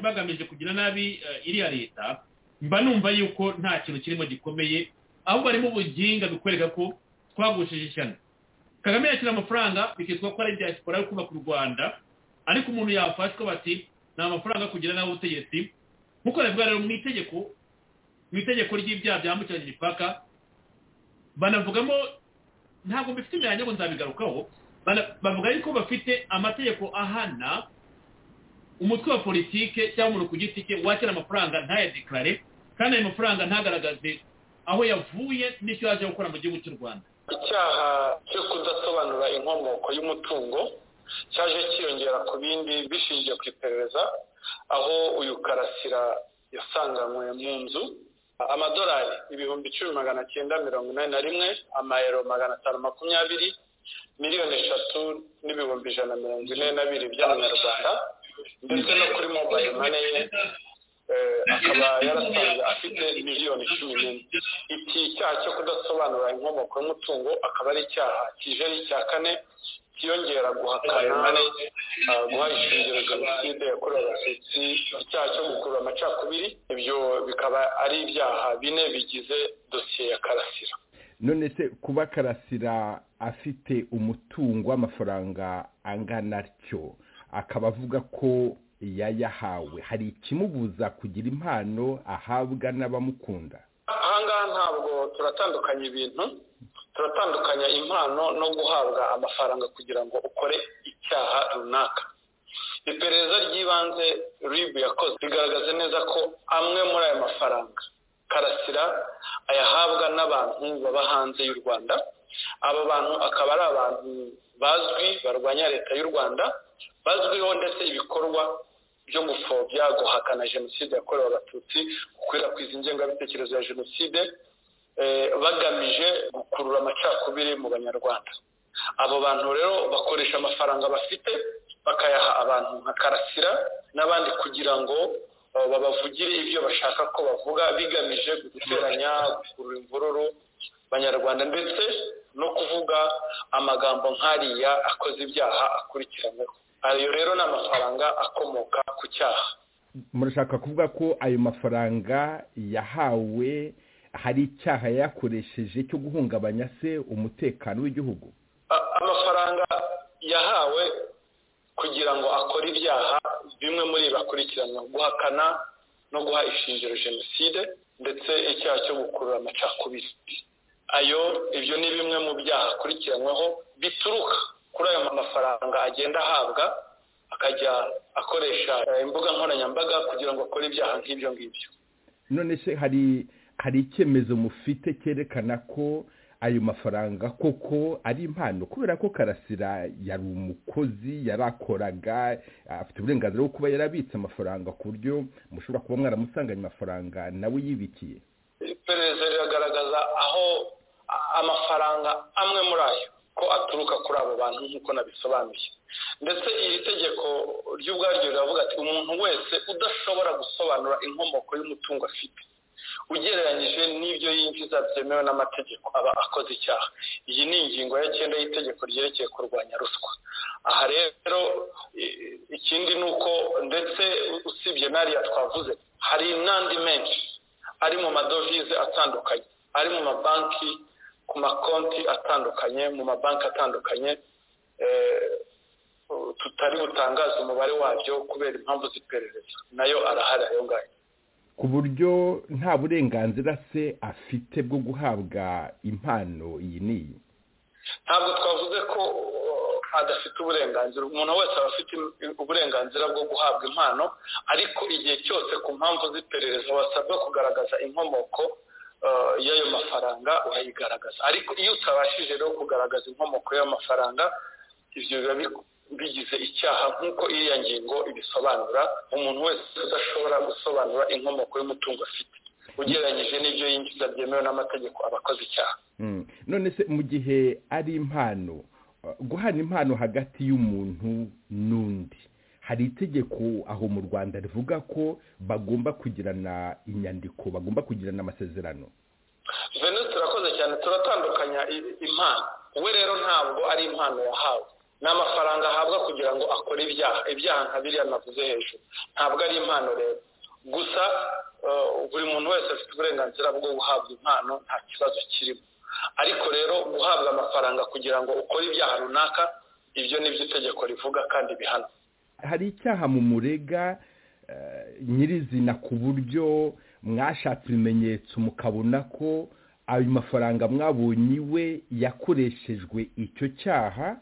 bagamije kugira nabi iriya leta mba numva yuko nta kintu kirimo gikomeye ahubwo harimo ubuginga bikwereka ko twagushije ishyano kagame yakira amafaranga bikitwa ko ari diaspora yo kubaka u rwanda ariko umuntu yafashwa bati nta mafaranga kugira nabi ubutegetsi nk'uko bivuga rero mu itegeko mu itegeko ry'ibyaha byambukiranya imipaka banavugamo ntabwo mbifite imyanya ngo nzabigarukaho bavuga yuko bafite amategeko ahana umutwe wa politike cyangwa umuntu ku giti cye wakira amafaranga ntayadekarare kandi ayo mafaranga ntagaragaze aho yavuye n'icyo yaje gukora mu gihugu cy'u rwanda icyaha cyo kudasobanura inkomoko y'umutungo cyaje cyiyongera ku bindi bishingiye ku iperereza aho uyu karasira yasanganywe mu nzu amadolari ibihumbi icumi magana cyenda mirongo inani na rimwe amayero magana atanu makumyabiri miliyoni eshatu n'ibihumbi ijana mirongo ine na bibiri by'amanyarwanda ndetse no kuri mobayiro mane ye akaba yarasanze afite miliyoni cumi n'imwe iki cyaha cyo kudasobanura inkomoko y'umutungo akaba ari icyaha kijeri cya kane kiyongera guhakana guha ishingiro jenoside yakorewe abatutsi icyaha cyo gukurura amacakubiri ibyo bikaba ari ibyaha bine bigize dosiye ya karasira none se kuba karasira afite umutungo w'amafaranga angana atyo akaba avuga ko yayahawe hari ikimubuza kugira impano ahabwa n'abamukunda ahangaha ntabwo turatandukanya ibintu turatandukanya impano no guhabwa amafaranga kugira ngo ukore icyaha runaka iperereza ry'ibanze ribu yakoze rigaragaza neza ko amwe muri ayo mafaranga karasira ayahabwa n'abantu baba hanze y'u rwanda aba bantu akaba ari abantu bazwi barwanya leta y'u rwanda bazwiho ndetse ibikorwa byo gupfobya guhakana jenoside yakorewe abatutsi gukwirakwiza ingengabitekerezo ya jenoside bagamije gukurura amacakubiri mu banyarwanda abo bantu rero bakoresha amafaranga bafite bakayaha abantu nka karasira n'abandi kugira ngo babavugire ibyo bashaka ko bavuga bigamije guteranya gukurura imvururu banyarwanda ndetse no kuvuga amagambo nk'ariya akoze ibyaha akurikiranyweho ayo rero ni amafaranga akomoka ku cyaha murashaka kuvuga ko ayo mafaranga yahawe hari icyaha yakoresheje cyo guhungabanya se umutekano w'igihugu amafaranga yahawe kugira ngo akore ibyaha bimwe muri bakurikirana guhakana no guha ishingiro jenoside ndetse icyaha cyo gukurura amacakubiri ayo ibyo ni bimwe mu byaha akurikiranyweho bituruka kuri ayo mafaranga agenda ahabwa akajya akoresha imbuga nkoranyambaga kugira ngo akore ibyaha nk'ibyo ngibyo none se hari hari icyemezo mufite cyerekana ko ayo mafaranga koko ari impano kubera ko karasira yari umukozi yarakoraga afite uburenganzira bwo kuba yarabitse amafaranga ku buryo mushobora kuba mwaramusanganye amafaranga nawe yibikiye iperereza riragaragaza aho amafaranga amwe muri ayo ko aturuka kuri abo bantu nk'uko nabisobanuye ndetse iri tegeko ry'ubwaryo riravuga ati umuntu wese udashobora gusobanura inkomoko y'umutungo afite ugereranyije n'ibyo yinjiza byemewe n'amategeko aba akoze icyaha iyi ni ingingo ya cyenda y'itegeko ryerekeye kurwanya ruswa aha rero ikindi ni uko ndetse usibye n'ariya twavuze hari n'andi menshi ari mu madovize atandukanye ari mu mabanki ku makonti atandukanye mu mabanki atandukanye tutari butangaze umubare wabyo kubera impamvu z'iperereza nayo arahari ayo ngayo ku buryo nta burenganzira se afite bwo guhabwa impano iyi n'iyi ntabwo twavuze ko adafite uburenganzira umuntu wese aba afite uburenganzira bwo guhabwa impano ariko igihe cyose ku mpamvu z'iperereza wasabwa kugaragaza inkomoko y'ayo mafaranga urayigaragaza ariko iyo utabashije rero kugaragaza inkomoko y'amafaranga ibyo biba bigize icyaha nk'uko iriya ngingo ibisobanura umuntu wese udashobora gusobanura inkomoko y'umutungo afite ugereranyije n'ibyo yinjiza byemewe n'amategeko aba akoze icyaha Mm. none se mu gihe ari impano uh, guhana impano hagati y'umuntu n'undi hari itegeko aho mu rwanda rivuga ko bagomba kugirana inyandiko bagomba kugirana amasezerano venus turakoze cyane turatandukanya i- impano we rero ntabwo ari impano yahawe ni amafaranga ahabwa kugira ngo akore ibyaha ibyaha nka biriya navuze hejuru ntabwo ari impano rero gusa eh, buri muntu wese afite uburenganzira bwo guhabwa impano nta kibazo kirimo ariko rero guhabwa amafaranga kugira ngo ukore ibyaha runaka ibyo ni byo itegeko rivuga kandi bihana hari icyaha mu murega eh, nyirizina ku buryo mwashatse ibimenyetso mukabona ko ayo mafaranga mwabonye iwe yakoreshejwe icyo cyaha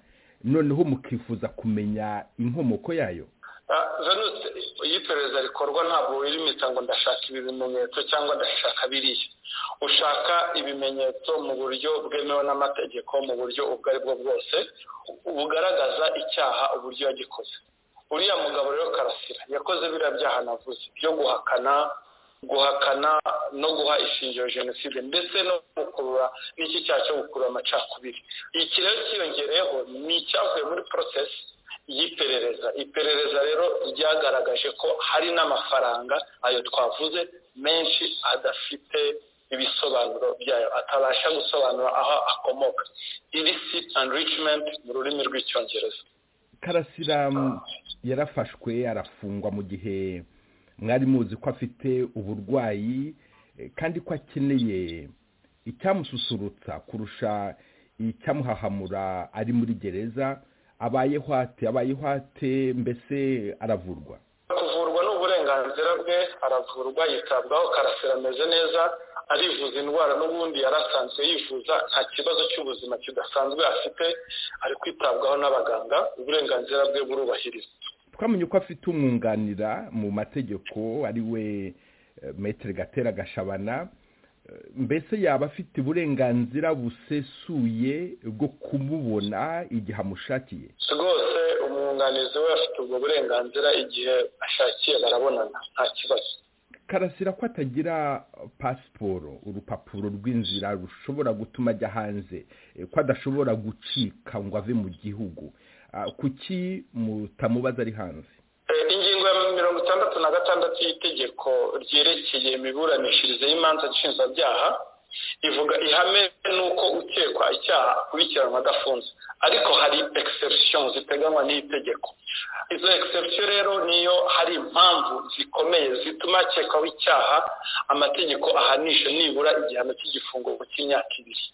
noneho mukifuza kumenya inkomoko yayo Ah, Venus iyo iperereza rikorwa ntabwo wirimita ngo ndashaka ibi bimenyetso cyangwa ndashaka biriya ushaka ibimenyetso mu buryo bwemewe n'amategeko mu buryo ubwo ari bwo bwose bugaragaza icyaha uburyo yagikoze uriya mugabo rero karasira yakoze biriya byaha navuze byo guhakana guhakana no guha ishingiro jenoside ndetse no gukurura n'iki cyaha cyo gukurura amacakubiri iki rero cyiyongereyeho ni icyavuye muri porosesi y'iperereza iperereza rero ryagaragaje ko hari n'amafaranga ayo twavuze menshi adafite ibisobanuro byayo atabasha gusobanura aho akomoka illicit enrichment mu rurimi rw'icyongereza karasira m, yarafashwe arafungwa mu gihe mwari muzi ko afite uburwayi eh, kandi ko akeneye icyamususurutsa kurusha icyamuhahamura ari muri gereza abayeho ate abayeho ate mbese aravurwa kuvurwa ni uburenganzira bwe aravurwa yitabwaho karasira ameze neza arivuza indwara n'ubundi yari asanzwe yivuza nta kibazo cy'ubuzima kidasanzwe afite ari kwitabwaho n'abaganga uburenganzira bwe burubahirizwa twamenye ko afite umwunganira mu mategeko ari we eh, maître gatera gashabana Eh, mbese yaba afite uburenganzira busesuye bwo kumubona igihe amushakiye rwose umwunganizi we afite ubwo burenganzira igihe ashakiye barabonana nta kibazo karasira ko atagira pasiporo urupapuro rw'inzira rushobora gutuma ajya hanze eh, ko adashobora gucika ngo ave mu gihugu Ah, kuki mutamubaza ari hanze Eh, ingingo ya mirongo itandatu na gatandatu y'itegeko ryerekeye imiburanishirize y'imanza nshinjabyaha ivuga ihame ni uko ukekwa icyaha akurikiranwa adafunze ariko hari exception ziteganywa n'iri tegeko izo exception rero niyo hari impamvu zikomeye zituma akekwaho icyaha amategeko ahanisha nibura igihano cy'igifungo cy'imyaka ibiri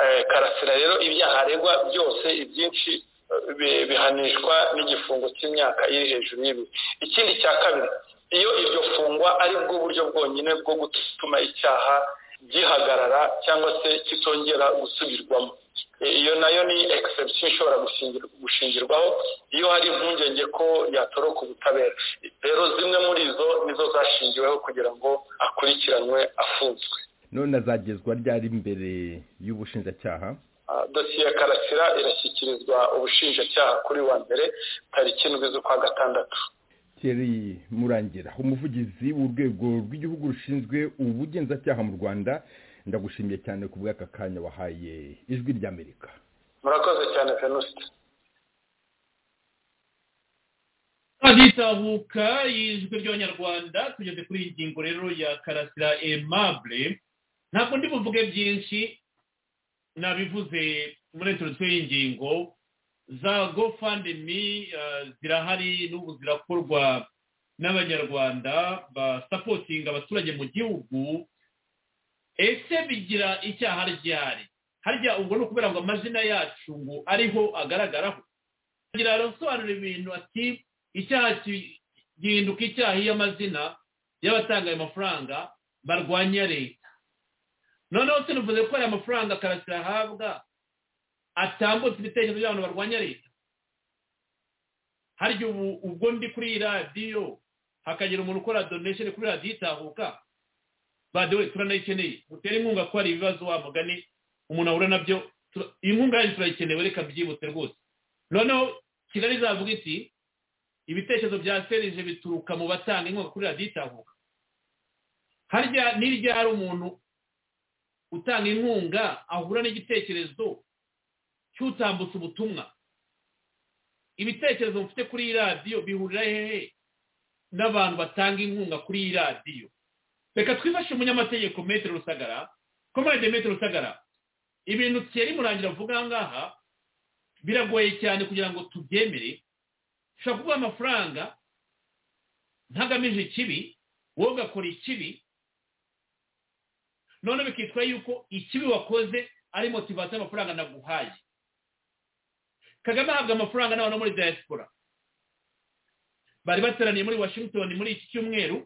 Eh, karasira rero ibyaha aregwa byose ibyinshi eh, bi- bihanishwa n'igifungo cy'imyaka iri hejuru y'ibiri ikindi cya kabiri iyo iryo fungwa ari bwo buryo bwonyine bwo gutuma icyaha gihagarara cyangwa se kitongera gusubirwamo Eh, iyo nayo ni exception ishobora gushingir- gushingirwaho iyo hari impungenge ko yatoroka ubutabera rero zimwe muri izo nizo zashingiweho kugira ngo akurikiranwe afunzwe none azagezwa ryari imbere y'ubushinjacyaha Ah, dosiye ya karasira irashyikirizwa ubushinjacyaha kuri wa mbere tariki indwi z'ukwa gatandatu Thierry murangira umuvugizi w'urwego rw'igihugu rushinzwe ubugenzacyaha mu rwanda ndagushimiye cyane ku bw'aka kanya wahaye ijwi ry'amerika murakoze cyane venuste ritahuka y'ijwi ry'abanyarwanda tugeze kuri iyi ngingo rero ya karasira aimable ntabwo ndi buvuge byinshi nabivuze muri introduction y'ingingo za gofandemi zirahari n'ubu zirakorwa n'abanyarwanda basapotinga abaturage mu gihugu ese bigira icyaha ryari harya ubwo ni ukubera ngo amazina yacu ngo ariho agaragaraho agira arasobanura ibintu ati icyaha ki- gihinduka icyaha iyo amazina y'abatanga ayo mafaranga barwanya leta noneho sinivuze ko aya mafaranga karasira ahabwa atambutse ibitekerezo by'abantu barwanya leta harya ubu ubwo ndi kuri iyi radiyo hakagira umuntu ukora donation kuri radiyo itahuka badewe turanayikeneye mutere inkunga ko hari ibibazo wa mugani umuntu ahura nabyo tura- iyi nkunga yanyu turayikeneye reka byihuse rwose noneho kigali izavuga iti ibitekerezo bya serije bituruka mu batanga inkunga kuri radiyo itahuka harya n'iryari umuntu utanga inkunga ahura n'igitekerezo cy'utambutse ubutumwa ibitekerezo mfite kuri iyi radiyo bihurira hehe n'abantu batanga inkunga kuri iyi radiyo reka twifashe umunyamategeko metero rusagara komaride metero rusagara ibintu kera murangira vuga aha ngaha biragoye cyane kugira ngo tubyemere ushobora kuguha amafaranga ntagamije ikibi wowe ugakora ikibi none bikitwa yuko ikibi wakoze ari motivasiyo amafaranga naguhaye kagame ahabwa amafaranga n'abantu muri diaspora bari bateraniye muri washington muri iki cyumweru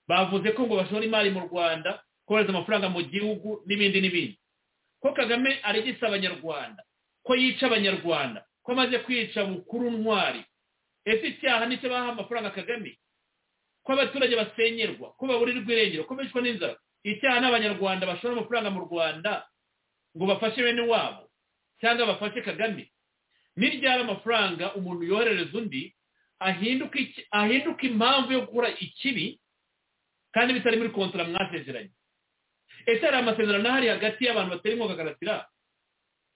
bavuze ko ngo bashora imari mu rwanda kohereza amafaranga mu gihugu n'ibindi n'ibindi ko kagame arigisa abanyarwanda ko yica abanyarwanda ko amaze kwica bukuru ntwari ese icyaha nicyo baha amafaranga kagame ko abaturage basenyerwa ko baburirwa irengero ko bicwa n'inzara icyaha n'abanyarwanda bashora amafaranga mu rwanda ngo bafashe bene wabo cyangwa bafashe kagame n'iryari amafaranga umuntu yoherereza undi ahinduka impamvu yo gukora ikibi kandi bitari muri kontara mwasezeranye ese hari amasezerano ahari hagati y'abantu batari inkunga karasira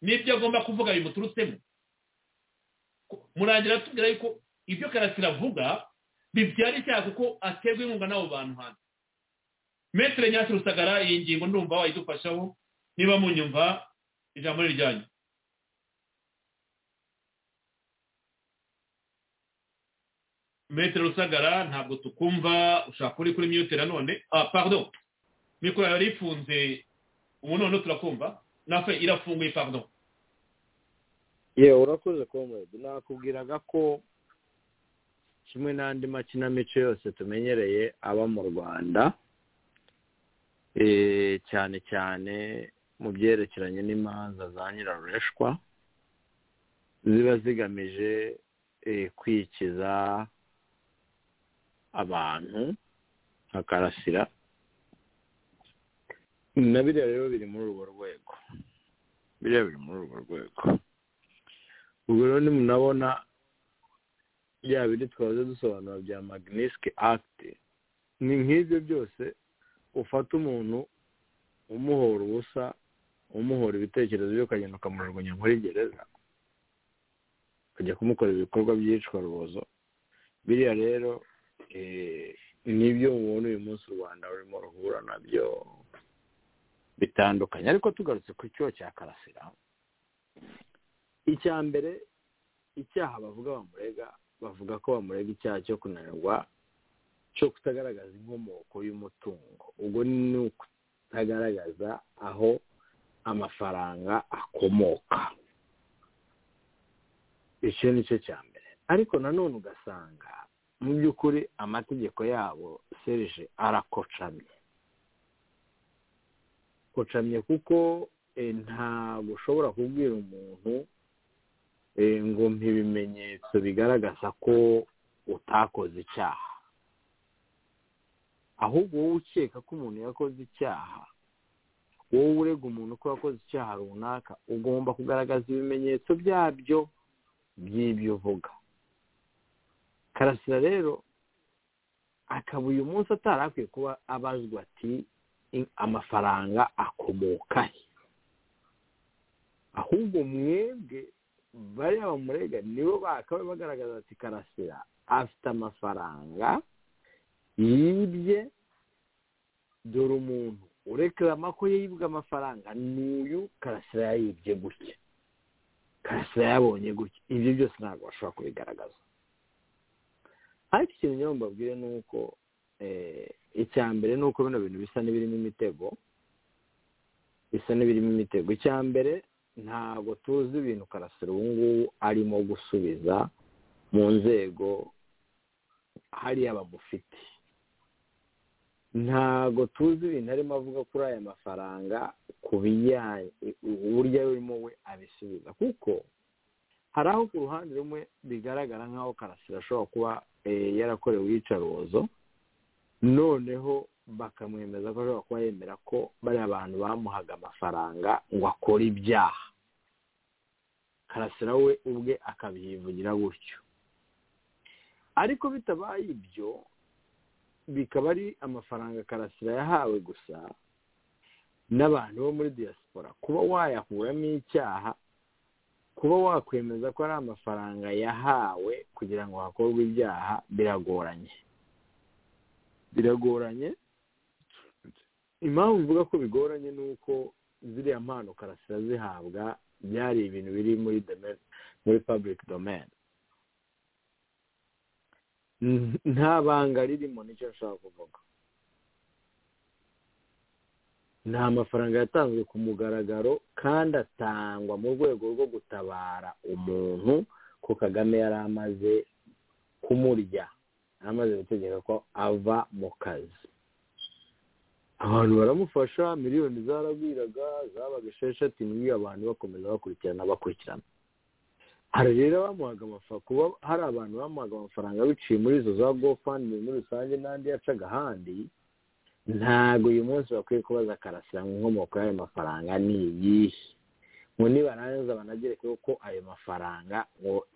n'ibyo agomba kuvuga bimuturutsemo murangira tubwira yuko ibyo karasira avuga bibyara icyaha kuko aterwa inkunga n'abo bantu hanze metero nyasi rusagara iyi ngingo ndumva wayidufashaho niba munyumva ijambo riryanyu metero rusagara ntabwo tukumva ushaka uri kuri mute nanone ah pardon mikoro yari ifunze ubu noneho turakumva nafe irafunguye pardon yewe urakoze komedi nakubwiraga ko kimwe n'andi makinamico yose tumenyereye aba mu rwanda cyane cyane mu byerekeranye n'imanza za nyirarureshwa ziba zigamije kwikiza abantu nka karasira na biriya rero biri muri urwo rwego biriya biri muri urwo rwego ubwo rero nimunabona bya bindi twaze dusobanura bya magnisike akiti ni nk'ibyo byose ufata umuntu umuhora ubusa umuhora ibitekerezo byo ukagenda ukamujugunya muri gereza ukajya kumukorera ibikorwa by'iyicarubozo biriya rero nibyo mubona uyu munsi u rwanda rurimo ruhura nabyo bitandukanye ariko tugarutse ku cyo cya karasira icya mbere icyaha bavuga bamurega bavuga ko bamurega icyaha cyo kunanirwa cyo kutagaragaza inkomoko y'umutungo ubwo ni ukutagaragaza aho amafaranga akomoka icyo ni cyo cya mbere ariko nanone ugasanga mu by'ukuri amategeko yabo serije arakocamye kocamye kuko ntabwo ushobora kubwira umuntu ngo ibimenyetso bigaragaza ko utakoze icyaha ahubwo wowe ukeka ko umuntu yakoze icyaha wowe urega umuntu ko yakoze icyaha runaka ugomba kugaragaza ibimenyetso byabyo by'ibyo uvuga karasira rero akaba uyu munsi atari akwiye kuba abazwa ati amafaranga akomoka he ahubwo mwebwe bariya bamurega nibo bakaba bagaragaza ati karasira afite amafaranga yibye dore umuntu urekarama ko yibwe amafaranga n'uyu karasira yayibye gutya karasira yabonye gutya ibyo byose ntabwo bashobora kubigaragaza ariko ikintu nyine mbabwire ni uko icya mbere ni uko bino bintu bisa n'ibirimo imitego bisa n'ibirimo imitego icya mbere ntabwo tuzi ibintu karasira ubu ngubu arimo gusubiza mu nzego hariya bamufite ntabwo tuzi ibintu arimo avuga kuri aya mafaranga ku bijyanye uburyo arimo we abisubiza kuko hari aho ku ruhande rumwe bigaragara nk'aho karasira ashobora kuba yarakorewe iyicarubozo noneho bakamwemeza ko ashobora kuba yemera ko bariya bantu bamuhaga amafaranga ngo akore ibyaha karasira we ubwe akabyivugira gutyo ariko bitabaye ibyo bikaba ari amafaranga karasira yahawe gusa n'abantu bo muri diaspora kuba wayakuramo icyaha kuba wakwemeza ko ari amafaranga yahawe kugira ngo hakorwe ibyaha biragoranye biragoranye impamvu mvuga ko bigoranye ni uko ziriya mpano karasira zihabwa byari ibintu biri muri domaine muri public domaine nta banga ririmo nicyo nshaka kuvuga nta mafaranga yatanzwe ku mugaragaro kandi atangwa mu rwego rwo gutabara umuntu ko kagame yari amaze kumurya yari amaze gutegeka ko ava mu kazi abantu baramufasha miliyoni zaragwiraga zabaga esheshatu indwi abantu bakomeza bakurikirana bakurikirana hari rero bamuhaga amafaranga kuba hari abantu bamuhaga amafaranga biciye muri izo za gofani muri rusange n'andi yacaga ahandi ntabwo uyu munsi bakwiye kubaza karasira mu nkomoko y'ayo mafaranga ni iyihe ngo nibarangiza banagere ko ayo mafaranga ngo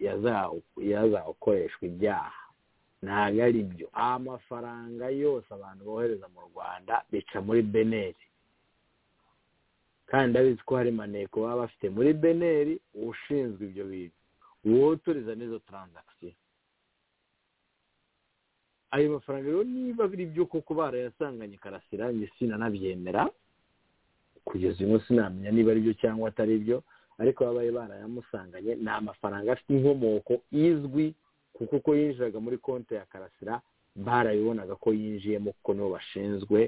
yazawukoreshwa ibyaha ntabwo ari byo amafaranga yose abantu bohereza mu rwanda bica muri beneri kandi abizi ko hari maneko baba bafite muri beneri ushinzwe ibyo bintu wotoriza n'izo taranzakisiyo ayo mafaranga rero niba biri byo koko barayasanganye karasira njye sinanabyemera kugeza uyu munsi namenya niba ari byo cyangwa atari byo ariko babaye barayamusanganye ni amafaranga afite inkomoko izwi kuko uko yinjiraga muri konti ya karasira barabibonaga ko yinjiyemo kuko nibo bashinzwe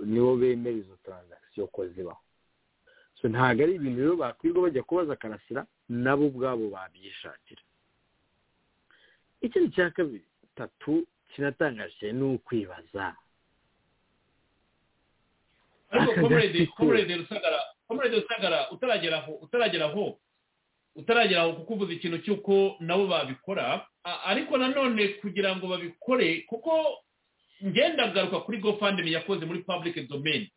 nibo bemera izo taranzakisiyo ko zibaho ntabwo ari ibintu rero bakwirirwa bajya kubaza karasira nabo ubwabo babyishakira ikindi cya kabiri tatu kinatangaje ni ukwibaza ariko komerede rusagara komerede rusagara utaragera aho utaragera aho utaragera aho kuko uvuze ikintu cy'uko nabo babikora ariko nanone kugira ngo babikore kuko ngenda agaruka kuri gofandime yakoze muri public domain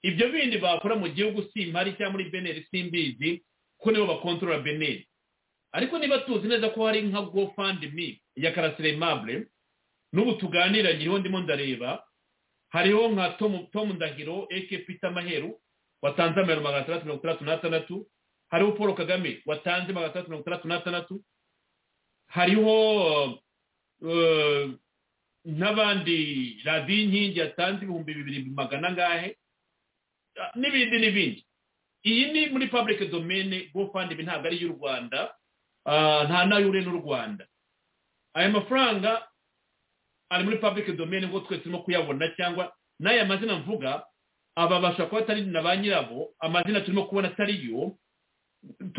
ibyo bindi bakora mu gihugu simpari cyangwa muri beneri simbizi ko nibo bakontorora beneri ariko niba tuzi neza ko hari nka gofandime ya karasire mabure n'ubu tuganira nyiriho ndimo ndareba hariho nka tom ndahiro eke pita maheru watanze amayero magana atandatu mirongo itandatu n'atandatu hariho paul kagame watanze magana atandatu mirongo itandatu n'atandatu hariho n'abandi radiyo inkingi yatanze ibihumbi bibiri magana angahe n'ibindi n'ibindi iyi ni muri public domaine gofandime ntabwo ari iy'u rwanda nta n'ayure n'u rwanda aya mafaranga ari muri public domaine ngo twe turimo kuyabona cyangwa n'aya mazina mvuga ababasha kuba atari na ba nyirabo amazina turimo kubona atari yo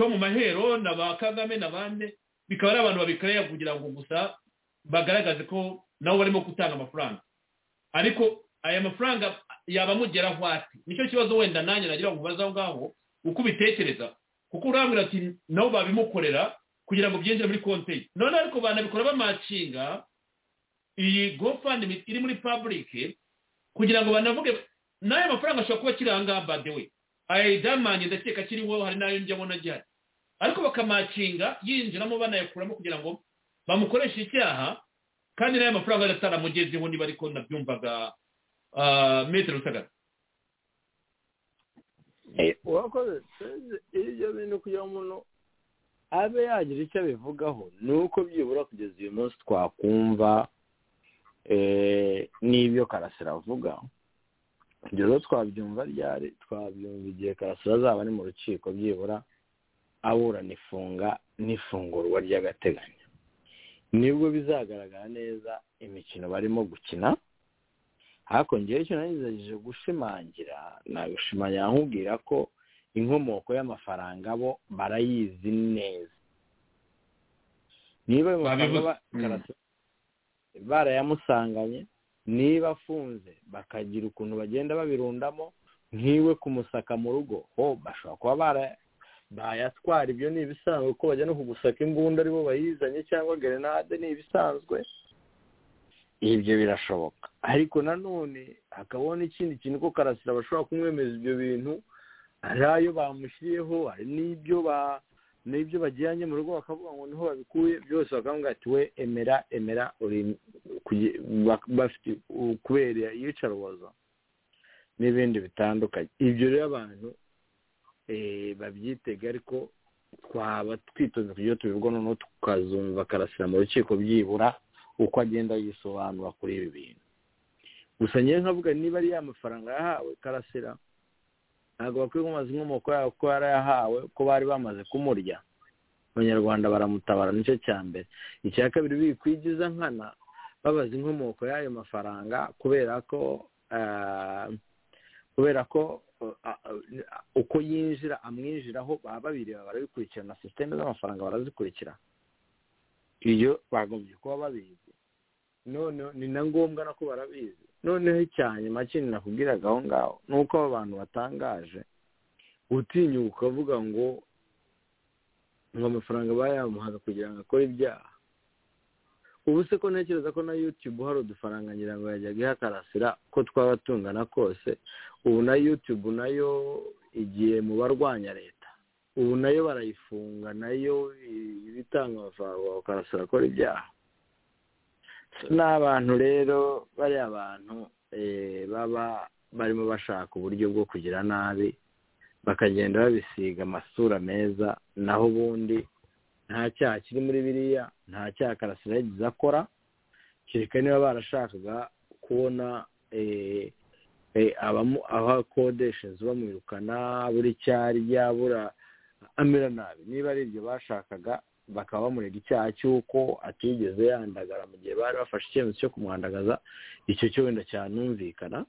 mu mahero na ba kagame na bande bikaba ari abantu babikorera kugira ngo gusa bagaragaze ko nabo barimo gutanga amafaranga ariko aya mafaranga yaba amugeraho ati nicyo kibazo wenda nanjye nagira ngo ubaze aho ngaho uko ubitekereza kuko urambwira ati nabo babimukorera kugira ngo byinjire muri konti ye none ariko banabikora bamacinga iyi gofandimi iri muri pabulike kugira ngo banavuge n'aya mafaranga ashobora kuba akiri ahangaha badewe aya idamanye ndakeka akiriho hari n'ayo njyabona agihari ariko bakamacinga yinjiramo banayakuramo kugira ngo bamukoreshe icyaha kandi n'aya mafaranga ataramugezeho niba ariko nabyumvaga metero rusagara uwakoze ibyo bintu kugira umuntu abe yagira icyo abivugaho ni uko byibura kugeza uyu munsi twakumva n'ibyo karasira avuga ibyo rero twabyumva ryari twabyumva igihe karasira azaba ari mu rukiko byibura aburana ifunga n'ifungurwa ry'agateganyo nibwo bizagaragara neza imikino barimo gukina hakongeyeho icyo nagerageje gushimangira nagushimangira nkubwira ko inkomoko y'amafaranga bo barayizi neza niba barayamusanganye niba afunze bakagira ukuntu bagenda babirundamo nkiwe kumusaka mu rugo ho bashobora kuba bayatwara ibyo ni ibisanzwe ko bajya no kugusaka imbunda aribo bayizanye cyangwa gerenade ni ibisanzwe ibyo birashoboka ariko nanone hakabaho n'ikindi kintu ko karasira bashobora kumwemeza ibyo bintu hari ayo bamushyiriyeho hari n'ibyo n'ibyo bajyanye mu rugo bakavuga ngo niho babikuye byose bakavuga ati we emera emera uri kuge- bak- bafite kubera iyicarubozo n'ibindi bitandukanye ibyo rero abantu eh, babyitega ariko twaba twitonze kugira ngo tubivuga noneho tukazumva karasira mu rukiko byibura uko agenda yisobanura kuri ibi bintu gusa ngewe nkavuga niba ari ya mafaranga yahawe karasira ntabwo bakwiye kumaza inkomoko yaho kuko yarayahawe ko bari bamaze kumurya abanyarwanda baramutabara nicyo cya mbere icya kabiri bikwigiza nkana babaza inkomoko y'ayo mafaranga kubera ko ah, kubera ko ah, ah, uko yinjira amwinjiraho baba babireba barabikurikirana sisiteme z'amafaranga barazikurikira iyo bagombye kuba babizi none ni na ngombwa nako barabizi noneho icya nyuma kintu nakubwiraga aho ngaho ni uko abo bantu batangaje utinyuka ukavuga ngo ngo amafaranga bayamuhaga kugira ngo akore ibyaha ubu se ko ntekereza ko na yutube hari udufaranga ngira ngo yajyaga ihakarasira ko twaba tungana kose ubu na yutube nayo igiye mu barwanya leta ubu nayo barayifunga nayo iba itanga amafaranga bakarasira akora ibyaha ni abantu rero bariya bantu eh, baba barimo bashaka uburyo bwo kugira nabi bakagenda babisiga amasura meza naho ubundi nta cyaha kiri muri biriya nta cyaha karasira yagize akora kereka niba barashakaga kubona eh, eh, abamu- aho akodeshereza bamwirukana buri cyarya bura amera nabi niba ari ibyo bashakaga bakaba bamurega icyaha cy'uko atigeze yandagara mu gihe bari bafashe icyemezo cyo kumwandagaza icyo cyo wenda cyanumvikana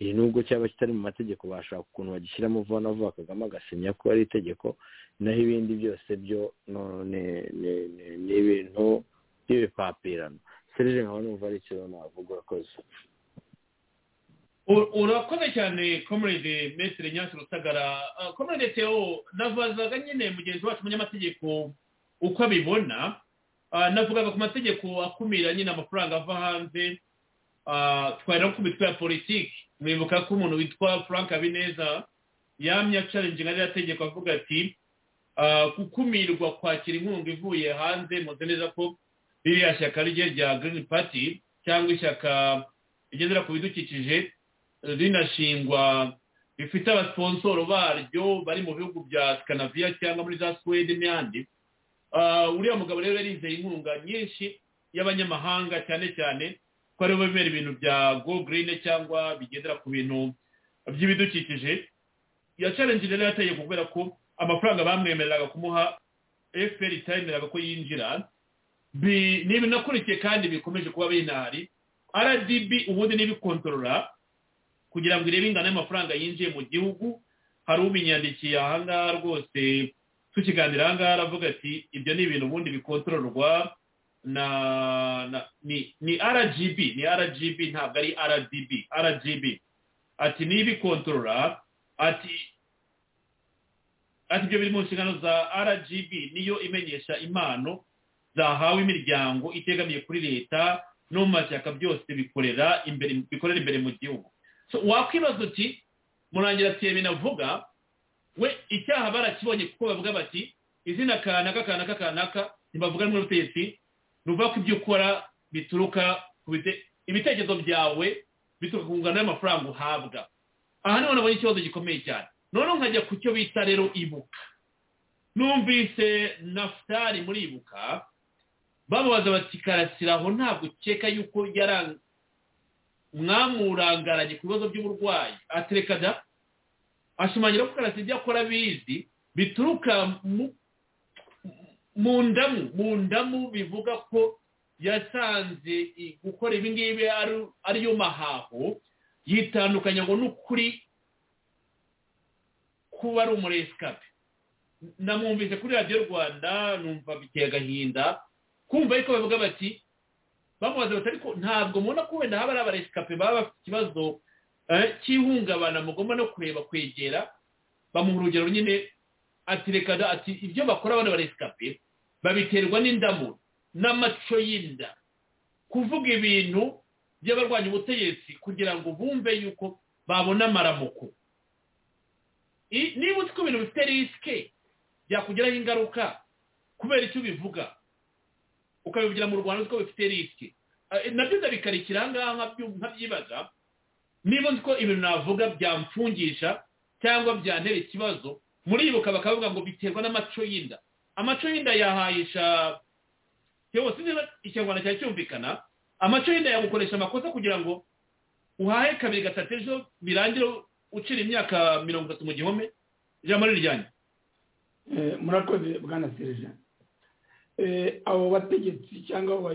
iyi nubwo cyaba kitari mu mategeko bashaka ukuntu bagishyiramo vuba na vuba kagame agasinya ko ari itegeko naho ibindi byose byo no- ni- ni- ni- ni ibintu by'ibipapirano serije nkaba numva ari ikintu navuga urakoze U- urakoze cyane comrade mesire nyasi rusagara Ah, comrade teo navuzaga nyine mugenzi wacu umunyamategeko uko abibona Ah, navugaga ku mategeko akumira nyine amafaranga ava hanze Ah, twari no ku mitwe ya politiki mwibuka ko umuntu witwa frank habineza yamye acarinjinga ririya tegeko avuga ati ah, gukumirwa kwakira inkunga ivuye hanze muzi neza ko ririya shyaka rye rya green party cyangwa ishyaka rigendera ku bidukikije rinashingwa rifite abasiponsoro baryo bari mu bihugu bya skanaviya cyangwa muri za suwede n'ahandi Ah, uriya mugabo rero yarizeye inkunga nyinshi y'abanyamahanga cyane cyane ko aribo bemera ibintu bya go green cyangwa bigendera ku bintu by'ibidukikije yacarengeje rero yategeko kubera ko amafaranga bamwemereraga kumuha fpr itayemereraga ko yinjira Bi- ni ibintu nakurikiye kandi bikomeje kuba binahari rdb ubundi n'ibikontorora kugira ngo irebe ingano y'amafaranga yinjiye mu gihugu hari ubinyandikiye aha ngaha rwose tukiganira aha ngaha aravuga ati ibyo ni ibintu ubundi bikontororwa na na ni ni rgb ni rgb ntabwo ari rdb rgb ati n'ibikontorora ati ati ibyo biri mu nshingano za rgb niyo imenyesha impano zahawe imiryango itegamiye kuri leta no mu mashyaka byose bikorera imbere bikorera imbere mu gihugu so wakwibaza uti murangira ati navuga we icyaha barakibonye kuko bavuga bati izina kanaka kanaka kanaka ntibavuga rumwe n'ubutegetsi ruva ku ibyo ukora bituruka ku bite- ibitekerezo byawe bituruka ku ngano y'amafaranga uhabwa aha niho nabonye ikibazo gikomeye cyane noneho nkajya ku cyo bita rero ibuka numvise nafutari muri ibuka bamubaza bati karasira aho ntabwo ukeka yuko yaranga mwamurangaranye ku bibazo by'uburwayi atereka da ashimangira ko karasi ibyo akora abizi bituruka mu- mu ndamu mu ndamu bivuga ko yasanze i- gukora ibi ngibi ari- ariyo mahaho yitandukanya ngo n'ukuri kuba ari umuresikapi namwumvise kuri radiyo rwanda numva biteye agahinda kumva ariko bavuga bati bamubaza bati ariko ntabwo mubona ko wenda haba hari abaresikape baba bafite ikibazo eh, cy'ihungabana mugomba no kureba kwegera bamuha urugero nyine ati reka da ati ibyo bakora bano baresikape babiterwa n'indamu n'amaco y'inda kuvuga ibintu by'abarwanya ubutegetsi kugira ngo bumve yuko babona amaramuko I- niba uzi ko ibintu bifite risike byakugiraho ingaruka kubera icyo ubivuga ukabivugira mu rwanda ko bifite risike nabyo ndabikarikira aha ngaha nkabyibaza niba nzi ko ibintu navuga byamfungisha cyangwa byantera ikibazo muribuka bakavuga ngo biterwa n'amaco y'inda amaco y'inda yahayisha yose niba ikinyarwanda cyari cyumvikana amaco y'inda yagukoresha amakosa kugira ngo uhahe kabiri gatatu ejo birangire ucira imyaka mirongo itatu mu gihome ijambo ni ryanyu murakoze bwana serija abo bategetsi cyangwa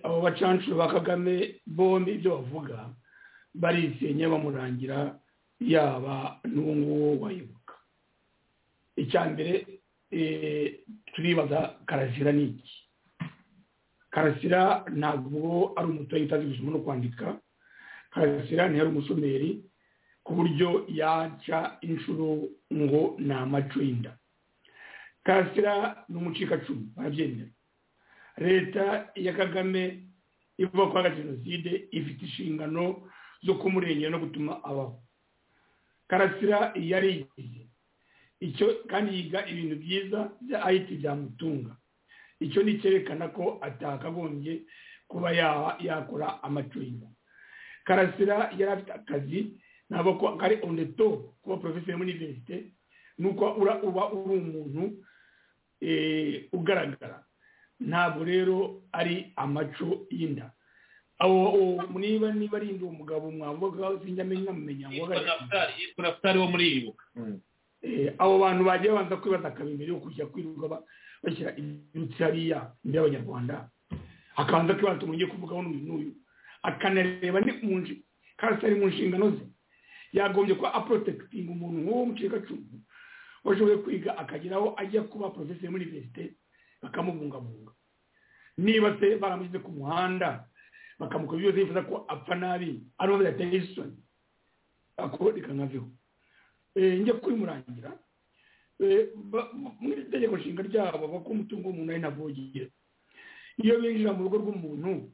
abo bacancuro ba kagame bombi ibyo bavuga barisenya bamurangira yaba n'uwo nguwo wayoboka icya mbere turibaza karasira ni iki karasira ntabwo ari umuturage utazi gusoma no kwandika karasira ntiyari umusomeri ku buryo yaca inshuro ngo ni amaco y'inda karasira ni umucikacumu barabyemera leta ya kagame ivuga ko ari jenoside ifite inshingano zo kumurengera no gutuma abaho karasira yarigize icyo kandi yiga ibintu byiza bya ayiti byamutunga icyo ni cyerekana ko atakagombye kuba yakora amacurinda karasira yari afite akazi ntabwo ko ari oneto kuba porofeseri muri iniverisite ni uko uba uri umuntu ugaragara ntabwo rero ari amaco y'inda niba niba ari uwo mugabo mwavuga sinjya amenya amenya ngo yitwa nafutari wo muri ibuka abo bantu bagiye babanza kwibaza akabimera yo kujya kwirirwa bashyira ibyutsi hariya imbere y'abanyarwanda akabanza kwibaza umuntu ugiye kuvugaho n'uyu n'uyu akanareba karasi ari mu nshingano ze yagombye kuba aporotekitinga umuntu nk'uwo mucikacumu washoboye kwiga akageraho ajya kuba porofeseri muri iniverisite bakamubungabunga niba se baramushyize ku muhanda bakamukora byose yifuza ko apfa nabi ari uwo yateye isoni ako reka nkaveho njya kubimurangira muri itegeko nshinga ryabo bavuga ko umutungo w'umuntu ari navogera iyo binjira mu rugo rw'umuntu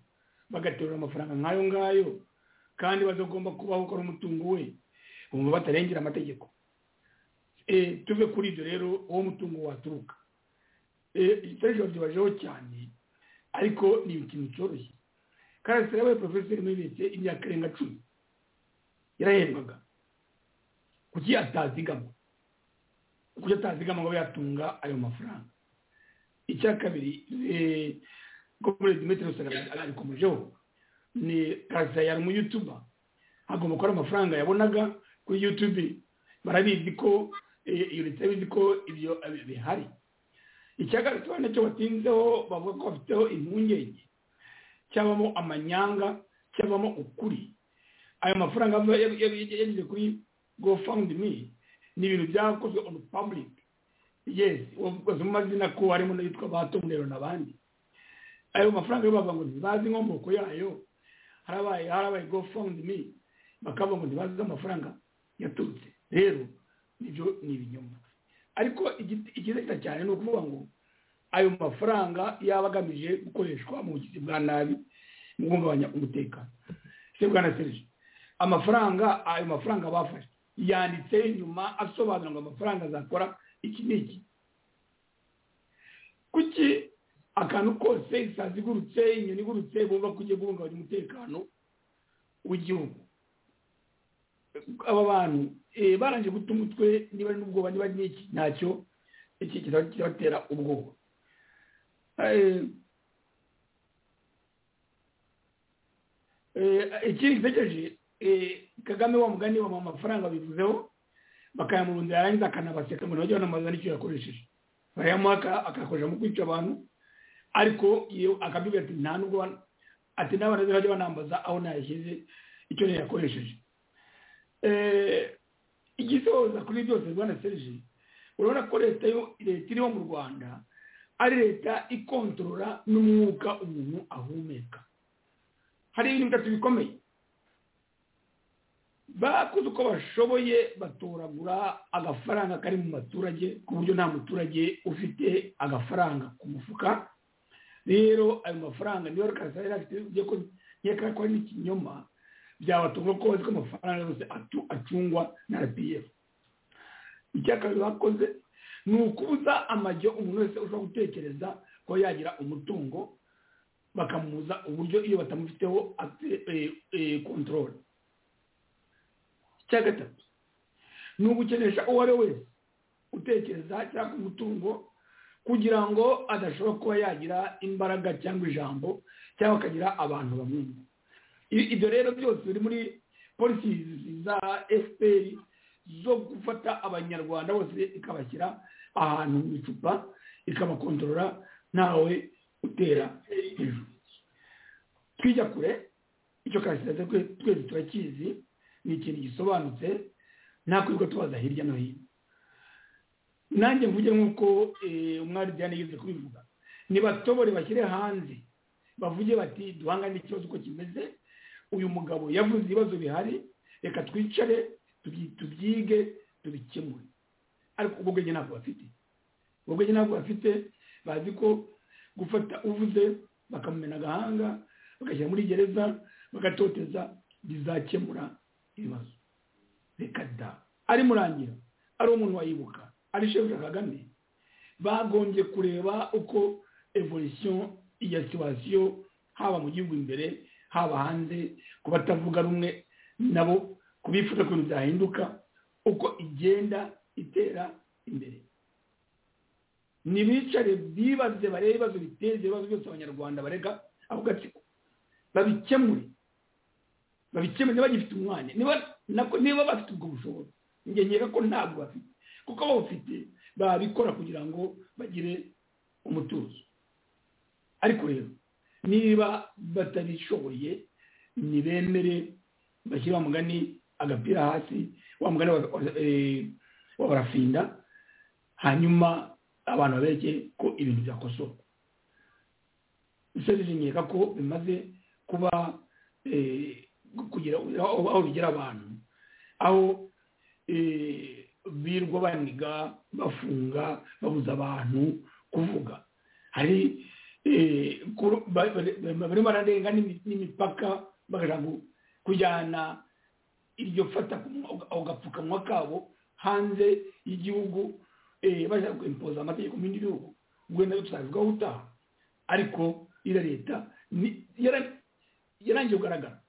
bagaterura amafaranga nk'ayo ngayo kandi badagomba kubaho ukora umutungo we bumva batarengera amategeko tuve kuri ibyo rero uwo mutungo waturuka ibikoresho byibajeho cyane ariko ni ikintu cyoroshye karasira yabaye porofeseri muri leta imyaka irenga cumi yarahembwaga kuki atazigama kuki atazigama ngo yatunga ayo mafaranga icya kabiri komuredi metero abikomejeho ni karasira yari umuyutuba agomba gukora amafaranga yabonaga kuri yutube barabizi ko iyo leta bizi ko ibyo bihari icya gatatu nacyo batinzeho bavuga ko bafiteho impungenge cyabamo amanyanga cyabamo ukuri ayo mafaranga yageze kuri gofawundimi ni ibintu byakozwe onu pabulike yesi wavuze mu mazina ko harimo n'abitwa ba tomurero n'abandi ayo mafaranga yo bavuga ngo ntibazi inkomoko yayo harabaye harabaye gofawundimi bakavuga ngo ntibazi amafaranga yaturutse rero nibyo ni ibinyoma ariko ikiza cyane ni ukuvuga ngo ayo mafaranga yaba agamije gukoreshwa mu bugizi bwa nabi mu guhungabanya umutekano se bwa na serije amafaranga ayo mafaranga bafashe yanditse inyuma asobanura ngo amafaranga azakora iki n'iki kuki akantu kose isazi igurutse inyoni igurutse bumva ko ugiye guhungabanya umutekano w'igihugu aba bantu barangije guta umutwe niba ari n'ubwoba niba ari n'iki ntacyo iki kirabatera ubwoba ikindi ntegereje kagame wa mugani wa amafaranga bivuzeho bakayamurundira yarangiza akanabaseka ngo nabyo banamaza n'icyo yakoresheje barayamuha akayakoresha mu kwica abantu ariko akabibwira ati nta nubwo ati n'abana be bajya banambaza aho nayashyize icyo yakoresheje igisoza kuri byose rwanda serije urabona ko leta leta iriho mu rwanda ari leta ikontorora n'umwuka umuntu ahumeka hari ibintu bitatu bikomeye bakoze uko bashoboye batoragura agafaranga kari mu baturage ku buryo nta muturage ufite agafaranga ku mufuka rero ayo mafaranga niyo rukasa yari afite ugiye ko nkeka ko ari n'ikinyoma byabatunga ko bazi ko amafaranga yose acungwa na rpf icyakabiri bakoze ni ukubuza amajyo umuntu wese ushobora gutekereza ko yagira umutungo bakamubuza uburyo iyo batamufiteho kontorore icya gatatu ni ugukenesha uwo ari we wese utekereza cyangwa umutungo kugira ngo adashobora kuba yagira imbaraga cyangwa ijambo cyangwa akagira abantu bamwumva ibyo rero byose biri muri polisi za efuperi zo gufata abanyarwanda bose ikabashyira ahantu mu icupa ikabakontorora ntawe utera hejuru twijya kure icyo karasirazi twese turakizi ni ikintu gisobanutse nta kwirirwa tubaza hirya no hino nanjye mvuge nk'uko umwari diane yize kubivuga nibatobore bashyire hanze bavuge bati duhangane n'ikibazo uko kimeze uyu mugabo yavuze ibibazo bihari reka twicare tubyige tubikemure ariko ubwo bwenge ntabwo bafite ubwo bwenge ntabwo bafite bazi ko gufata uvuze bakamumena agahanga bagashyira muri gereza bagatoteza bizakemura ibibazo reka da ari murangira ari umuntu wayibuka ari shefu kagame bagombye kureba uko evolisiyo ya situwasiyo haba mu gihugu imbere haba hanze ku batavuga rumwe nabo kubifuza ko byahinduka uko igenda itera imbere ntibicare bibaze barebe ibibazo biteza ibibazo byose abanyarwanda barega ako gatsiko babikemure babikemure niba bagifite umwanya niba bafite ubwo bushobozi ngengera ko ntabwo bafite kuko bawufite babikora kugira ngo bagire umutuzo ariko rero niba batabishoboye ntibemere bashyira wa mugani agapira hasi wa mugani wa barafinda hanyuma abantu babereke ko ibintu byakosorwa bisoje nkeka ko bimaze kuba kugira aho bigera abantu aho birwa baniga bafunga babuza abantu kuvuga hari barimo bararenga n'imipaka bagashaka kujyana iryo fata ako gapfukanwa kabo hanze y'igihugu bashaka kwimpoza amategeko mu bindi bihugu ubwo nayo tuzabivugaho utaha ariko iriya leta yarangiye kugaragara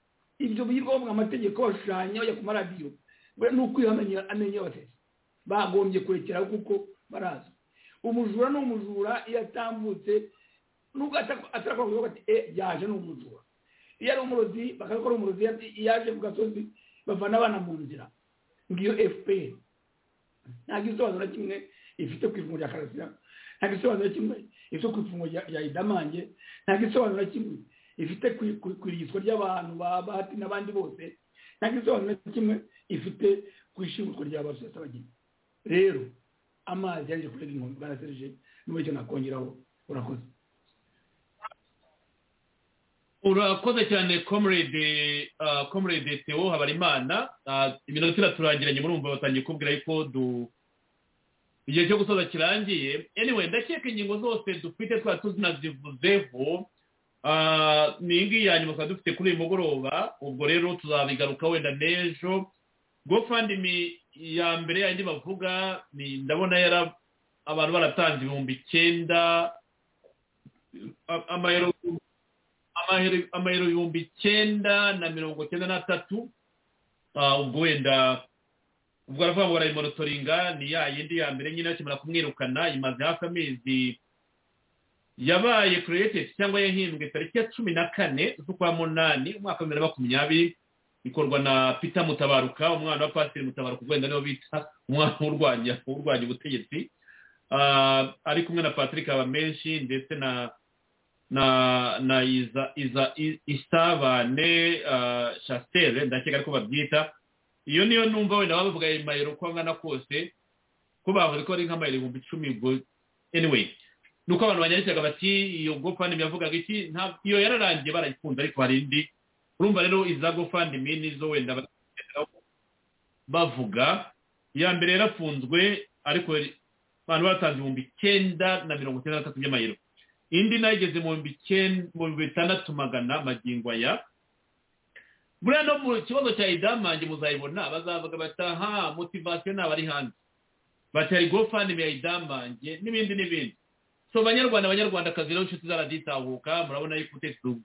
ibyo birirwa bavuga amategeko bashushanya bajya ku maradiyo ni ukwihamenya amenyo y'abatesi bagombye kurekeraho kuko baraza umujura ni umujura iyo atambutse nubwo atarakora kuvuga ati e yaje ni umujura iyo ari umurozi bakabikora umurozi yaje ku gasozi bavana abana mu nzira ngiyo fpr nta gisobanuro kimwe ifite ku ifungo rya karasira nta gisobanuro kimwe ifite ku ifungo rya idamange nta gisobanuro kimwe ifite ku irigizwa ry'abantu ba bahati n'abandi bose nta gisobanuro kimwe ifite ku ishingurwa rya basosiyete abageni rero amazi yaje kurega inkombe barasereje n'uburyo nakongeraho urakoze urakoze cyane comrade comrade theo habarimana iminota iraturangiranye murumva batangiye kubwira yuko du igihe cyo gusoza kirangiye anyway ndakeka ingingo zose dufite twaba tuzinazivuzeho ni iyi ngiyi yanyuma twaba dufite kuri uyu mugoroba ubwo rero tuzabigaruka wenda n'ejo gofandimi ya mbere yandi bavuga ndabona yari abantu baratanze ibihumbi icyenda amayero amayero ibihumbi icyenda na mirongo icyenda n'atatu ubwo wenda ubwo aravuga ngo barayimotoringa ni ya yindi ya mbere nyine bakimara kumwirukana imaze hafi amezi yabaye kireyitedi cyangwa yahimbwe tariki ya cumi na kane z'ukwa munani umwaka wa bibiri na makumyabiri ikorwa na pita mutabaruka umwana wa pasiteri mutabaruka wenda niwo bita umwana urwanya urwanya ubutegetsi ari kumwe na patrick abamenshi ndetse na na na iza iza isabane shasiteri ndakeka ariko babyita iyo niyo numva wenda baba bavuga ayo mayero uko angana kose ko bavuze ko ari nk'amayero ibihumbi icumi ubwo anyway ni uko abantu banyandikaga bati iyo gofandimi yavugaga iki iyo yararangiye barayikunze ariko hari indi urumva rero iza gofandimi nizo wenda bavuga iya mbere yarafunzwe ariko abantu baratanze ibihumbi icyenda na mirongo icyenda na bitatu by'amayero indi nayo igeze mu bihumbi bitandatu magana magingo aya buriya no mu kibazo cya idamange muzayibona bazavuga bati aha motivasiyo ntabari hanze batari gofani yayidambange n'ibindi n'ibindi so banyarwanda abanyarwandakazi rero inshuti zaraditahuka murabona yuko ubutegetsi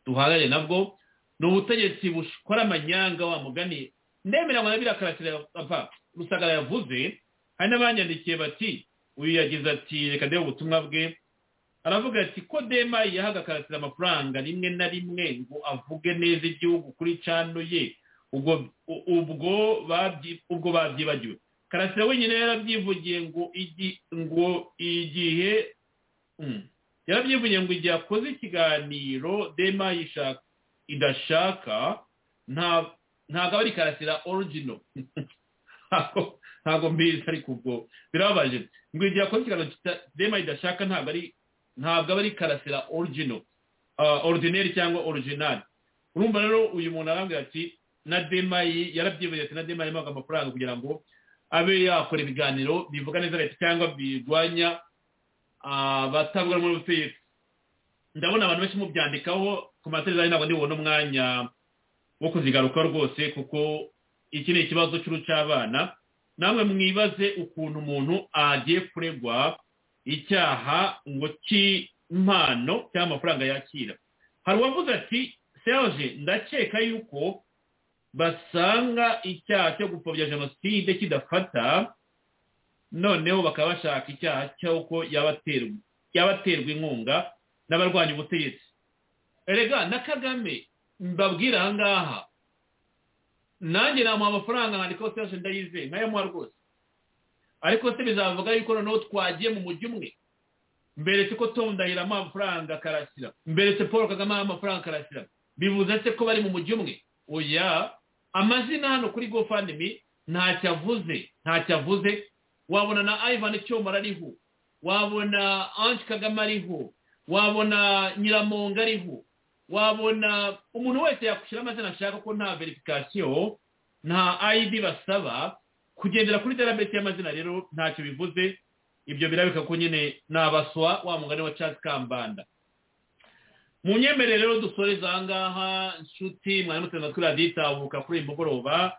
duhanganye nabwo ni ubutegetsi bukora amanyanga wa mugani ndemera ngo nabira karasira apfa rusagara yavuze hari n'abanyandikiye bati uyu yagize ati reka ndebe ubutumwa bwe aravuga ati ko dema yahaga karasira amafaranga rimwe na rimwe ngo avuge neza igihugu kuri cano ye ubwo ubwo babyi- ubwo babyibagiwe karasira wenyine yarabyivugiye ngo igi- ngo igihe mm, yarabyivugiye ngo igihe akoze ikiganiro dema yishaka idashaka nta ntabwo aba ari karasira origino Ntabwo- ntabwo mbizi ariko ubwo birababaje ngo igihe akoze ikiganiro kita- dema idashaka ntabwo ari ntabwo aba ari karasira origino ordinary cyangwa original urumva rero uyu muntu arambwira ati na demayi yarabyibuye ati na demayi mwaka amafaranga kugira ngo abe yakora ibiganiro bivuga neza leta cyangwa birwanya abatavuga muri ubutegetsi ndabona abantu benshi mubyandikaho ku mateleviziyo ntabwo ndibona umwanya wo kuzigaruka rwose kuko iki ni ikibazo cy'uru cy'abana namwe mwibaze ukuntu umuntu agiye kuregwa icyaha ngo cy'impano cyangwa amafaranga yakira hari uwavuze ati serge ndakeka yuko basanga icyaha cyo gupfobya jenoside kidafata noneho bakaba bashaka icyaha cy'uko yabaterwa yabaterwa inkunga n'abarwanya ubutegetsi erega na kagame mbabwira aha ngaha nanjye namuha amafaranga nkandika ko serge ndayizeye nkayamuha rwose ariko se bizavuga yuko noneho twagiye mu mujyi umwe mberetse ko tom ndahira amuha amafaranga karasira mberetse paul kagame amuha amafaranga karasira bivuze se ko bari mu mujyi umwe oya amazina hano kuri gofandimi ntacyo avuze ntacyo avuze wabona na ivan cyoma ariho wabona ange kagame ariho wabona nyiramonga ariho wabona umuntu wese yakushyira amazina ashaka ko nta verifikasiyo nta ayidi basaba kugendera kuri darabeti y'amazina rero ntacyo bivuze ibyo birabika ko nyine nabaswa wa mugani wa Charles Kambanda mu nyemerere rero dusoreza aha ngaha nshuti mwari muteze natwe raditabuka kuri uyu mugoroba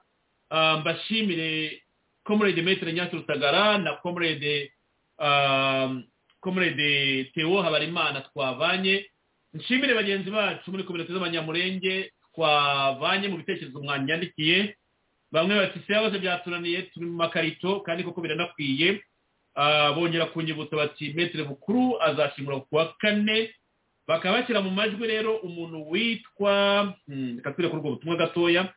Ah, mbashimire comrade Maitre Nyasi Rusagara na comrade ah, comrade Theo Habarimana twavanye nshimire bagenzi bacu muri kominote z'abanyamurenge twavanye mu bitekerezo mwanyandikiye bamwe bati siyabaze byatunaniye turi mu makarito kandi koko biranakwiye Ah, bongera kunyibutsa bati metero bukuru azashimura ku wa kane bakaba bashyira mu majwi rero umuntu witwa hmm, reka twire kuri ubwo butumwa gatoya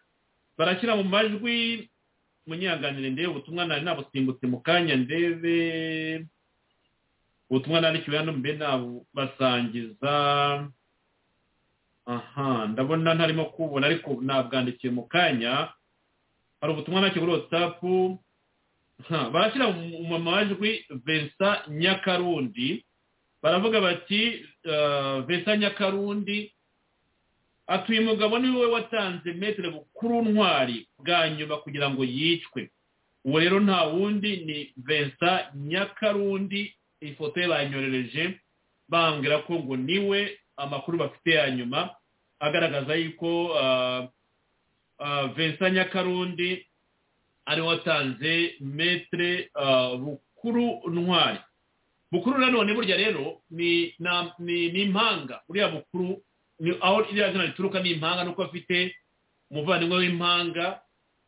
barashyira mu majwi munyanganire ndebe ubutumwa nari nabusimbutse mu kanya ndebe ubutumwa nandikiwe hano mbe nabasangiza aha ndabona ntarimo kubona ariko nabwandikiye mu kanya hari ubutumwa nacyo kuri watsapu Ha, barashyira mu mu majwi Vincent Nyakarundi baravuga bati eh, Vincent Nyakarundi atuye umugabo ni we watanze metere bukuru ntwari bwa nyuma kugira ngo yicwe uwo rero nta wundi ni Vincent Nyakarundi ifoto ye banyorereje bambwira ko ngo niwe amakuru bafite ya nyuma agaragaza yuko eh, eh, Vincent Nyakarundi ari watanze metere ah, bukuru ntwari bukuru nanone burya rero ni na- ni ni impanga uriya bukuru ni aho iriya zina rituruka ni impanga nuko afite umuvandimwe w'impanga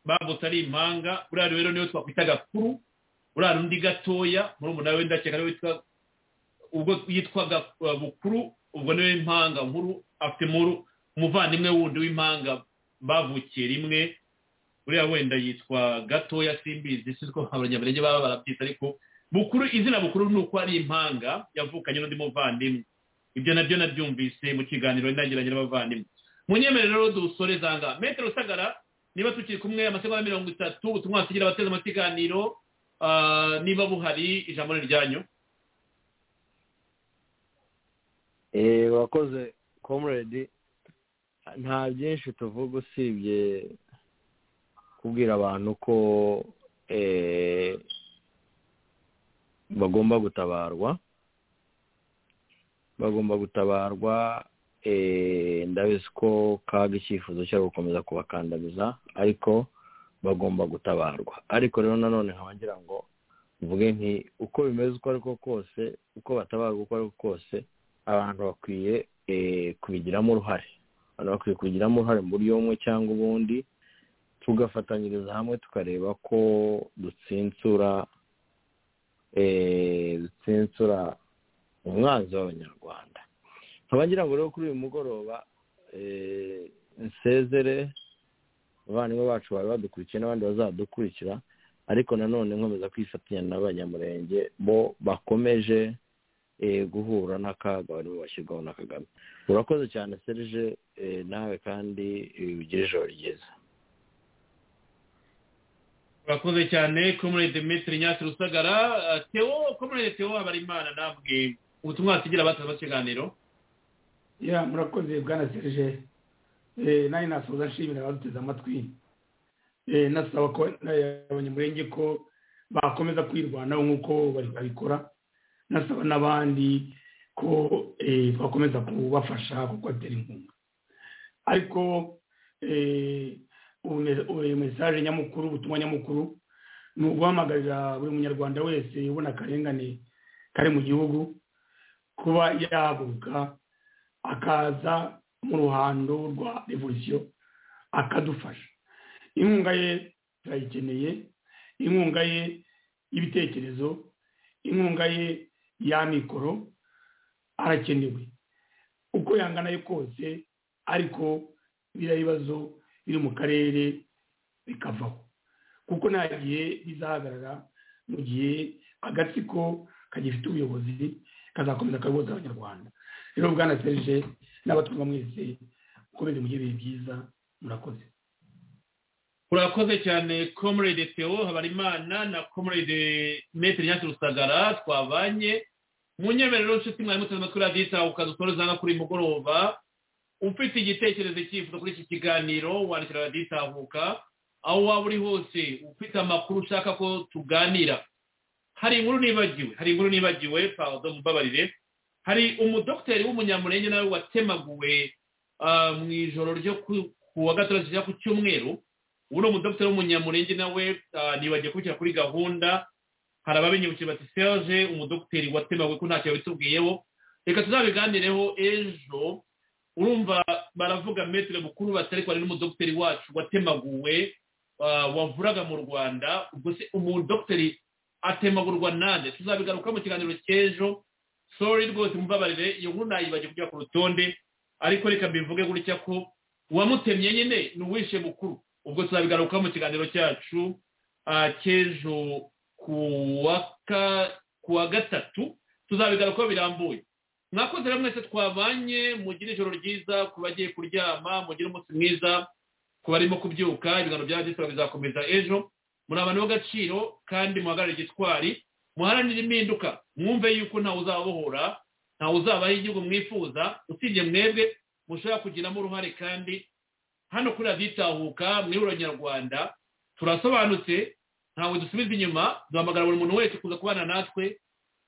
bavutse ari impanga uriya rero niwe twakwita gakuru uriya undi gatoya muri umuntu we ndakeka niwe witwa ubwo yitwaga ah, bukuru ubwo niwe impanga nkuru afite muru umuvandimwe wundi w'impanga bavukiye rimwe uriya wenda yitwa gatoya simbizi si ko abanyamerenge baba barabyita ariko bukuru izina bukuru ni uko ari impanga yavukanye n'undi muvandimwe ibyo nabyo nabyumvise mu kiganiro nagiranye n'abavandimwe mu nyemerere rero dusoreza aha ngaha metero usagara niba tukiri kumwe amasegonda mirongo itatu ubutumwa wasigira abateze mu kiganiro ah, niba buhari ijambo ni ryanyu Eh, urakoze comrade nta byinshi tuvuga usibye kubwira abantu ko eh, bagomba gutabarwa bagomba gutabarwa eh, ndabizi ko kaga icyifuzo cyo ari gukomeza kubakandamiza ariko bagomba gutabarwa ariko rero nanone nkaba ngira ngo mvuge nti uko bimeze uko ariko kose uko batabaga uko ariko kose abantu bakwiye eh, kubigiramo uruhare abantu bakwiye kubigiramo uruhare mu buryo bumwe cyangwa ubundi tugafatanyiriza hamwe tukareba ko dutsinsura eh, dutsinsura umwanzi w'abanyarwanda nkaba ngira ngo rero kuri uyu mugoroba eh, nsezere abavandimwe bacu bari badukurikiye n'abandi bazadukurikira ariko nanone nkomeza kwifatanya n'abanyamurenge bo bakomeje eh, guhura n'akaga barimo bashyirwaho na kagame urakoze cyane serge eh, nawe kandi eh, ugire ijoro ryiza urakoze cyane comrade dimitri nyasi rusagara Uh, theo comrade theo habarimana ntabwe ubutumwa wasigira abatanga ikiganiro ya murakoze bwana serge Eh, nanjye nasoza nshimira abaduteze amatwi Eh, nasaba ko eh, abanyamurenge ko bakomeza kwirwanaho nk'uko bari babikora nasaba n'abandi ko eh, bakomeza kubafasha kuko batera inkunga ariko eh, ume- ume- mesaje nyamukuru ubutumwa nyamukuru ni uguhamagarira buri munyarwanda wese ubona akarengane kari mu gihugu kuba yahaguruka akaza mu ruhando rwa revolisiyo akadufasha inkunga ye turayikeneye inkunga ye y'ibitekerezo inkunga ye ya mikoro arakenewe uko yangana ye kose ariko biriya bibazo biri mu karere bikavaho kuko nta gihe bizahagarara mu gihe agatsiko kagifite ubuyobozi kazakomeza kayoboza abanyarwanda rero bwana serge n'abatumva mwese mukomeze mugire ibihe byiza murakoze urakoze cyane comrade theo habarimana na comrade metero nyasi rusagara twabanye mu nyemerero nshuti mwari muteze amatwi radiyo itahuka dusoreza no kuri uyu mugoroba ufite igitekerezo cyifuzo kuri iki kiganiro wandikira radiyo itahuka aho waba uri hose ufite amakuru ushaka ko tuganira hari inkuru nibagiwe hari inkuru nibagiwe pardon mumbabarire hari umudogiteri w'umunyamurenge nawe watemaguwe ah, mu ijoro ryo ku- ku wa gatandatu cyangwa ku cyumweru uno mudogiteri w'umunyamurenge nawe ah, nibagiye kubishyira kuri gahunda hari ababinyibukije bati serge umudogiteri watemaguwe ko ntacyo yabitubwiyeho reka tuzabiganireho ejo urumva baravuga metero mukuru batari ko hari n'umudogiteri wacu watemaguwe ah, wavuraga mu rwanda ubwo se umudogiteri atemagurwa nande tuzabigaruka mu kiganiro cy'ejo sorry rwose mubabarire iyo nkuru nayibagiye kujya ku rutonde ariko reka mbivuge gutya ko uwamutemye nyine ni uwishe mukuru ubwo tuzabigaruka mu kiganiro cyacu ah, cy'ejo ku wa ka- ku wa gatatu tuzabigarukaho birambuye mwakoze rero mwese twabanye mugire ijoro ryiza ku bagiye kuryama mugire umunsi mwiza ku barimo kubyuka ibiganiro bya radiyo bizakomeza ejo muri abantu b'agaciro kandi muhagarare igitwari muharanire impinduka mwumve yuko ntawe uzabohora ntawe uzabaho igihugu mwifuza usibye mwebwe mushobora kugiramo uruhare kandi hano kuri radiyo itahuka mwihuriro nyarwanda turasobanutse ntawe dusubiza inyuma duhamagara buri muntu wese kuza kubana natwe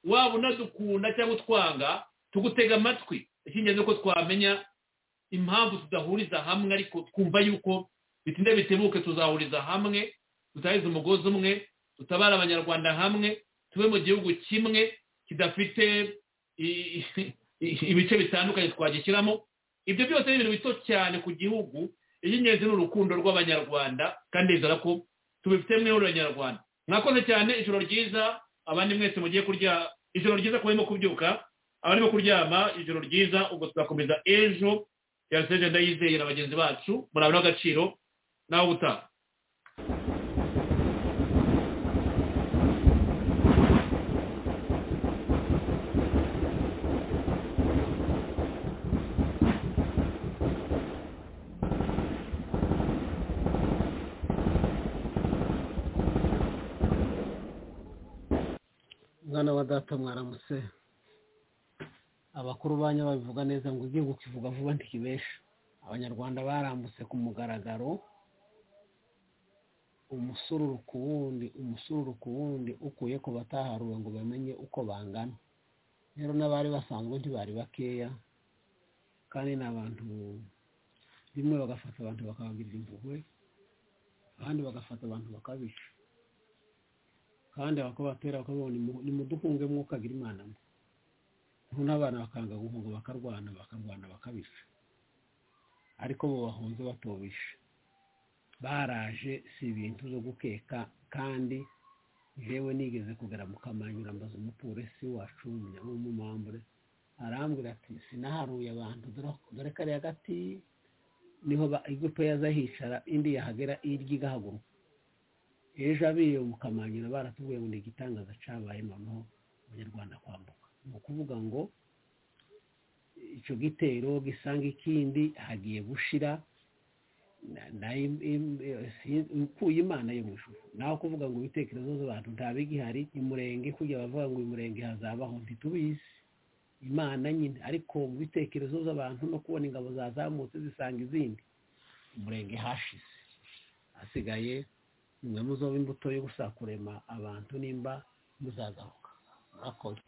waba unadukunda cyangwa utwanga tugutega amatwi icy'ingenzi ni uko twamenya impamvu tudahuriza hamwe ariko twumva yuko bitinde bitebuke tuzahuriza hamwe tutahize umugozi umwe tutabare abanyarwanda hamwe tube mu gihugu kimwe kidafite i- i- i- ibice bitandukanye twagishyiramo ibyo byose ni ibintu bito cyane ku gihugu iby'ingenzi ni urukundo rw'abanyarwanda kandi ndizera ko tubifite mwihuriro nyarwanda mwakoze cyane ijoro ryiza abandi mwese mugiye kurya ijoro ryiza ku barimo kubyuka abarimo kuryama ijoro ryiza ubwo tuzakomeza ejo yariseje ndayizeye na bagenzi bacu muri abantu b'agaciro nawe ubutaha mwana wa data mwaramutse abakuru banyu babivuga neza ngo ugiye kukivuga vuba ntikibesha abanyarwanda barambutse ku mugaragaro umusururu ku wundi umusururu ku wundi ukuye ku bataharuwe ngo bamenye uko bangana rero n'abari basanzwe ntibari bakeya kandi ni abantu bimwe bagafata abantu bakabagirira impuhwe abandi bagafata abantu bakabica kandi abakabatera bakabona nimuduhunge mwuka agira imana mwe n'abana bakanga guhunga bakarwana bakarwana bakabisha ariko bo bahunze batobisha baraje si ibintu zo gukeka kandi yewe nigeze kugera mu kamanyura mbaza umupolisi wacu w'umumambure arambwira ati sinaharuye abantu dore kariya gati niho igupe yaza hicara indi yahagera irya igahaguruka ejo abiye mu kamanyura baratubwiye ngo ni igitangaza cyabaye noneho abanyarwanda kwambuka ni ukuvuga ngo icyo gitero gisanga ikindi hagiye gushira ukuye imana yo mu ishuri nawe kuvuga ngo ibitekerezo z'abantu ntabigihari imurenge kujya bavuga ngo imurenge hazabaho ntitubizi imana nyine ariko mu bitekerezo z'abantu no kubona ingabo zazamutse zisanga izindi umurenge hashize hasigaye mwe muzoba imbuto yo gusakurema abantu nimba muzazahuka murakoze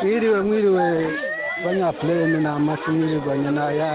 mwiriwe mwiriwe banyapureni ni amashuri mwiriwe banyanaya